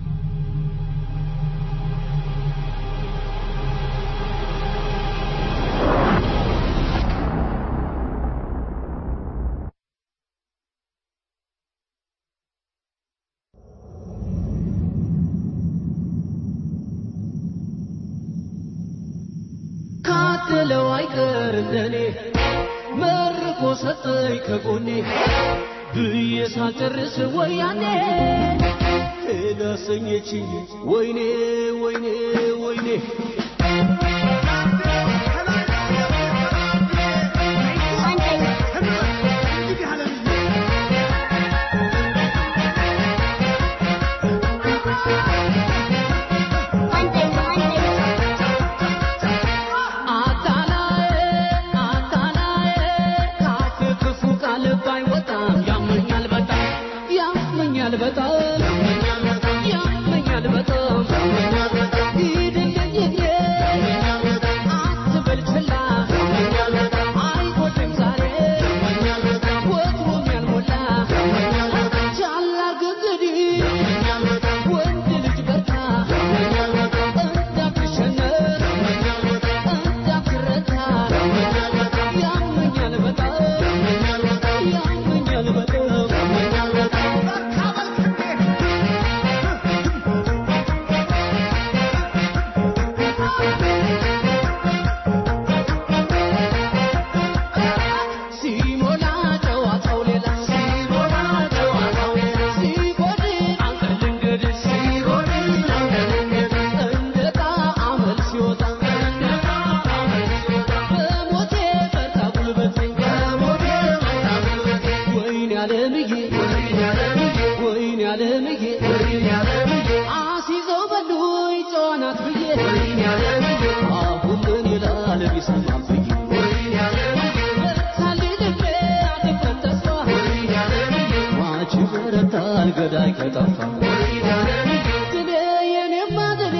ካደለው አይቀር እንደኔ መርቆ ሰጠኝ ከጎኔ ብዬ ሳልጨርስ ወያኔ ሄዳ ሰኘችኝ ወይኔ ወይኔ ወይኔ አታላዬ አታላዬ ካፍ ክፉ ቃል ባይወጣም ያመኛል በጣም ያመኛል በጣም ያመኛል በጣም ዓለምዬ ወይኔ ዓለምዬ አሲዘው በሉኝ ጨዋናት ብዬ አሁን ምን ይላል ቢሰማም ብዬ በርታልኝ ልቤ አትክፈት ተስፋ ማች በረታል ገዳይ ከጠፋ ድሌ የኔማ ድሌ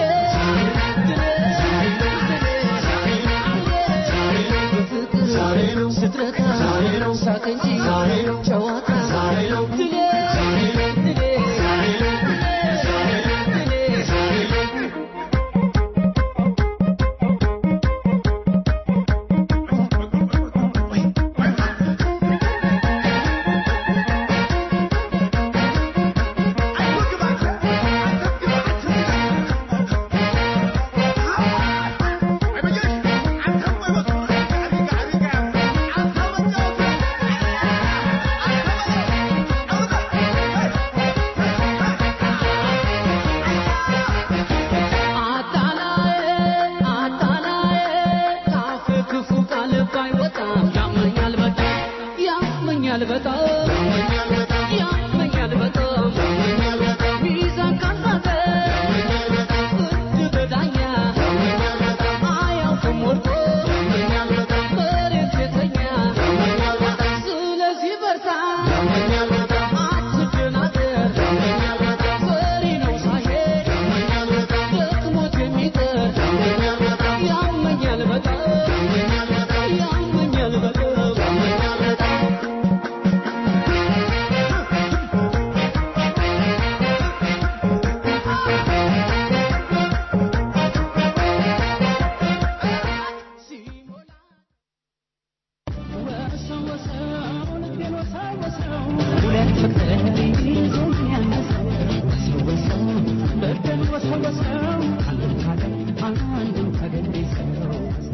ስትረታ ሳቅ እንጂ ጨዋታ ድሌ ድሌ አታላዬ አታላዬ ካፍ ክፉ ቃል ባይወጣም ያመኛል በጣም ያመኛል በጣም ያመኛል በጣም ሚዛን ካሳተ ፍርድ በዳኛ አያውቅም ወድቆ መሬት የተኛ ስለዚህ በርታ አትደናገር ፈሪ ነው ሳይሄድ ደክሞት የሚቀር ያመኛል በጣም ያመኛል በጣም ሁለት ፍቅር ይዞኝ ያነሰው ወሰው ወሰው በደል ወሰው ወሰው አንዱን ካገር አንዱን ካገር ሰው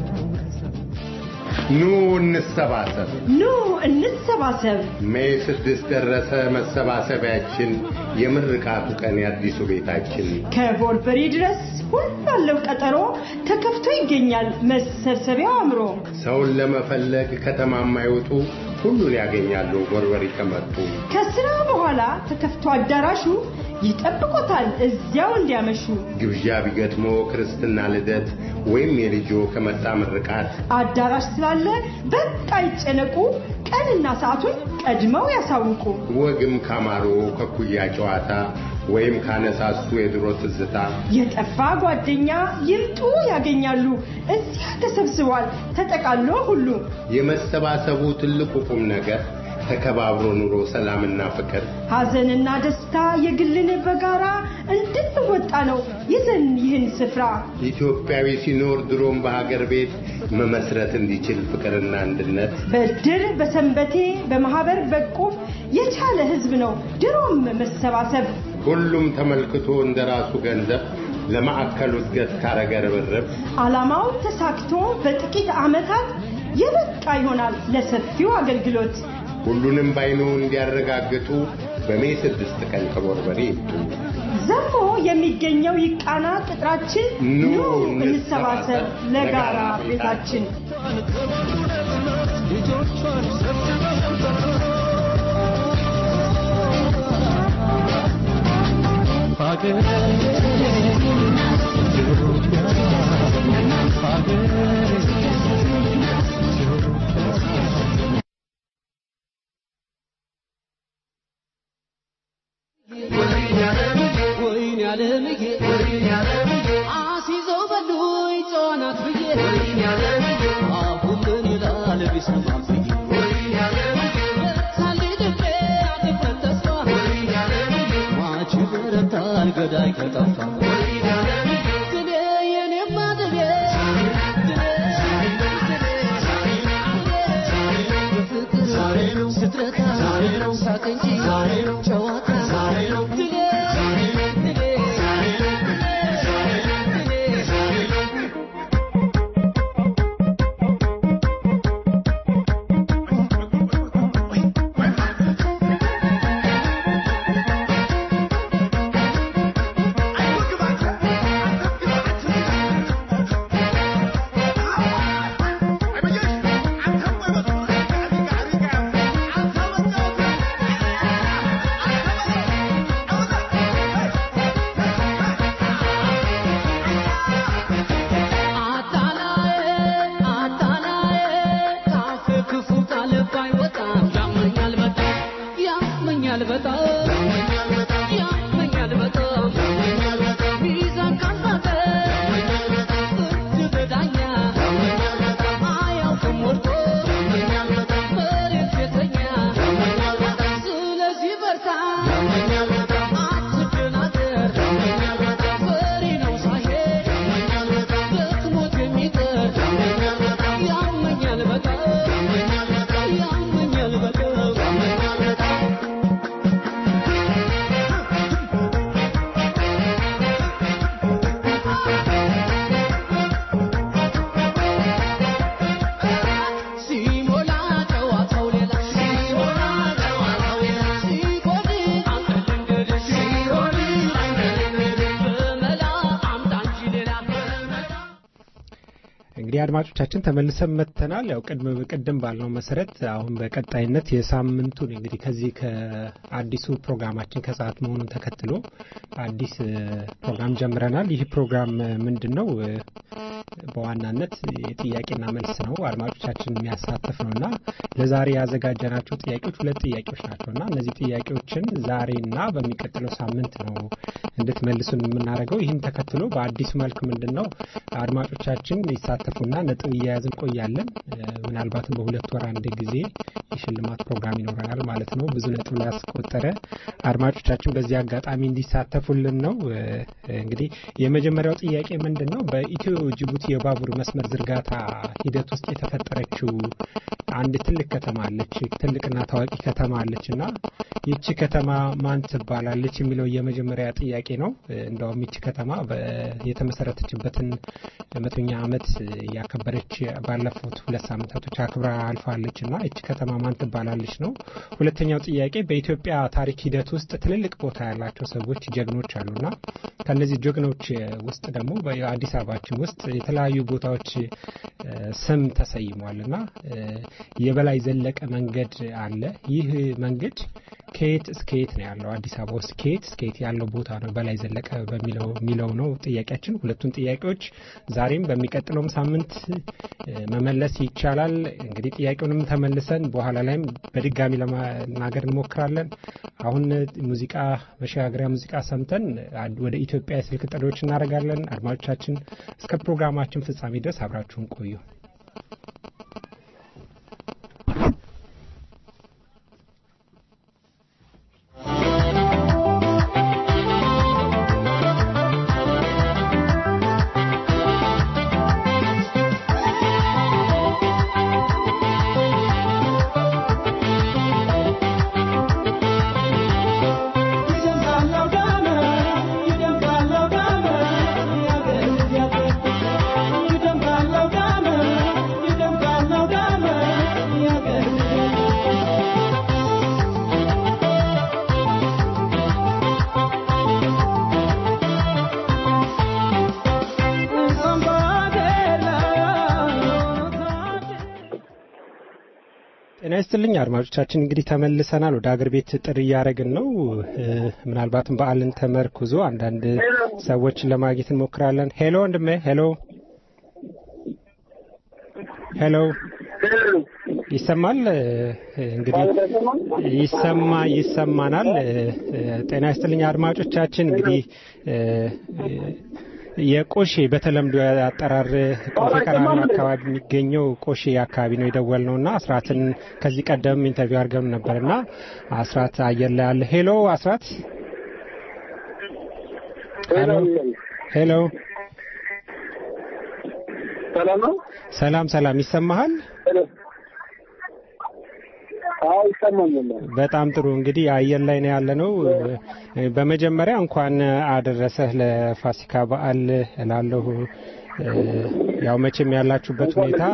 ኑ እንሰባሰብ። ኑ እንሰባሰብ። ሜይ ስድስት ደረሰ መሰባሰቢያችን፣ የምርቃቱ ቀን የአዲሱ ቤታችን። ከቦርበሪ ድረስ ሁሉ አለው ቀጠሮ ተከፍቶ ይገኛል መሰብሰቢያው አምሮ። ሰውን ለመፈለግ ከተማ የማይወጡ ሁሉን ያገኛሉ ቦርበሪ ከመጡ። ከስራ በኋላ ተከፍቶ አዳራሹ ይጠብቆታል እዚያው እንዲያመሹ። ግብዣ ቢገጥሞ ክርስትና፣ ልደት ወይም የልጆ ከመጣ ምርቃት አዳራሽ ስላለ በቃ ይጨነቁ፣ ቀንና ሰዓቱን ቀድመው ያሳውቁ። ወግም ካማሮ ከኩያ ጨዋታ ወይም ካነሳሱ የድሮ ትዝታ የጠፋ ጓደኛ ይምጡ ያገኛሉ። እዚያ ተሰብስቧል ተጠቃሎ ሁሉ የመሰባሰቡ ትልቁ ቁም ነገር ተከባብሮ ኑሮ ሰላምና ፍቅር ሐዘንና ደስታ የግልን በጋራ እንድንወጣ ነው ይዘን ይህን ስፍራ ኢትዮጵያዊ ሲኖር ድሮም በሀገር ቤት መመስረት እንዲችል ፍቅርና አንድነት በድር በሰንበቴ በማህበር በቁም የቻለ ህዝብ ነው ድሮም መሰባሰብ ሁሉም ተመልክቶ እንደ ራሱ ገንዘብ ለማዕከሉ እድገት ካረገ ርብርብ ዓላማው ተሳክቶ በጥቂት ዓመታት የበቃ ይሆናል ለሰፊው አገልግሎት ሁሉንም ባይኑ እንዲያረጋግጡ በሜይ ስድስት ቀን ከቦርበሬ ይምጡ። ዘሞ የሚገኘው ይቃና ቅጥራችን ኑ እንሰባሰብ ለጋራ ቤታችን ወይኔ ዓለምዬ አሲዘው በሉኝ ጨዋናት ብዬ አሁን ምን ይላል ቢሰማም ብዬ በርታልኝ ልቤ አትክፈት ተስፋ ማች በረታል ገዳይ ከጠፋ ድሌ የኔማ ድሌ በፍቅር ስትረታ ሳቅ እንጂ ጨዋታ ድሌ አድማጮቻችን ተመልሰን መጥተናል። ያው ቅድም ቅድም ባልነው መሰረት አሁን በቀጣይነት የሳምንቱን እንግዲህ ከዚህ ከአዲሱ ፕሮግራማችን ከሰዓት መሆኑን ተከትሎ አዲስ እ፣ ፕሮግራም ጀምረናል። ይህ ፕሮግራም እ፣ ምንድን ነው? እ፣ በዋናነት የጥያቄና መልስ ነው። አድማጮቻችን የሚያሳትፍ ነው እና ለዛሬ ያዘጋጀናቸው ጥያቄዎች ሁለት ጥያቄዎች ናቸው እና እነዚህ ጥያቄዎችን ዛሬና በሚቀጥለው ሳምንት ነው እንድትመልሱን የምናደርገው። ይህን ተከትሎ በአዲሱ መልክ ምንድን ነው አድማጮቻችን ይሳተፉና ነጥብ እያያዝን ቆያለን። እ፣ ምናልባትም በሁለት ወር አንድ ጊዜ የሽልማት ፕሮግራም ይኖረናል ማለት ነው። ብዙ ነጥብ ላይ ያስቆጠረ አድማጮቻችን በዚህ አጋጣሚ እንዲሳተፉልን ነው። እ፣ እንግዲህ የመጀመሪያው ጥያቄ ምንድን ነው በኢትዮ ጅቡቲ የባቡር መስመር ዝርጋታ ሂደት ውስጥ የተፈጠረችው አንድ ትልቅ ከተማ አለች፣ ትልቅና ታዋቂ ከተማ አለች እና ይቺ ከተማ ማን ትባላለች የሚለው የመጀመሪያ ጥያቄ ነው። እ፣ እንደውም ይቺ ከተማ በ- የተመሰረተችበትን መቶኛ ዓመት ያከበረች ባለፉት ሁለት ሳምንታቶች አክብራ አልፋለች እና ይቺ ከተማ ማን ትባላለች ነው። ሁለተኛው ጥያቄ በኢትዮጵያ ታሪክ ሂደት ውስጥ ትልልቅ ቦታ ያላቸው ሰዎች ጀግኖች አሉና ከነዚህ ጀግኖች ውስጥ ደግሞ በአዲስ አበባችን ውስጥ የተለያዩ ቦታዎች እ፣ ስም ተሰይሟል እና እ፣ የበላይ ዘለቀ መንገድ አለ። ይህ መንገድ ከየት እስከ የት ነው ያለው? አዲስ አበባ ውስጥ ከየት እስከ የት ያለው ቦታ ነው በላይ ዘለቀ በሚለው የሚለው ነው ጥያቄያችን። ሁለቱን ጥያቄዎች ዛሬም በሚቀጥለውም ሳምንት እ፣ መመለስ ይቻላል። እንግዲህ ጥያቄውንም ተመልሰን በኋላ ላይም በድጋሚ ለማናገር እንሞክራለን። አሁን ሙዚቃ መሸጋገሪያ ሙዚቃ ሰምተን አድ- ወደ ኢትዮጵያ የስልክ ጥሪዎች እናደርጋለን። አድማጮቻችን እስከ ፕሮግራማችን ፍጻሜ ድረስ አብራችሁን ቆዩ። ጤና ይስጥልኝ አድማጮቻችን፣ እንግዲህ ተመልሰናል። ወደ አገር ቤት ጥሪ እያደረግን ነው። እ፣ ምናልባትም በዓልን ተመርኩዞ አንዳንድ ሰዎችን ለማግኘት እንሞክራለን። ሄሎ ወንድሜ፣ ሄሎ ሄሎ፣ ይሰማል? እ፣ እንግዲህ ይሰማ ይሰማናል። እ፣ እ፣ ጤና ይስጥልኝ አድማጮቻችን፣ እንግዲህ እ፣ የቆሼ በተለምዶ አጠራር ቆሼ ቀራኒዮ አካባቢ የሚገኘው ቆሼ አካባቢ ነው የደወል ነው እና አስራትን ከዚህ ቀደም ኢንተርቪው አድርገን ነበር እና አስራት አየር ላይ አለ። ሄሎ አስራት። ሄሎ ሄሎ። ሰላም ነው? ሰላም ሰላም፣ ይሰማሃል? አዎ ይሰማኛል። በጣም ጥሩ እንግዲህ አየር ላይ ነው ያለ ነው። በመጀመሪያ እንኳን አደረሰህ ለፋሲካ በዓል እላለሁ። እ፣ ያው መቼም ያላችሁበት ሁኔታ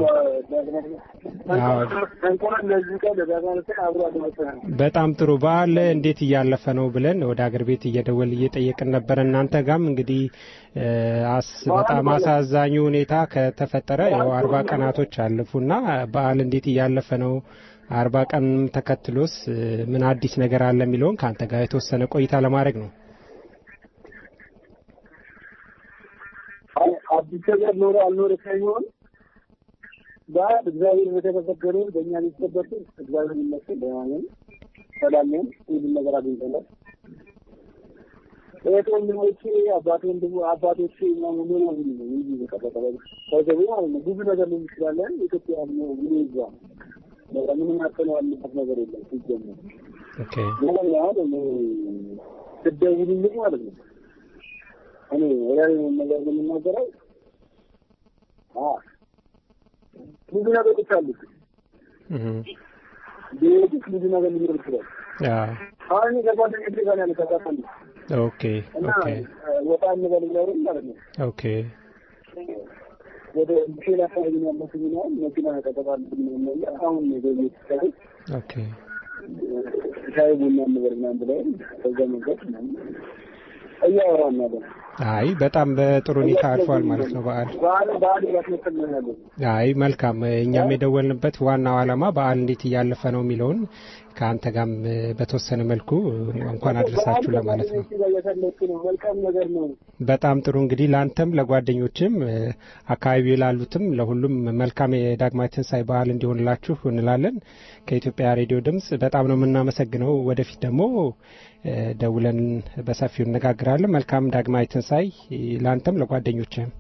አዎ፣ እንኳን ለዚህ ቀን ለዳጋነትን አብሮ አደረሰን። በጣም ጥሩ በዓል እንዴት እያለፈ ነው ብለን ወደ አገር ቤት እየደወል እየጠየቅን ነበር። እናንተ ጋም እንግዲህ እ፣ አስ በጣም አሳዛኙ ሁኔታ ከተፈጠረ ያው አርባ ቀናቶች አለፉና በዓል እንዴት እያለፈ ነው? አርባ ቀን ተከትሎስ እ፣ ምን አዲስ ነገር አለ የሚለውን ከአንተ ጋር የተወሰነ ቆይታ ለማድረግ ነው። አዲስ ነገር ኖረ አልኖረ ሳይሆን በዓል እግዚአብሔር በተመሰገነ በእኛ ሊጠበቅ እግዚአብሔር ይመስገን ደህና ነን፣ ሰላም ነን፣ ሁሉም ነገር አግኝተናል። እህት ወንድሞቼ፣ አባት ወንድሞ አባቶቼ ምናምን ምን ነው ሁሉ ነው እንጂ በቀጠቀጠ ከገቡ ማለት ነው ብዙ ነገር ነው እንችላለን። ኢትዮጵያ ነው ምን ይዟ በቃ ምንም አጥተነው ያለበት ነገር የለም ሲጀመር ኦኬ ግን አሁን ስትደውልልኝ ማለት ነው እኔ ራሪ ነገር የምናገረው አ ብዙ ነገሮች አሉ። እህ ቤት ውስጥ ብዙ ነገር ሊኖር ይችላል። ያ አሁን እኔ ከጓደኞቼ ጋር ነው ያለው ተቃጣሚ ኦኬ እና ኦኬ ወጣ እንበል ብለውኝ ማለት ነው ኦኬ ወደ ሼል አካባቢ ነው ያለሁት ነው መኪና ተቀጣጣልብኝ ነው ያለ አሁን ነው ቤት ሰው ኦኬ ሻይ ቡና እንበል ምናምን ብለውኝ ከዛ መንገድ ምናምን እያወራን ያለ አይ በጣም በጥሩ ሁኔታ አልፏል ማለት ነው በዓል። በዓል በዓል እያስመሰል ነው ያለ አይ መልካም። እኛም የደወልንበት ዋናው ዓላማ በዓል እንዴት እያለፈ ነው የሚለውን ከአንተ ጋርም በተወሰነ መልኩ እንኳን አድረሳችሁ ለማለት ነው። እያሳለፍኩ ነው። መልካም ነገር ነው። በጣም ጥሩ እንግዲህ ለአንተም ለጓደኞችም አካባቢው ላሉትም ለሁሉም መልካም የዳግማዊ ትንሣኤ በዓል እንዲሆንላችሁ እንላለን። ከኢትዮጵያ ሬዲዮ ድምፅ በጣም ነው የምናመሰግነው። ወደፊት ደግሞ ደውለን በሰፊው እነጋግራለን። መልካም ዳግማዊ ትንሣኤ ለአንተም ለጓደኞችህም።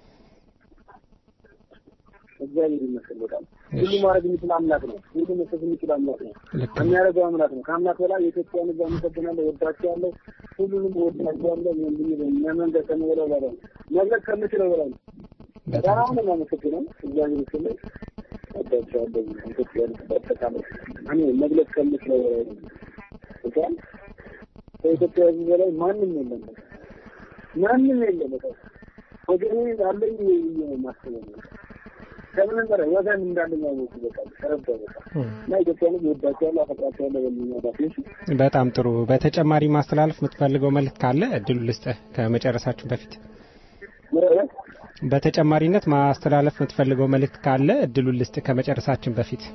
እግዚአብሔር ይመስገን። በጣም ሁሉ ማድረግ የሚችል አምላክ ነው። ሁሉ መስጠት የሚችል አምላክ ነው። የሚያደርገው አምላክ ነው። ከአምላክ በላይ የኢትዮጵያን ሕዝብ አመሰግናለሁ፣ ወዳቸዋለሁ፣ ሁሉንም ወዳቸዋለሁ። መንገድ ከምበለው በላይ መግለጽ ከምችለው በላይ ነው። በጣም ነው የማመሰግነው። እግዚአብሔር ይመስገን። ወዳቸዋለሁ። ኢትዮጵያን ሕዝብ አጠቃላይ እኔ መግለጽ ከምችለው በላይ ነው። ይቻል ከኢትዮጵያ ሕዝብ በላይ ማንም የለም። ማንም የለም። በቃ ወገኔ አለኝ ማስበው ነው ከምንም በላይ ወገን እንዳለኝ ያወቁ በቃ ተረዳው በቃ እና ኢትዮጵያን ይወዳቸዋል፣ አፈቅራቸዋለሁ በሚኛዳፊዎች በጣም ጥሩ። በተጨማሪ ማስተላለፍ የምትፈልገው መልእክት ካለ እድሉ ልስጥህ ከመጨረሳችሁ በፊት። በተጨማሪነት ማስተላለፍ የምትፈልገው መልእክት ካለ እድሉ ልስጥህ ከመጨረሳችን በፊት።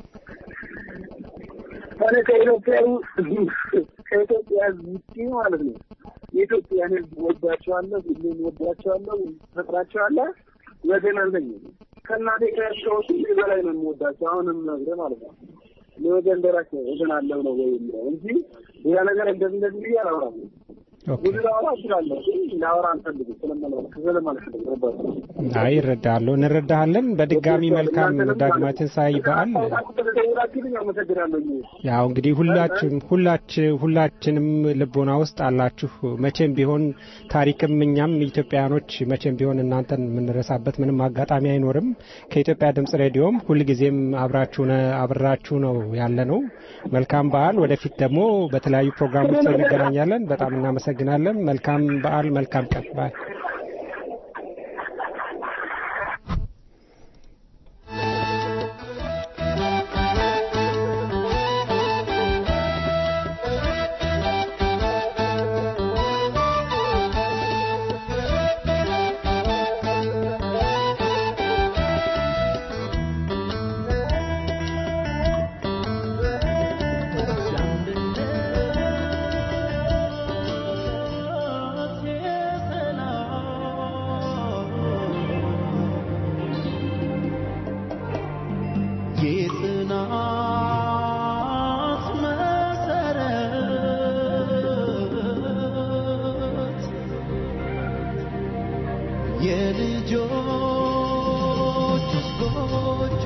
እኔ ከኢትዮጵያ ከኢትዮጵያ ውጭ ማለት ነው የኢትዮጵያን ሕዝብ ወዳቸዋለሁ፣ ሁሌም ወዳቸዋለሁ፣ ፈቅራቸዋለሁ። ወገን አለኝ ከእናቴ ከያሻዎች በላይ ነው የምወዳቸው። አሁንም ነግሬ ማለት ነው ለወገን ደራሽ ወገን አለው ነው ወይ የሚለው እንጂ ሌላ ነገር እንደዚህ እንደዚህ ብዬ አላወራም። ብዙ ላወራ እችላለሁ፣ ግን ላወራ አልፈልግም ስለማልፈልግ ነበር። አይ እረዳለሁ፣ እንረዳሃለን። በድጋሚ መልካም ዳግማዊ ትንሣኤ በዓል። ስለተደውላችሁልኝ አመሰግናለሁ። ያው እንግዲህ ሁላችን ሁላች ሁላችንም ልቦና ውስጥ አላችሁ። መቼም ቢሆን ታሪክም እኛም ኢትዮጵያውያኖች መቼም ቢሆን እናንተን የምንረሳበት ምንም አጋጣሚ አይኖርም። ከኢትዮጵያ ድምጽ ሬዲዮም ሁልጊዜም አብራችሁ አብራችሁ ነው ያለ ነው። መልካም በዓል። ወደፊት ደግሞ በተለያዩ ፕሮግራሞች እንገናኛለን። በጣም እናመሰግናለን። መልካም በዓል፣ መልካም ቀን። ባይ የጽናት መሰረት የልጆች ጎጆ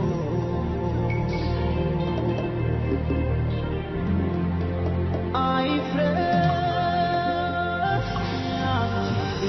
አይፍረስ ያንቺ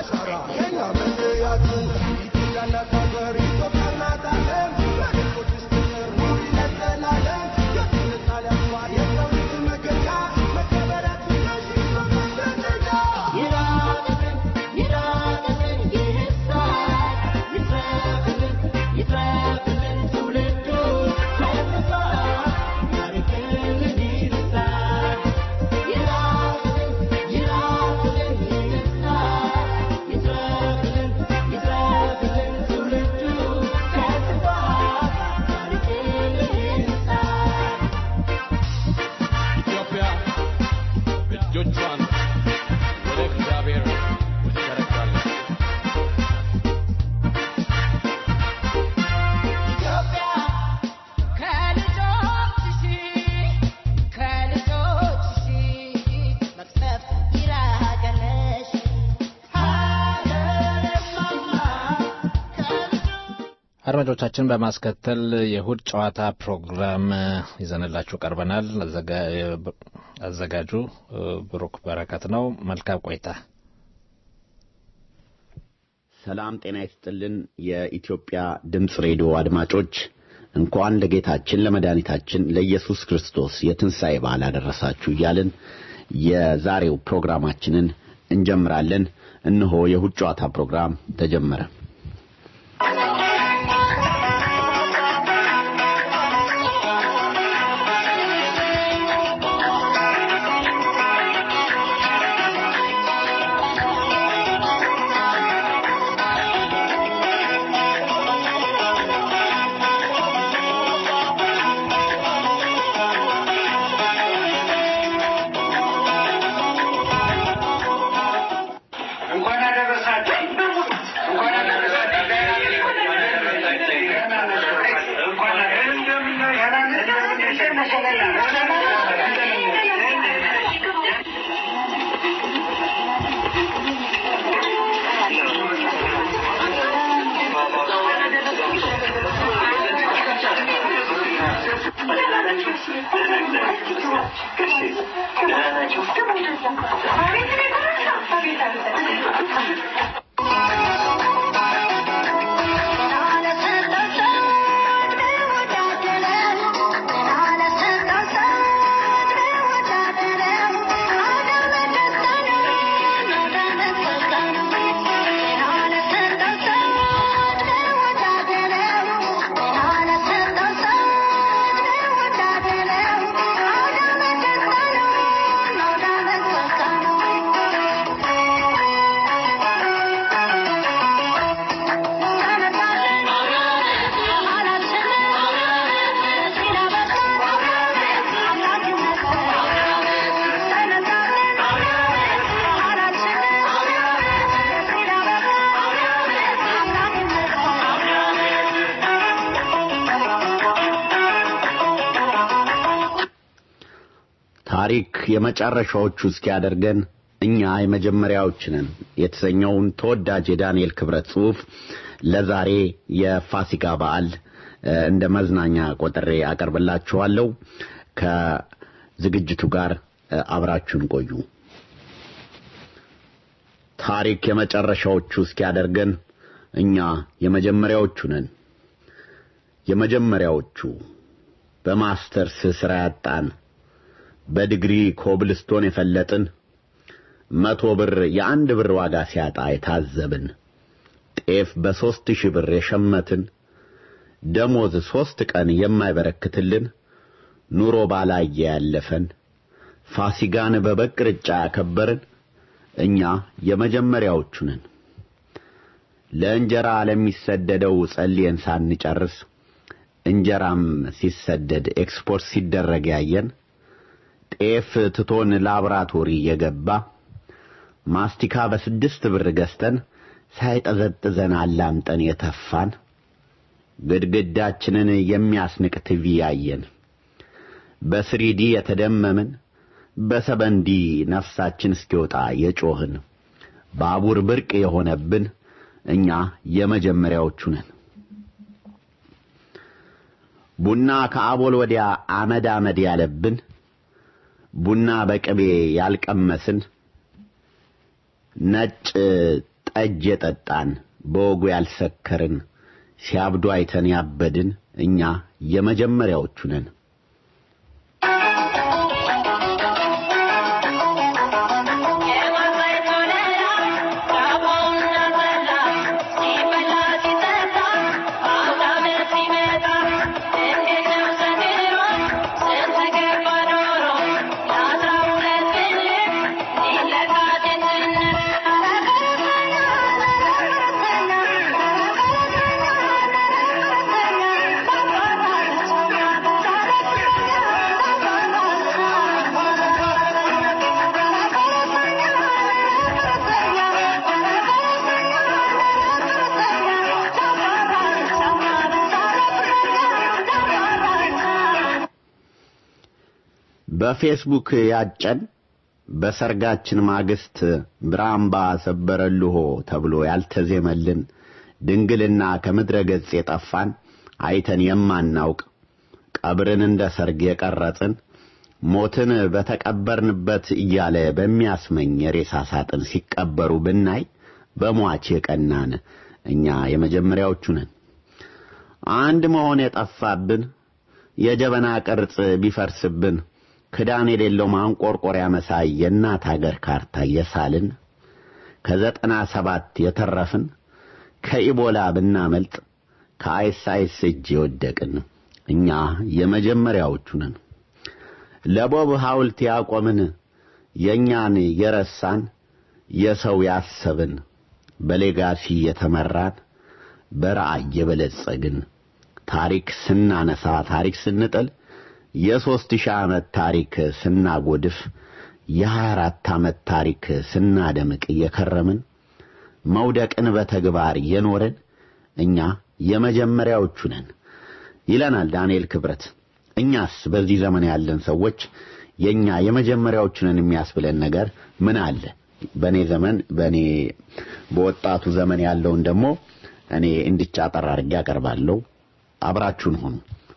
አሻራ የኛ መለያችን ኢትዮጵያ እናት ሀገር ኢትዮጵያ እናት ዓለም በደቦች ስትኖር ኑሪ ለዘላለም የትውልድ ጣሊያን ኳ የሰው ልጅ መገኛ መከበሪያችን ነሽ ኢትዮጵያ መገኛ ይራቅልን ይራቅልን ይህሳል ይትረፍልን ይትረፍልን ትውልዱ ከጥፋት ያርቅልን ይርሳል ይራቅልን ይራቅልን ይህሳል ይትረፍልን ይትረፍልን ትውልዱ ከጥፋት ያርቅልን ይርሳል ኢትዮጵያ እጆቿን ወደ እግዚአብሔር ትዘረጋለች። ኢትዮጵያ ከልጆችሽ ከልጆችሽ መቅሰፍት ይራቀለሽ ሀገርማማ አድማጮቻችን በማስከተል የእሁድ ጨዋታ ፕሮግራም ይዘንላችሁ ቀርበናል። አዘጋ- አዘጋጁ ብሩክ በረከት ነው። መልካም ቆይታ። ሰላም ጤና ይስጥልን። የኢትዮጵያ ድምፅ ሬዲዮ አድማጮች እንኳን ለጌታችን ለመድኃኒታችን ለኢየሱስ ክርስቶስ የትንሣኤ በዓል አደረሳችሁ እያልን የዛሬው ፕሮግራማችንን እንጀምራለን። እነሆ የእሁድ ጨዋታ ፕሮግራም ተጀመረ። እንኳን አደረሳችሁ። እንኳን አደረሳችሁ። እንኳን ታሪክ የመጨረሻዎቹ እስኪያደርገን እኛ የመጀመሪያዎች ነን የተሰኘውን ተወዳጅ የዳንኤል ክብረት ጽሑፍ ለዛሬ የፋሲካ በዓል እ፣ እንደ መዝናኛ ቆጥሬ አቀርብላችኋለሁ። ከዝግጅቱ ጋር እ፣ አብራችሁን ቆዩ። ታሪክ የመጨረሻዎቹ እስኪያደርገን እኛ የመጀመሪያዎቹ ነን። የመጀመሪያዎቹ በማስተርስ ስራ ያጣን በዲግሪ ኮብልስቶን የፈለጥን መቶ ብር የአንድ ብር ዋጋ ሲያጣ የታዘብን ጤፍ በሦስት ሺህ ብር የሸመትን ደሞዝ ሦስት ቀን የማይበረክትልን ኑሮ ባላየ ያለፈን ፋሲጋን በበቅርጫ ያከበርን እኛ የመጀመሪያዎቹ ነን። ለእንጀራ ለሚሰደደው ጸልየን ሳንጨርስ እንጀራም ሲሰደድ ኤክስፖርት ሲደረግ ያየን ጤፍ ትቶን ላብራቶሪ የገባ ማስቲካ በስድስት ብር ገዝተን ሳይጠዘጥዘን አላምጠን የተፋን ግድግዳችንን የሚያስንቅ ቲቪ ያየን በስሪዲ የተደመምን በሰበንዲ ነፍሳችን እስኪወጣ የጮህን ባቡር ብርቅ የሆነብን እኛ የመጀመሪያዎቹ ነን። ቡና ከአቦል ወዲያ አመድ አመድ ያለብን ቡና በቅቤ ያልቀመስን ነጭ ጠጅ የጠጣን በወጉ ያልሰከርን ሲያብዱ አይተን ያበድን እኛ የመጀመሪያዎቹ ነን። በፌስቡክ ያጨን በሰርጋችን ማግስት ብራምባ ሰበረልሆ ተብሎ ያልተዜመልን ድንግልና ከምድረ ገጽ የጠፋን አይተን የማናውቅ ቀብርን እንደ ሰርግ የቀረጽን ሞትን በተቀበርንበት እያለ በሚያስመኝ የሬሳ ሳጥን ሲቀበሩ ብናይ በሟች የቀናን እኛ የመጀመሪያዎቹ ነን። አንድ መሆን የጠፋብን የጀበና ቅርጽ ቢፈርስብን ክዳን የሌለው ማንቆርቆሪያ መሳይ የእናት አገር ካርታ የሳልን ከዘጠና ሰባት የተረፍን ከኢቦላ ብናመልጥ ከአይሳይስ እጅ የወደቅን እኛ የመጀመሪያዎቹ ነን። ለቦብ ሐውልት ያቆምን የእኛን የረሳን የሰው ያሰብን በሌጋሲ የተመራን በራእይ የበለጸግን ታሪክ ስናነሳ ታሪክ ስንጥል የሦስት ሺህ ዓመት ታሪክ ስናጎድፍ የሀያ አራት ዓመት ታሪክ ስናደምቅ እየከረምን መውደቅን በተግባር የኖርን እኛ የመጀመሪያዎቹ ነን ይለናል ዳንኤል ክብረት። እኛስ በዚህ ዘመን ያለን ሰዎች የኛ የመጀመሪያዎቹ ነን የሚያስብለን ነገር ምን አለ? በእኔ ዘመን በእኔ በወጣቱ ዘመን ያለውን ደግሞ እኔ እንድቻ አጠር አድርጌ አቀርባለሁ። አብራችሁን ሁኑ።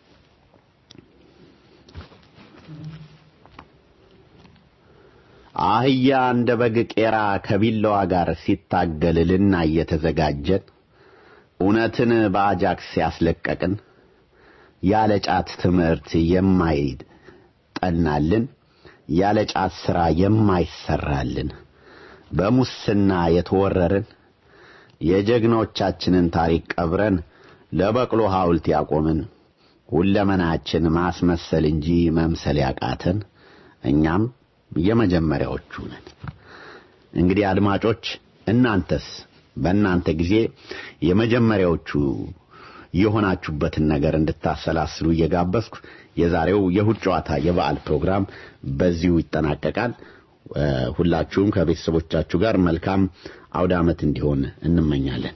አህያ እንደ በግ ቄራ ከቢላዋ ጋር ሲታገል ልናይ የተዘጋጀን እውነትን በአጃክስ ያስለቀቅን ያለ ጫት ትምህርት የማይጠናልን ያለ ጫት ሥራ የማይሰራልን በሙስና የተወረርን የጀግኖቻችንን ታሪክ ቀብረን ለበቅሎ ሐውልት ያቆምን ሁለመናችን ማስመሰል እንጂ መምሰል ያቃተን እኛም የመጀመሪያዎቹ ነን። እንግዲህ አድማጮች እናንተስ በእናንተ ጊዜ የመጀመሪያዎቹ የሆናችሁበትን ነገር እንድታሰላስሉ እየጋበዝኩ የዛሬው የእሁድ ጨዋታ የበዓል ፕሮግራም በዚሁ ይጠናቀቃል። ሁላችሁም ከቤተሰቦቻችሁ ጋር መልካም አውደ ዓመት እንዲሆን እንመኛለን።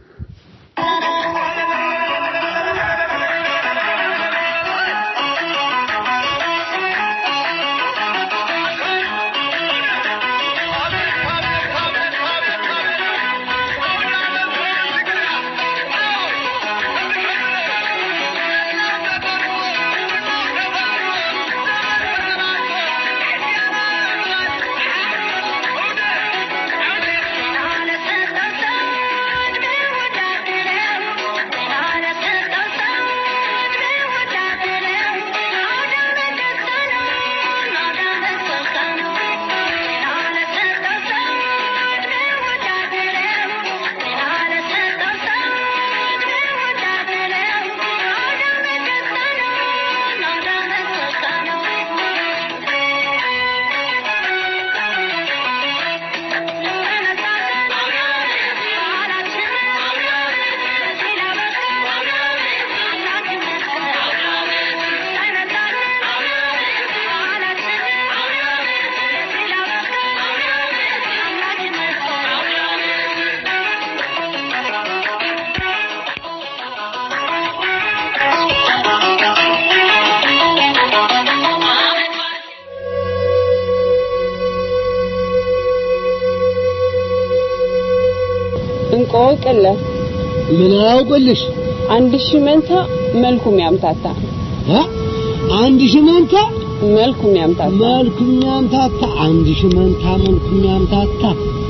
እንቆቅልህ ምን አውቅልሽ? አንድ ሺህ መንታ መልኩም ያምታታ እ አንድ ሺህ መንታ መልኩም ያምታታ መልኩም ያምታታ አንድ ሺህ መንታ መልኩም ያምታታ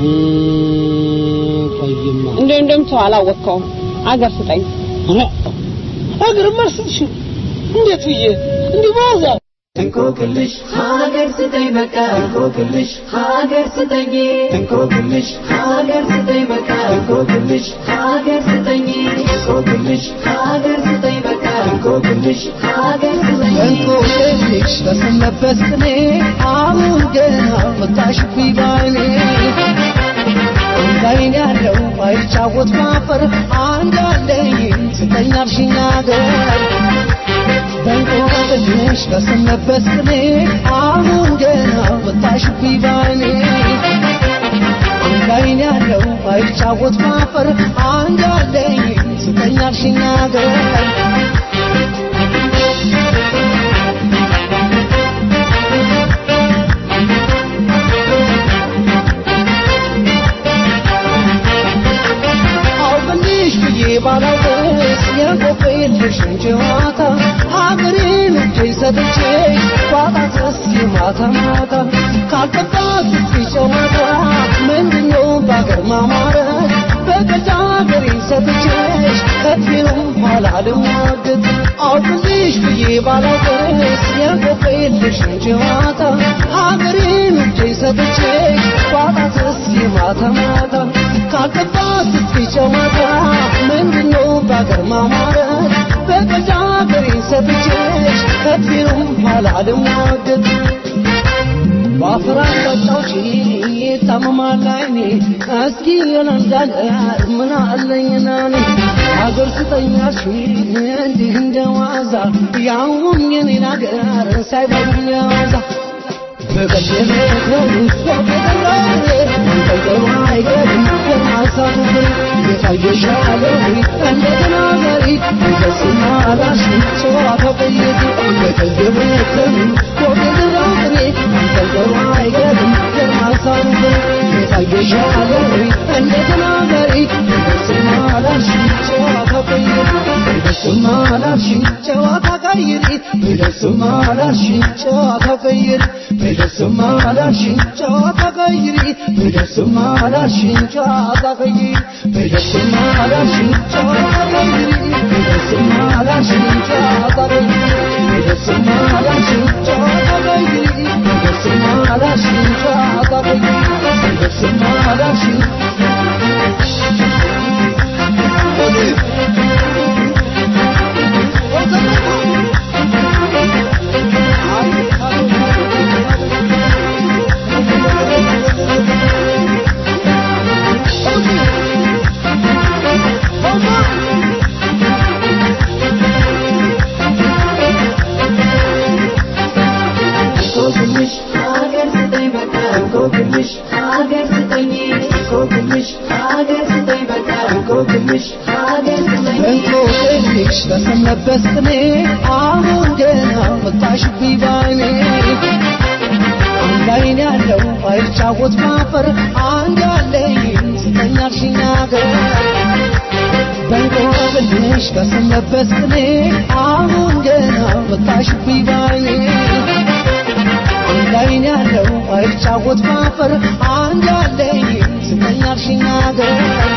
ቆይማ እንደው እንደውም ተው አላወቅከውም። አገር ስጠኝ። ሀገርማ አልሰጥሽም። እንዴት ብዬ እንዲህ በዋዛ እንቆቅልሽ ሀገር ስጠኝ በቃ እንቆቅልሽ ሀገር ስጠኝ እንቆቅልሽ ሀገር ስጠኝ በቃ እንቆቅልሽ ሀገር ስጠኝ እንቆቅልሽ ሀገር ስጠኝ በቃ እንቆቅልሽ ሀገር ስጠኝ እንቆቅልሽ በሰነበት ቅኔ አሁን ገና ወጣሽብኝ ባይኔ እንዳይን ያለው ባይጫወት ማፈር አንድ አለኝ ስጠኝ አልሽኝ አገር በእንቆቅልሽ በሰነበት ቅኔ አሁን ገና ወጣሽብኝ ባይኔ እንዳይን ያለው ባይጫወት ማፈር አንድ አለኝ ስጠኝ አልሽኝ አገር አውቅልሽ ብዬ ባላውቅስ የቆቅልሽን ጨዋታ ሀገሬን እጄ ሰጥቼሽ ባጣትስ የማታ ማታ ካልጠባት ስትይ ጨዋታ ምንድነው በአገር ማማረት በገዛ ሀገሬን ሰጥቼሽ ከፊሉም ኋላ ልሟገት አውቅልሽ ብዬ ባላውቅስ የቆቅልሽን ጨዋታ ሀገሬን እጄ ሰጥቼሽ ባጣትስ የማታ ማታ ካልጠባት ስትይ ጨዋታ ምንድነው በአገር ማማረት በገዛ ሀገሬን ሰጥቼሽ ከፊሉም ኋላ ልሟገት በአፈር አቅጣጫዎች ታመማል ዓይኔ እስኪ የለንዳገር ምን አለኝና እኔ ሀገር ስጠኛሽ እንዲህ እንደ ዋዛ ያውም የኔን ሀገር ሳይበሉኝ ያዋዛ በቀደመው ወገደራሬ እንጠይቀው አይገርም የማሳቡ የታየሻለው እንደገና ገሪ እንደስማ ላሽ ጨዋታ ቀየት በቀደመው ወገደራሬ እንጠይቀው አይገርም የማሳቡ የታየሻለው እንደገና ገሪ እንደስማ ላሽ ጨዋታ ቀየት እንደስማ ላሽ ጨዋታ ቀይሪ እንደስማ ላሽ ጨዋታ ቀይሪ በደስማ ላልሽኝ ጨዋታ ቀይሪ በደስማ ላልሽኝ ጨዋታ ቀይሪ በደስማ ላልሽኝ ጨዋታ ቀይሪ በደስማ ላልሽኝ ጨዋታ ቀይሪ በደስማ ላልሽኝ ጨዋታ ቀይሪ በደስማ ላልሽኝ ጨዋታ ቀይሪ በደስማ ላልሽኝ እንቆቅልሽ ሀገር ስጠኝ በቃ እንቆቅልሽ ሀገር ስጠኝ እንቆቅልሽ ሀገር ስጠኝ በቃ እንቆቅልሽ ሀገር ስጠኝ እንቆቅልሽ በሰነበት ቅኔ አሁን ገና ወጣሽብኝ ባይኔ አንድ አይን ያለው ባይጫወት ማፈር አንድ አለኝ ስጠኝ አልሽኝ አገር በእንቆቅልሽ በሰነበት ቅኔ አሁን ገና ወጣሽብኝ ባይኔ አንድ አይን ያለው ባይጫወት ማፈር አንድ አለኝ ስጠኝ አልሽኝ አገር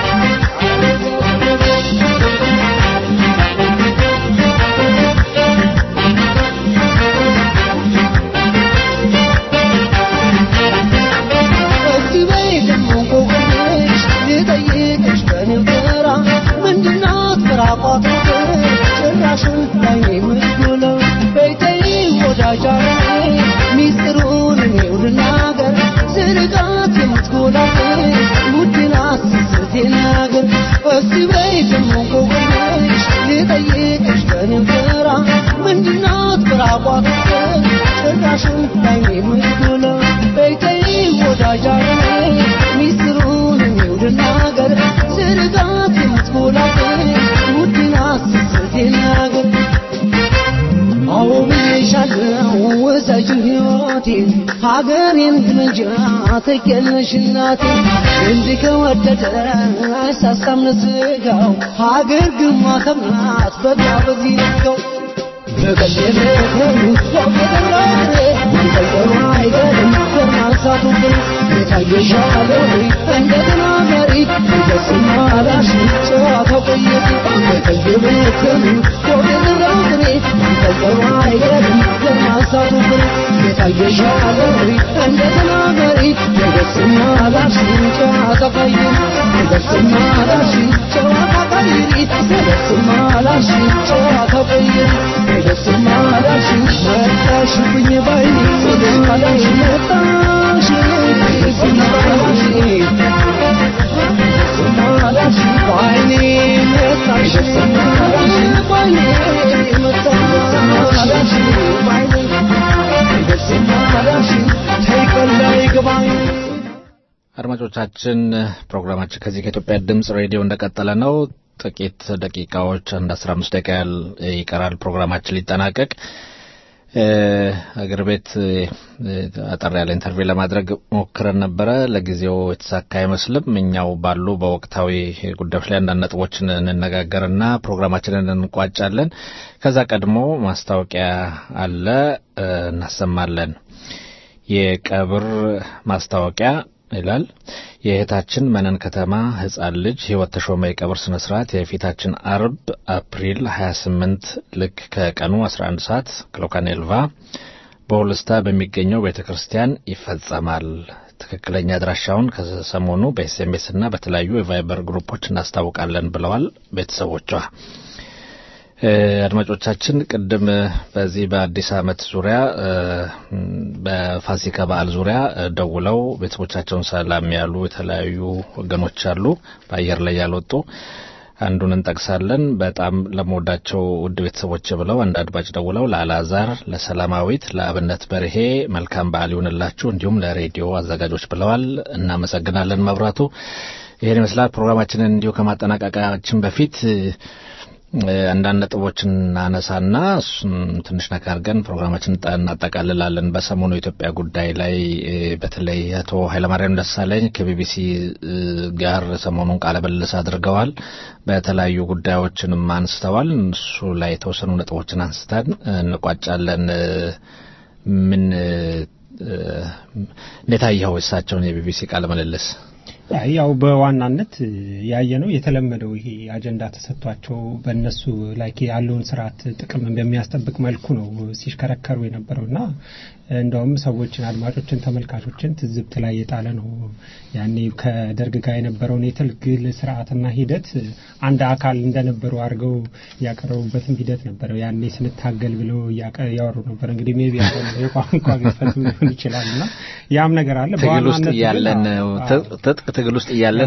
እስቲ በይ ደግሞ እንቆቅልሽ ልጠይቅሽ በንገራ ምንድናት ምራቋት ጭራሽን ላይኔ የምትጎለው በይተይ ወዳጃ ሚስጥሩን እኔው ልናገር ስርቃት የምትጎላት ውድናት ስስቴ ናገር እስቲ በይ ደግሞ እንቆቅልሽ ልጠይቅሽ በንገራ ምንድናት ምራቋት ጭራሽን ላይኔ የምትጎለው በይተይ ወዳጃ ሚስጥሩን እኔው ልናገር ስርቃት የምትጎላት ውድናት ስስቴ ናገር አዎ ብዬሻለሁ ውሰጂ ሕይወቴን ሀገሬን ግንጃ ትኬልሽ እናቴ እንዲህ ከወደደ አይሳሳም ለስጋው ሀገር ግማተም ናት በቃ በዚህ ነጋው በቀደመ ከሩ ወገደራሬ መንጠልጠሉ አይገርም ጎርማሳ አሳቱብን የታየሻለ እንደገና መሪ ደስማ ላሽ ጨዋታው ቆየት የተየበተኑ ወገንረው ጥሬ ተቀባ አይገርም የማሳቱብን የታየሻለ እንደገና መሪ ደስማ ላሽ ጨዋታው ቆየት ደስማ ላሽ ጨዋታው ቆየት ደስማ ላሽ ጨዋታው ቆየት ደስማ ላሽ መጣሽብኝ ባይኔ ማላሽ መጣሽ ማላሽ ማላሽ ባይኔ መጣሽ ማላሽ ባይኔ መጣሽ ማላሽ ባይኔ ማላሽ ተይቀላይ ገባኝ አድማጮቻችን ፕሮግራማችን ከዚህ ከኢትዮጵያ ድምጽ ሬዲዮ እንደቀጠለ ነው። ጥቂት ደቂቃዎች አንድ አስራ አምስት ደቂቃ ያህል ይቀራል ፕሮግራማችን ሊጠናቀቅ። አገር ቤት አጠር ያለ ኢንተርቪው ለማድረግ ሞክረን ነበረ። ለጊዜው የተሳካ አይመስልም። እኛው ባሉ በወቅታዊ ጉዳዮች ላይ አንዳንድ ነጥቦችን እንነጋገርና ፕሮግራማችንን እንቋጫለን። ከዛ ቀድሞ ማስታወቂያ አለ፣ እናሰማለን። የቀብር ማስታወቂያ ይላል። የእህታችን መነን ከተማ ህጻን ልጅ ህይወት ተሾመ የቀብር ስነ ስርዓት የፊታችን አርብ አፕሪል 28 ልክ ከቀኑ 11 ሰዓት ክሎካኔልቫ በሁልስታ በሚገኘው ቤተ ክርስቲያን ይፈጸማል። ትክክለኛ አድራሻውን ከሰሞኑ በኤስኤምኤስ እና በተለያዩ የቫይበር ግሩፖች እናስታውቃለን ብለዋል ቤተሰቦቿ። አድማጮቻችን ቅድም በዚህ በአዲስ ዓመት ዙሪያ በፋሲካ በዓል ዙሪያ ደውለው ቤተሰቦቻቸውን ሰላም ያሉ የተለያዩ ወገኖች አሉ፣ በአየር ላይ ያልወጡ አንዱን እንጠቅሳለን። በጣም ለመወዳቸው ውድ ቤተሰቦች ብለው አንድ አድማጭ ደውለው ለአልዓዛር፣ ለሰላማዊት፣ ለአብነት በርሄ መልካም በዓል ይሁንላችሁ እንዲሁም ለሬዲዮ አዘጋጆች ብለዋል። እናመሰግናለን። መብራቱ ይህን ይመስላል። ፕሮግራማችንን እንዲሁ ከማጠናቀቃችን በፊት አንዳንድ ነጥቦችን እናነሳና እሱን ትንሽ ነካ አድርገን ፕሮግራማችን እናጠቃልላለን። በሰሞኑ የኢትዮጵያ ጉዳይ ላይ በተለይ አቶ ኃይለማርያም ደሳለኝ ከቢቢሲ ጋር ሰሞኑን ቃለ ምልልስ አድርገዋል። በተለያዩ ጉዳዮችንም አንስተዋል። እሱ ላይ የተወሰኑ ነጥቦችን አንስተን እንቋጫለን። ምን እንዴት አየኸው እሳቸውን የቢቢሲ ቃለ ምልልስ? ያው በዋናነት ያየ ነው የተለመደው ይሄ አጀንዳ ተሰጥቷቸው በእነሱ ላይ ያለውን ስርዓት ጥቅም በሚያስጠብቅ መልኩ ነው ሲሽከረከሩ የነበረው እና እንደውም ሰዎችን፣ አድማጮችን፣ ተመልካቾችን ትዝብት ላይ የጣለ ነው። ያኔ ከደርግ ጋር የነበረውን የትግል ስርዓትና ሂደት አንድ አካል እንደነበሩ አድርገው ያቀረቡበትም ሂደት ነበረው። ያኔ ስንታገል ብለው ያወሩ ነበር። እንግዲህ ሜቢ የቋንቋ ግፈት ሊሆን ይችላል እና ያም ነገር አለ ትግል ውስጥ እያለን ትጥቅ ትግል ውስጥ እያለን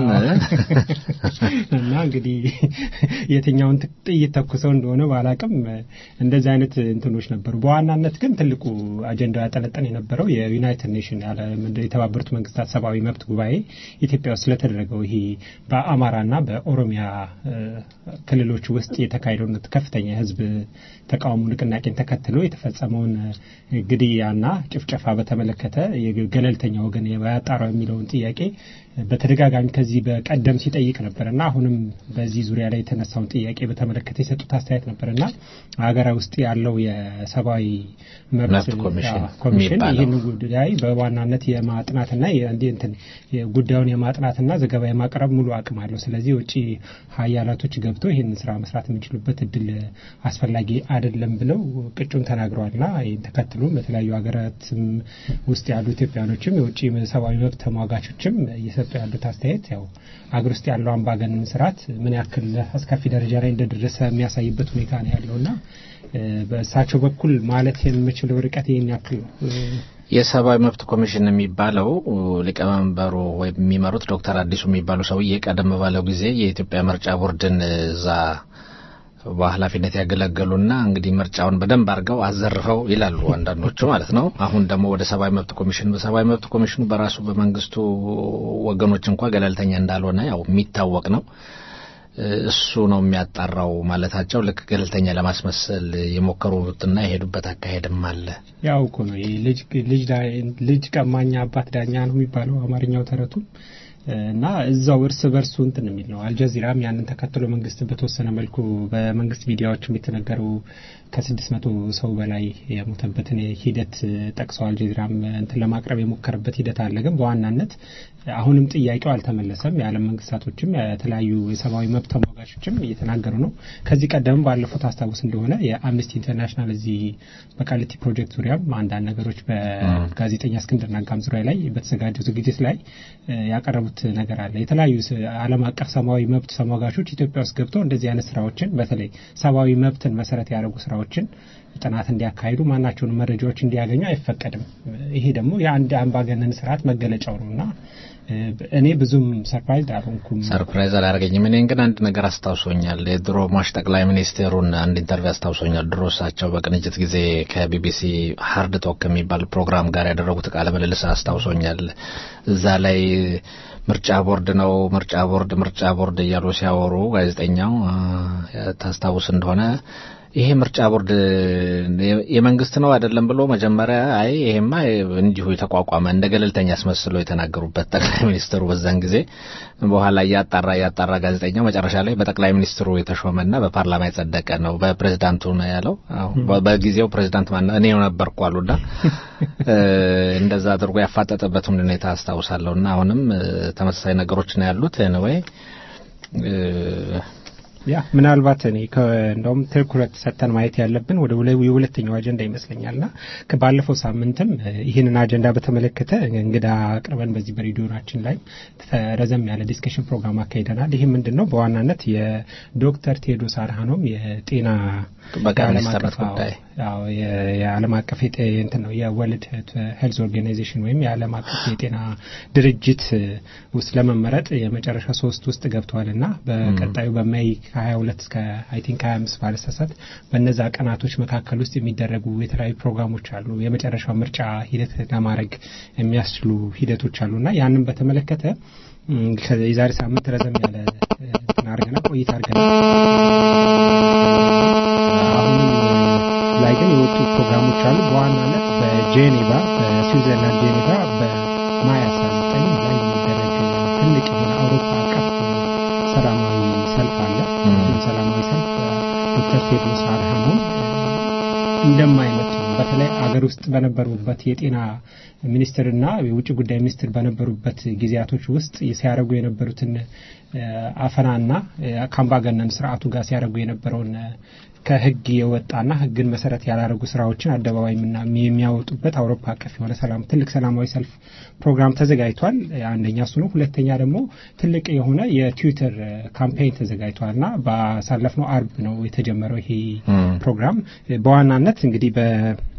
እና እንግዲህ የትኛውን ጥይት ተኩሰው እንደሆነ ባላቅም እንደዚህ አይነት እንትኖች ነበሩ። በዋናነት ግን ትልቁ አጀንዳ ያጠነጠን የነበረው የዩናይትድ ኔሽን የተባበሩት መንግስታት ሰብአዊ መብት ጉባኤ ኢትዮጵያ ውስጥ ስለተደረገው ይሄ በአማራና በኦሮሚያ ክልሎች ውስጥ የተካሄደውን ከፍተኛ የህዝብ ተቃውሞ ንቅናቄን ተከትሎ የተፈጸመውን ግድያና ጭፍጨፋ በተመለከተ ገለልተኛ ወገን ያጣራው የሚለውን ጥያቄ በተደጋጋሚ ከዚህ በቀደም ሲጠይቅ ነበርና አሁንም በዚህ ዙሪያ ላይ የተነሳውን ጥያቄ በተመለከተ የሰጡት አስተያየት ነበርና ሀገራ ውስጥ ያለው የሰብአዊ መብት ኮሚሽን ይህን ጉዳይ በዋናነት የማጥናትና እንትን ጉዳዩን የማጥናትና ዘገባ የማቅረብ ሙሉ አቅም አለው። ስለዚህ የውጭ ሀያላቶች ገብተው ይህን ስራ መስራት የሚችሉበት እድል አስፈላጊ አይደለም ብለው ቅጩን ተናግረዋልና ይህን ተከትሎም በተለያዩ ሀገራትም ውስጥ ያሉ ኢትዮጵያኖችም የውጭ ሰብአዊ መብት ተሟጋቾችም እየሰጡ ያሉት አስተያየት ያው አገር ውስጥ ያለው አምባገነን ስርዓት ምን ያክል አስከፊ ደረጃ ላይ እንደደረሰ የሚያሳይበት ሁኔታ ነው ያለውና በእሳቸው በኩል ማለት የምችለው ርቀት ይህን ያክል ነው። የሰብአዊ መብት ኮሚሽን የሚባለው ሊቀመንበሩ ወይም የሚመሩት ዶክተር አዲሱ የሚባሉ ሰውዬ ቀደም ባለው ጊዜ የኢትዮጵያ ምርጫ ቦርድን እዛ በኃላፊነት ያገለገሉና እንግዲህ ምርጫውን በደንብ አድርገው አዘርፈው ይላሉ አንዳንዶቹ ማለት ነው። አሁን ደግሞ ወደ ሰብአዊ መብት ኮሚሽን በሰብአዊ መብት ኮሚሽኑ በራሱ በመንግስቱ ወገኖች እንኳ ገለልተኛ እንዳልሆነ ያው የሚታወቅ ነው። እሱ ነው የሚያጣራው ማለታቸው ልክ ገለልተኛ ለማስመሰል የሞከሩትና የሄዱበት አካሄድም አለ። ያው እኮ ነው ልጅ ቀማኛ አባት ዳኛ ነው የሚባለው አማርኛው ተረቱ እና እዛው እርስ በርሱ እንትን የሚል ነው። አልጀዚራም ያንን ተከትሎ መንግስት በተወሰነ መልኩ በመንግስት ሚዲያዎችም የተነገሩ ከስድስት መቶ ሰው በላይ የሞተበትን ሂደት ጠቅሰው አልጀዚራም እንትን ለማቅረብ የሞከረበት ሂደት አለ። ግን በዋናነት አሁንም ጥያቄው አልተመለሰም። የዓለም መንግስታቶችም የተለያዩ የሰብአዊ መብት ተሟጋቾችም እየተናገሩ ነው። ከዚህ ቀደም ባለፉት አስታውስ እንደሆነ የአምነስቲ ኢንተርናሽናል እዚህ በቃሊቲ ፕሮጀክት ዙሪያም አንዳንድ ነገሮች በጋዜጠኛ እስክንድር ነጋም ዙሪያ ላይ በተዘጋጀው ዝግጅት ላይ ያቀረቡት ነገር አለ። የተለያዩ ዓለም አቀፍ ሰብአዊ መብት ተሟጋቾች ኢትዮጵያ ውስጥ ገብተው እንደዚህ አይነት ስራዎችን በተለይ ሰብአዊ መብትን መሰረት ያደረጉ ስራዎችን ጥናት እንዲያካሂዱ ማናቸውን መረጃዎች እንዲያገኙ አይፈቀድም። ይሄ ደግሞ የአንድ አምባገነን ስርዓት መገለጫው ነው እና እኔ ብዙም ሰርፕራይዝ አልሆንኩም። ሰርፕራይዝ አላደረገኝም። እኔን ግን አንድ ነገር አስታውሶኛል። የድሮ ሟች ጠቅላይ ሚኒስቴሩን አንድ ኢንተርቪው አስታውሶኛል። ድሮ እሳቸው በቅንጅት ጊዜ ከቢቢሲ ሀርድ ቶክ ከሚባል ፕሮግራም ጋር ያደረጉት ቃለ ምልልስ አስታውሶኛል። እዛ ላይ ምርጫ ቦርድ ነው ምርጫ ቦርድ ምርጫ ቦርድ እያሉ ሲያወሩ ጋዜጠኛው ታስታውስ እንደሆነ ይሄ ምርጫ ቦርድ የመንግስት ነው አይደለም ብሎ መጀመሪያ አይ ይሄማ እንዲሁ የተቋቋመ እንደ ገለልተኛ አስመስለው የተናገሩበት ጠቅላይ ሚኒስትሩ በዛን ጊዜ በኋላ እያጣራ እያጣራ ጋዜጠኛው መጨረሻ ላይ በጠቅላይ ሚኒስትሩ የተሾመና በፓርላማ የጸደቀ ነው በፕሬዝዳንቱ ነው ያለው። በጊዜው ፕሬዝዳንት ማን እኔ ነበርኩ አሉና እንደዛ አድርጎ ያፋጠጠበትን ሁኔታ አስታውሳለሁና አሁንም ተመሳሳይ ነገሮች ነው ያሉት ወይ ያ ምናልባት እኔ እንደውም ትኩረት ሰጥተን ማየት ያለብን ወደ የሁለተኛው አጀንዳ ይመስለኛልና ባለፈው ሳምንትም ይህንን አጀንዳ በተመለከተ እንግዳ አቅርበን በዚህ በሬዲዮናችን ላይ ረዘም ያለ ዲስከሽን ፕሮግራም አካሂደናል። ይህ ምንድን ነው? በዋናነት የዶክተር ቴዎድሮስ አድሃኖም የጤና ጥበቃ ሚኒስትርነት ጉዳይ የዓለም አቀፍ እንትን ነው የወርልድ ሄልዝ ኦርጋናይዜሽን ወይም የዓለም አቀፍ የጤና ድርጅት ውስጥ ለመመረጥ የመጨረሻ ሶስት ውስጥ ገብተዋል እና በቀጣዩ በሜይ ከ22 እስከ አይ ቲንክ 25 ባለሳሳት በነዛ ቀናቶች መካከል ውስጥ የሚደረጉ የተለያዩ ፕሮግራሞች አሉ። የመጨረሻው ምርጫ ሂደት ለማድረግ የሚያስችሉ ሂደቶች አሉ እና ያንን በተመለከተ የዛሬ ሳምንት ረዘም ያለ እንትን አድርገናል ቆይታ አድርገናል። አሁንም ላይ ግን የወጡ ፕሮግራሞች አሉ። በዋናነት በጄኔቫ በስዊዘርላንድ ጄኔቫ በማይ 19 ላይ የሚደረግ ትልቅ የሆነ አውሮፓ አቀፍ ሰላማዊ ሰልፍ አለ። ይህም ሰላማዊ ሰልፍ ዶክተር ቴድሮስ አድሃኖም እንደማይመጡ በተለይ አገር ውስጥ በነበሩበት የጤና ሚኒስትርና የውጭ ጉዳይ ሚኒስትር በነበሩበት ጊዜያቶች ውስጥ ሲያደርጉ የነበሩትን አፈናና ከአምባገነን ስርዓቱ ጋር ሲያደርጉ የነበረውን ከህግ የወጣና ህግን መሰረት ያላደረጉ ስራዎችን አደባባይ የሚያወጡበት አውሮፓ አቀፍ የሆነ ሰላም ትልቅ ሰላማዊ ሰልፍ ፕሮግራም ተዘጋጅቷል። አንደኛ እሱ ነው። ሁለተኛ ደግሞ ትልቅ የሆነ የትዊተር ካምፔይን ተዘጋጅቷል እና ባሳለፍነው አርብ ነው የተጀመረው ይሄ ፕሮግራም በዋናነት እንግዲህ በ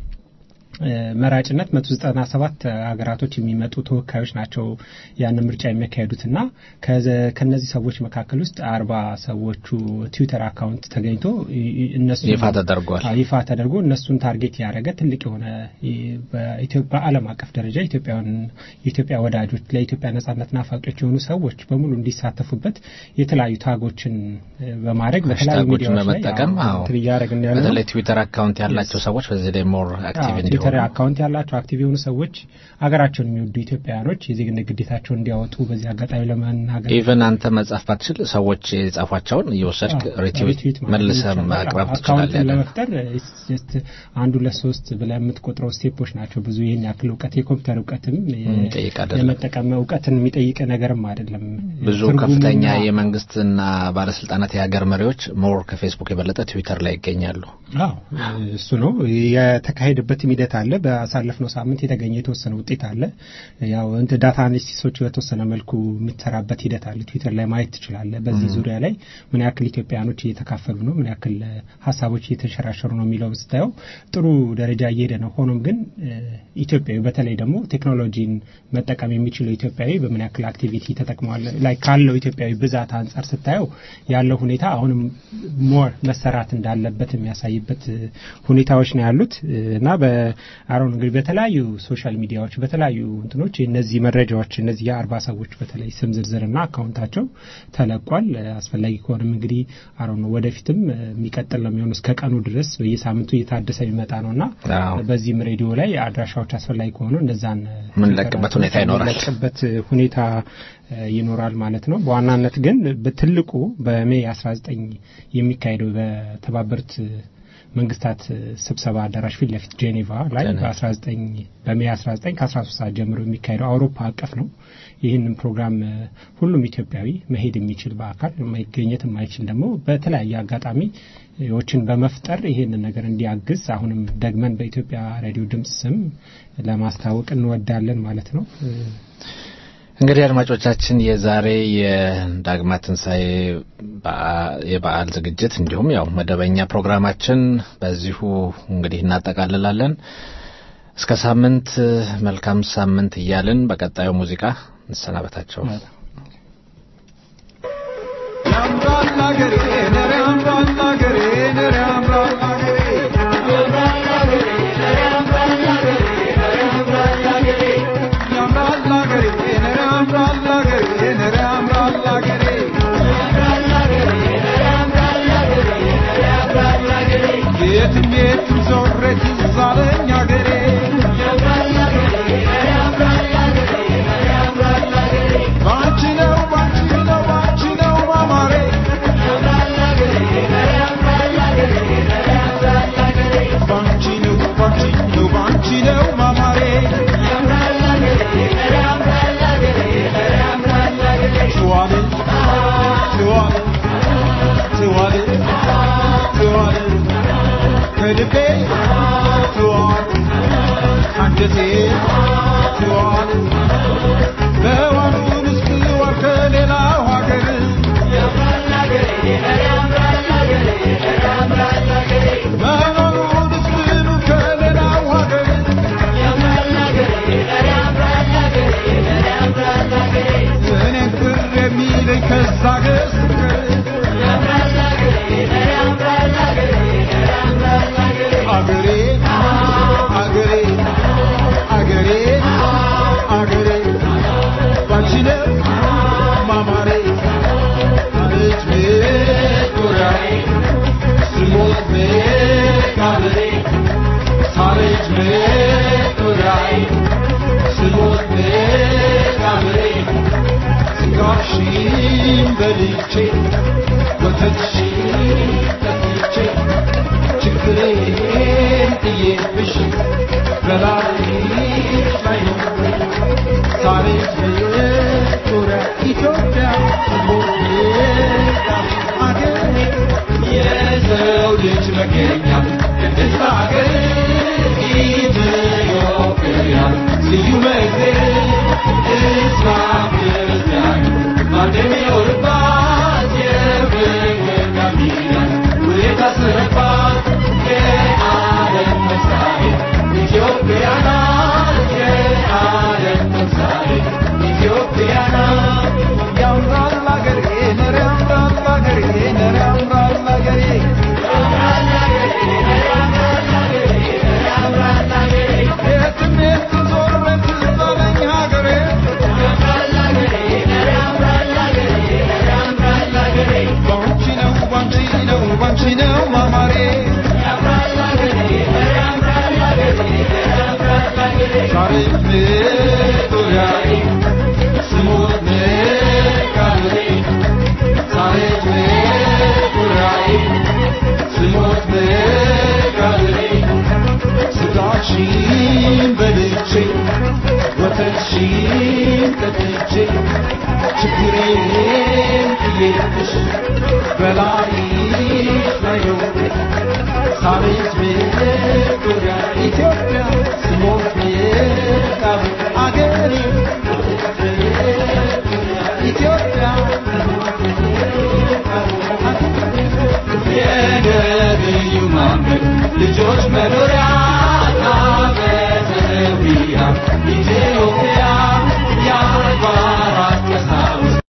መራጭነት መቶ ዘጠና ሰባት ሀገራቶች የሚመጡ ተወካዮች ናቸው ያንን ምርጫ የሚያካሄዱትና ከነዚህ ሰዎች መካከል ውስጥ አርባ ሰዎቹ ትዊተር አካውንት ተገኝቶ እነሱ ይፋ ተደርጓል ይፋ ተደርጎ እነሱን ታርጌት ያደረገ ትልቅ የሆነ በዓለም አቀፍ ደረጃ ኢትዮጵያውያን የኢትዮጵያ ወዳጆች ለኢትዮጵያ ነጻነት ናፋቂዎች የሆኑ ሰዎች በሙሉ እንዲሳተፉበት የተለያዩ ታጎችን በማድረግ በተለያዩ ሚዲያዎች ላይ በመጠቀም እያደረግን ያለ በተለይ ትዊተር አካውንት ያላቸው ሰዎች በዚህ ላይ ሞር አክቲቭ እንዲሆኑ ትዊተር አካውንት ያላቸው አክቲቭ የሆኑ ሰዎች ሀገራቸውን የሚወዱ ኢትዮጵያውያኖች የዜግነት ግዴታቸውን እንዲያወጡ በዚህ አጋጣሚ ለመናገር ኢቨን አንተ መጻፍ ባትችል ሰዎች የጻፏቸውን እየወሰድክ ሪትዊት መልሰህ ማቅረብ ትችላለህ። ለመፍጠር አንዱ ለሶስት ብለህ የምትቆጥረው ስቴፖች ናቸው። ብዙ ይህን ያክል እውቀት የኮምፒውተር እውቀትም የመጠቀም እውቀትን የሚጠይቅ ነገርም አይደለም። ብዙ ከፍተኛ የመንግስትና ባለስልጣናት የሀገር መሪዎች ሞር ከፌስቡክ የበለጠ ትዊተር ላይ ይገኛሉ። አዎ እሱ ነው የተካሄደበትም ሂደት አለ። በአሳለፍነው ሳምንት የተገኘ የተወሰነ ውጤት አለ። ያው እንት ዳታ አናሊሲሶች በተወሰነ መልኩ የምትሰራበት ሂደት አለ። ትዊተር ላይ ማየት ትችላለህ። በዚህ ዙሪያ ላይ ምን ያክል ኢትዮጵያውያኖች እየተካፈሉ ነው፣ ምን ያክል ሀሳቦች እየተንሸራሸሩ ነው የሚለው ስታየው ጥሩ ደረጃ እየሄደ ነው። ሆኖም ግን ኢትዮጵያዊ በተለይ ደግሞ ቴክኖሎጂን መጠቀም የሚችለው ኢትዮጵያዊ በምን ያክል አክቲቪቲ ተጠቅመዋል ላይ ካለው ኢትዮጵያዊ ብዛት አንጻር ስታየው ያለው ሁኔታ አሁንም ሞር መሰራት እንዳለበት የሚያሳይበት ሁኔታዎች ነው ያሉት እና በአሮን እንግዲህ በተለያዩ ሶሻል ሚዲያዎች በተለያዩ እንትኖች እነዚህ መረጃዎች እነዚህ የአርባ ሰዎች በተለይ ስም ዝርዝርና አካውንታቸው ተለቋል። አስፈላጊ ከሆነም እንግዲህ አሮን ወደፊትም የሚቀጥል ነው የሚሆኑ እስከ ቀኑ ድረስ በየሳምንቱ እየታደሰ የሚመጣ ነው እና በዚህም ሬዲዮ ላይ አድራሻዎች አስፈላጊ ከሆኑ እነዛን ምንለቅበት ሁኔታ ይኖራል ምንለቅበት ሁኔታ ይኖራል ማለት ነው። በዋናነት ግን በትልቁ በሜይ 19 የሚካሄደው በተባበሩት መንግስታት ስብሰባ አዳራሽ ፊት ለፊት ጄኔቫ ላይ በ19 በሜ 19 ከ13 ሰዓት ጀምሮ የሚካሄደው አውሮፓ አቀፍ ነው። ይህንን ፕሮግራም ሁሉም ኢትዮጵያዊ መሄድ የሚችል በአካል መገኘት የማይችል ደግሞ በተለያየ አጋጣሚ ዎችን በመፍጠር ይህንን ነገር እንዲያግዝ አሁንም ደግመን በኢትዮጵያ ሬዲዮ ድምፅ ስም ለማስታወቅ እንወዳለን ማለት ነው። እንግዲህ አድማጮቻችን የዛሬ የዳግማ ትንሣኤ የበዓል ዝግጅት እንዲሁም ያው መደበኛ ፕሮግራማችን በዚሁ እንግዲህ እናጠቃልላለን። እስከ ሳምንት መልካም ሳምንት እያልን በቀጣዩ ሙዚቃ እንሰናበታቸው። ያምራል አገሬ ነረ ያምራል አገሬ ነረ ያምራል አገሬ ያምራል አገሬ ነረ ያምራል አገሬ ነረ ያምራል አገሬ የትም የትም ዞሬ ትዝ አለኝ አገሬ ባንቺ ነው ባንቺ ነው ባንቺ ነው ማማሬ ባንቺ ነው ባንቺ ነው ባንቺ ነው ማማሬ ትዋል ትዋል ትዋል ትዋል ከልቤ ትዋል አንጀቴ ትዋል በዋኑን እስክዋል ከሌላው ሀገር መኖሩን እስክሉ ከሌላው ሀገር እኔን ቅር የሚለኝ ከዛ ገስገር አገሬ አገሬ አገሬ አገሬ ባንቺ ነው ማማሬ አለች ሜጦሪያዬ ስሞት መቃብሬ ሳለች ሜጦሪያዬ ስሞት መቃብሬ ስጋሽን በልቼ ወተትሽን